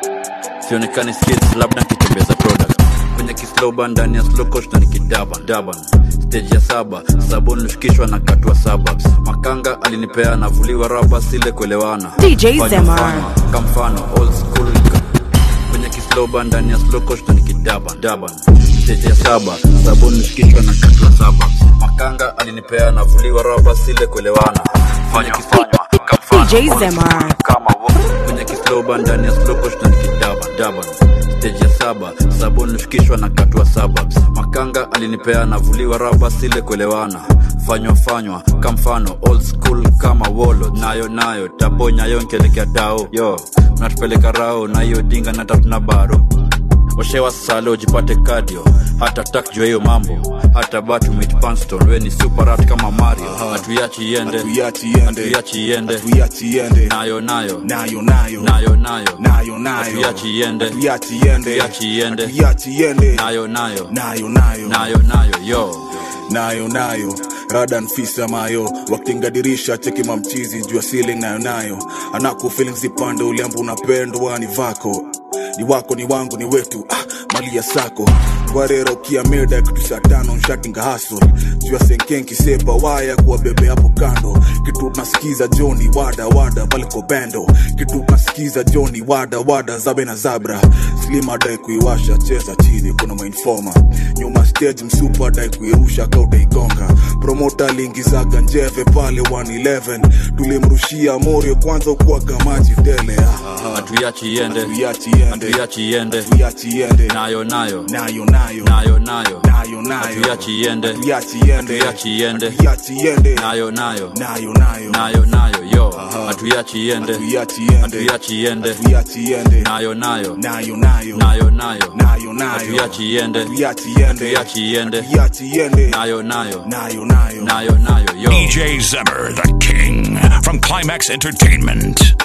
sionekani skills labda nkitembeza product kwenye kisloba ndani ya slow coach na nikidaban daban stage ya saba sabon nilishikishwa na katwa suburbs makanga alinipea navuliwa raba sile kuelewana DJ Fanya Zemar. mfano, kamfano old school nika- kwenye kisloba ndani ya slow coach na nikidaban daban stage ya saba sabon nilishikishwa na katwa suburbs makanga alinipea navuliwa raba sile kuelewana fanya kifanywa kamfano DJ old school Zemar. kama wo- kwenye kisloba ndani ya slow coach na nikidaban daban stage ya saba sabon nilishikishwa na katwa suburbs makanga alinipea navuliwa raba sile kuelewana fanywa fanywa kamfano old school kama wolo nayo nayo taponya yo nkelekea dao yo unatupeleka rao na hiyo dinga na tatuna baro oshewa sale ujipate kadio hata tak jua hiyo mambo hata batu mit panston we ni superat kama mario hatuiachi iende hatuiachi iende nayo nayo nayo nayo nayo nayo nayo nayo hatuiachi iende Hatuiachi iende. hatuiachi iende Hatuiachi iende. nayo nayo nayo nayo nayo nayo yo nayo nayo radan fisa mayo wakingadirisha cheki mamchizi juu ya ceiling nayo nayo anaku feelings zipande uliambu unapendwa ni vako ni wako ni wangu ni wetu ah, mali ya sako warera ukia meda kitu saa tano nshatinga hasol juu ya senkenki sepa waya kuwa bebe hapo kando kitu nasikiza joni wada wada pale kwa bendo kitu nasikiza joni wada wada zabe na zabra slima dai kuiwasha cheza chini kuna mainfoma nyuma stage msupa dai kuirusha kautaigonga promota aliingizaga njeve pale 111 tulimrushia morio kwanza ukuaga maji tele ah. hatuiachi iende Hatuiachi iende. hatuiachi iende Hatuiachi iende. nayo nayo nayo nayo nayo nayo nayo nayo hatuiachi iende Hatuiachi iende. hatuiachi iende Hatuiachi iende. nayo nayo nayo nayo nayo nayo yo hatuiachi iende Hatuiachi iende. hatuiachi iende Hatuiachi iende. nayo nayo nayo nayo nayo nayo nayo nayo hatuiachi iende Hatuiachi iende. hatuiachi iende Hatuiachi iende. nayo nayo nayo nayo nayo nayo yo DJ Zemmer, the king from Climax Entertainment.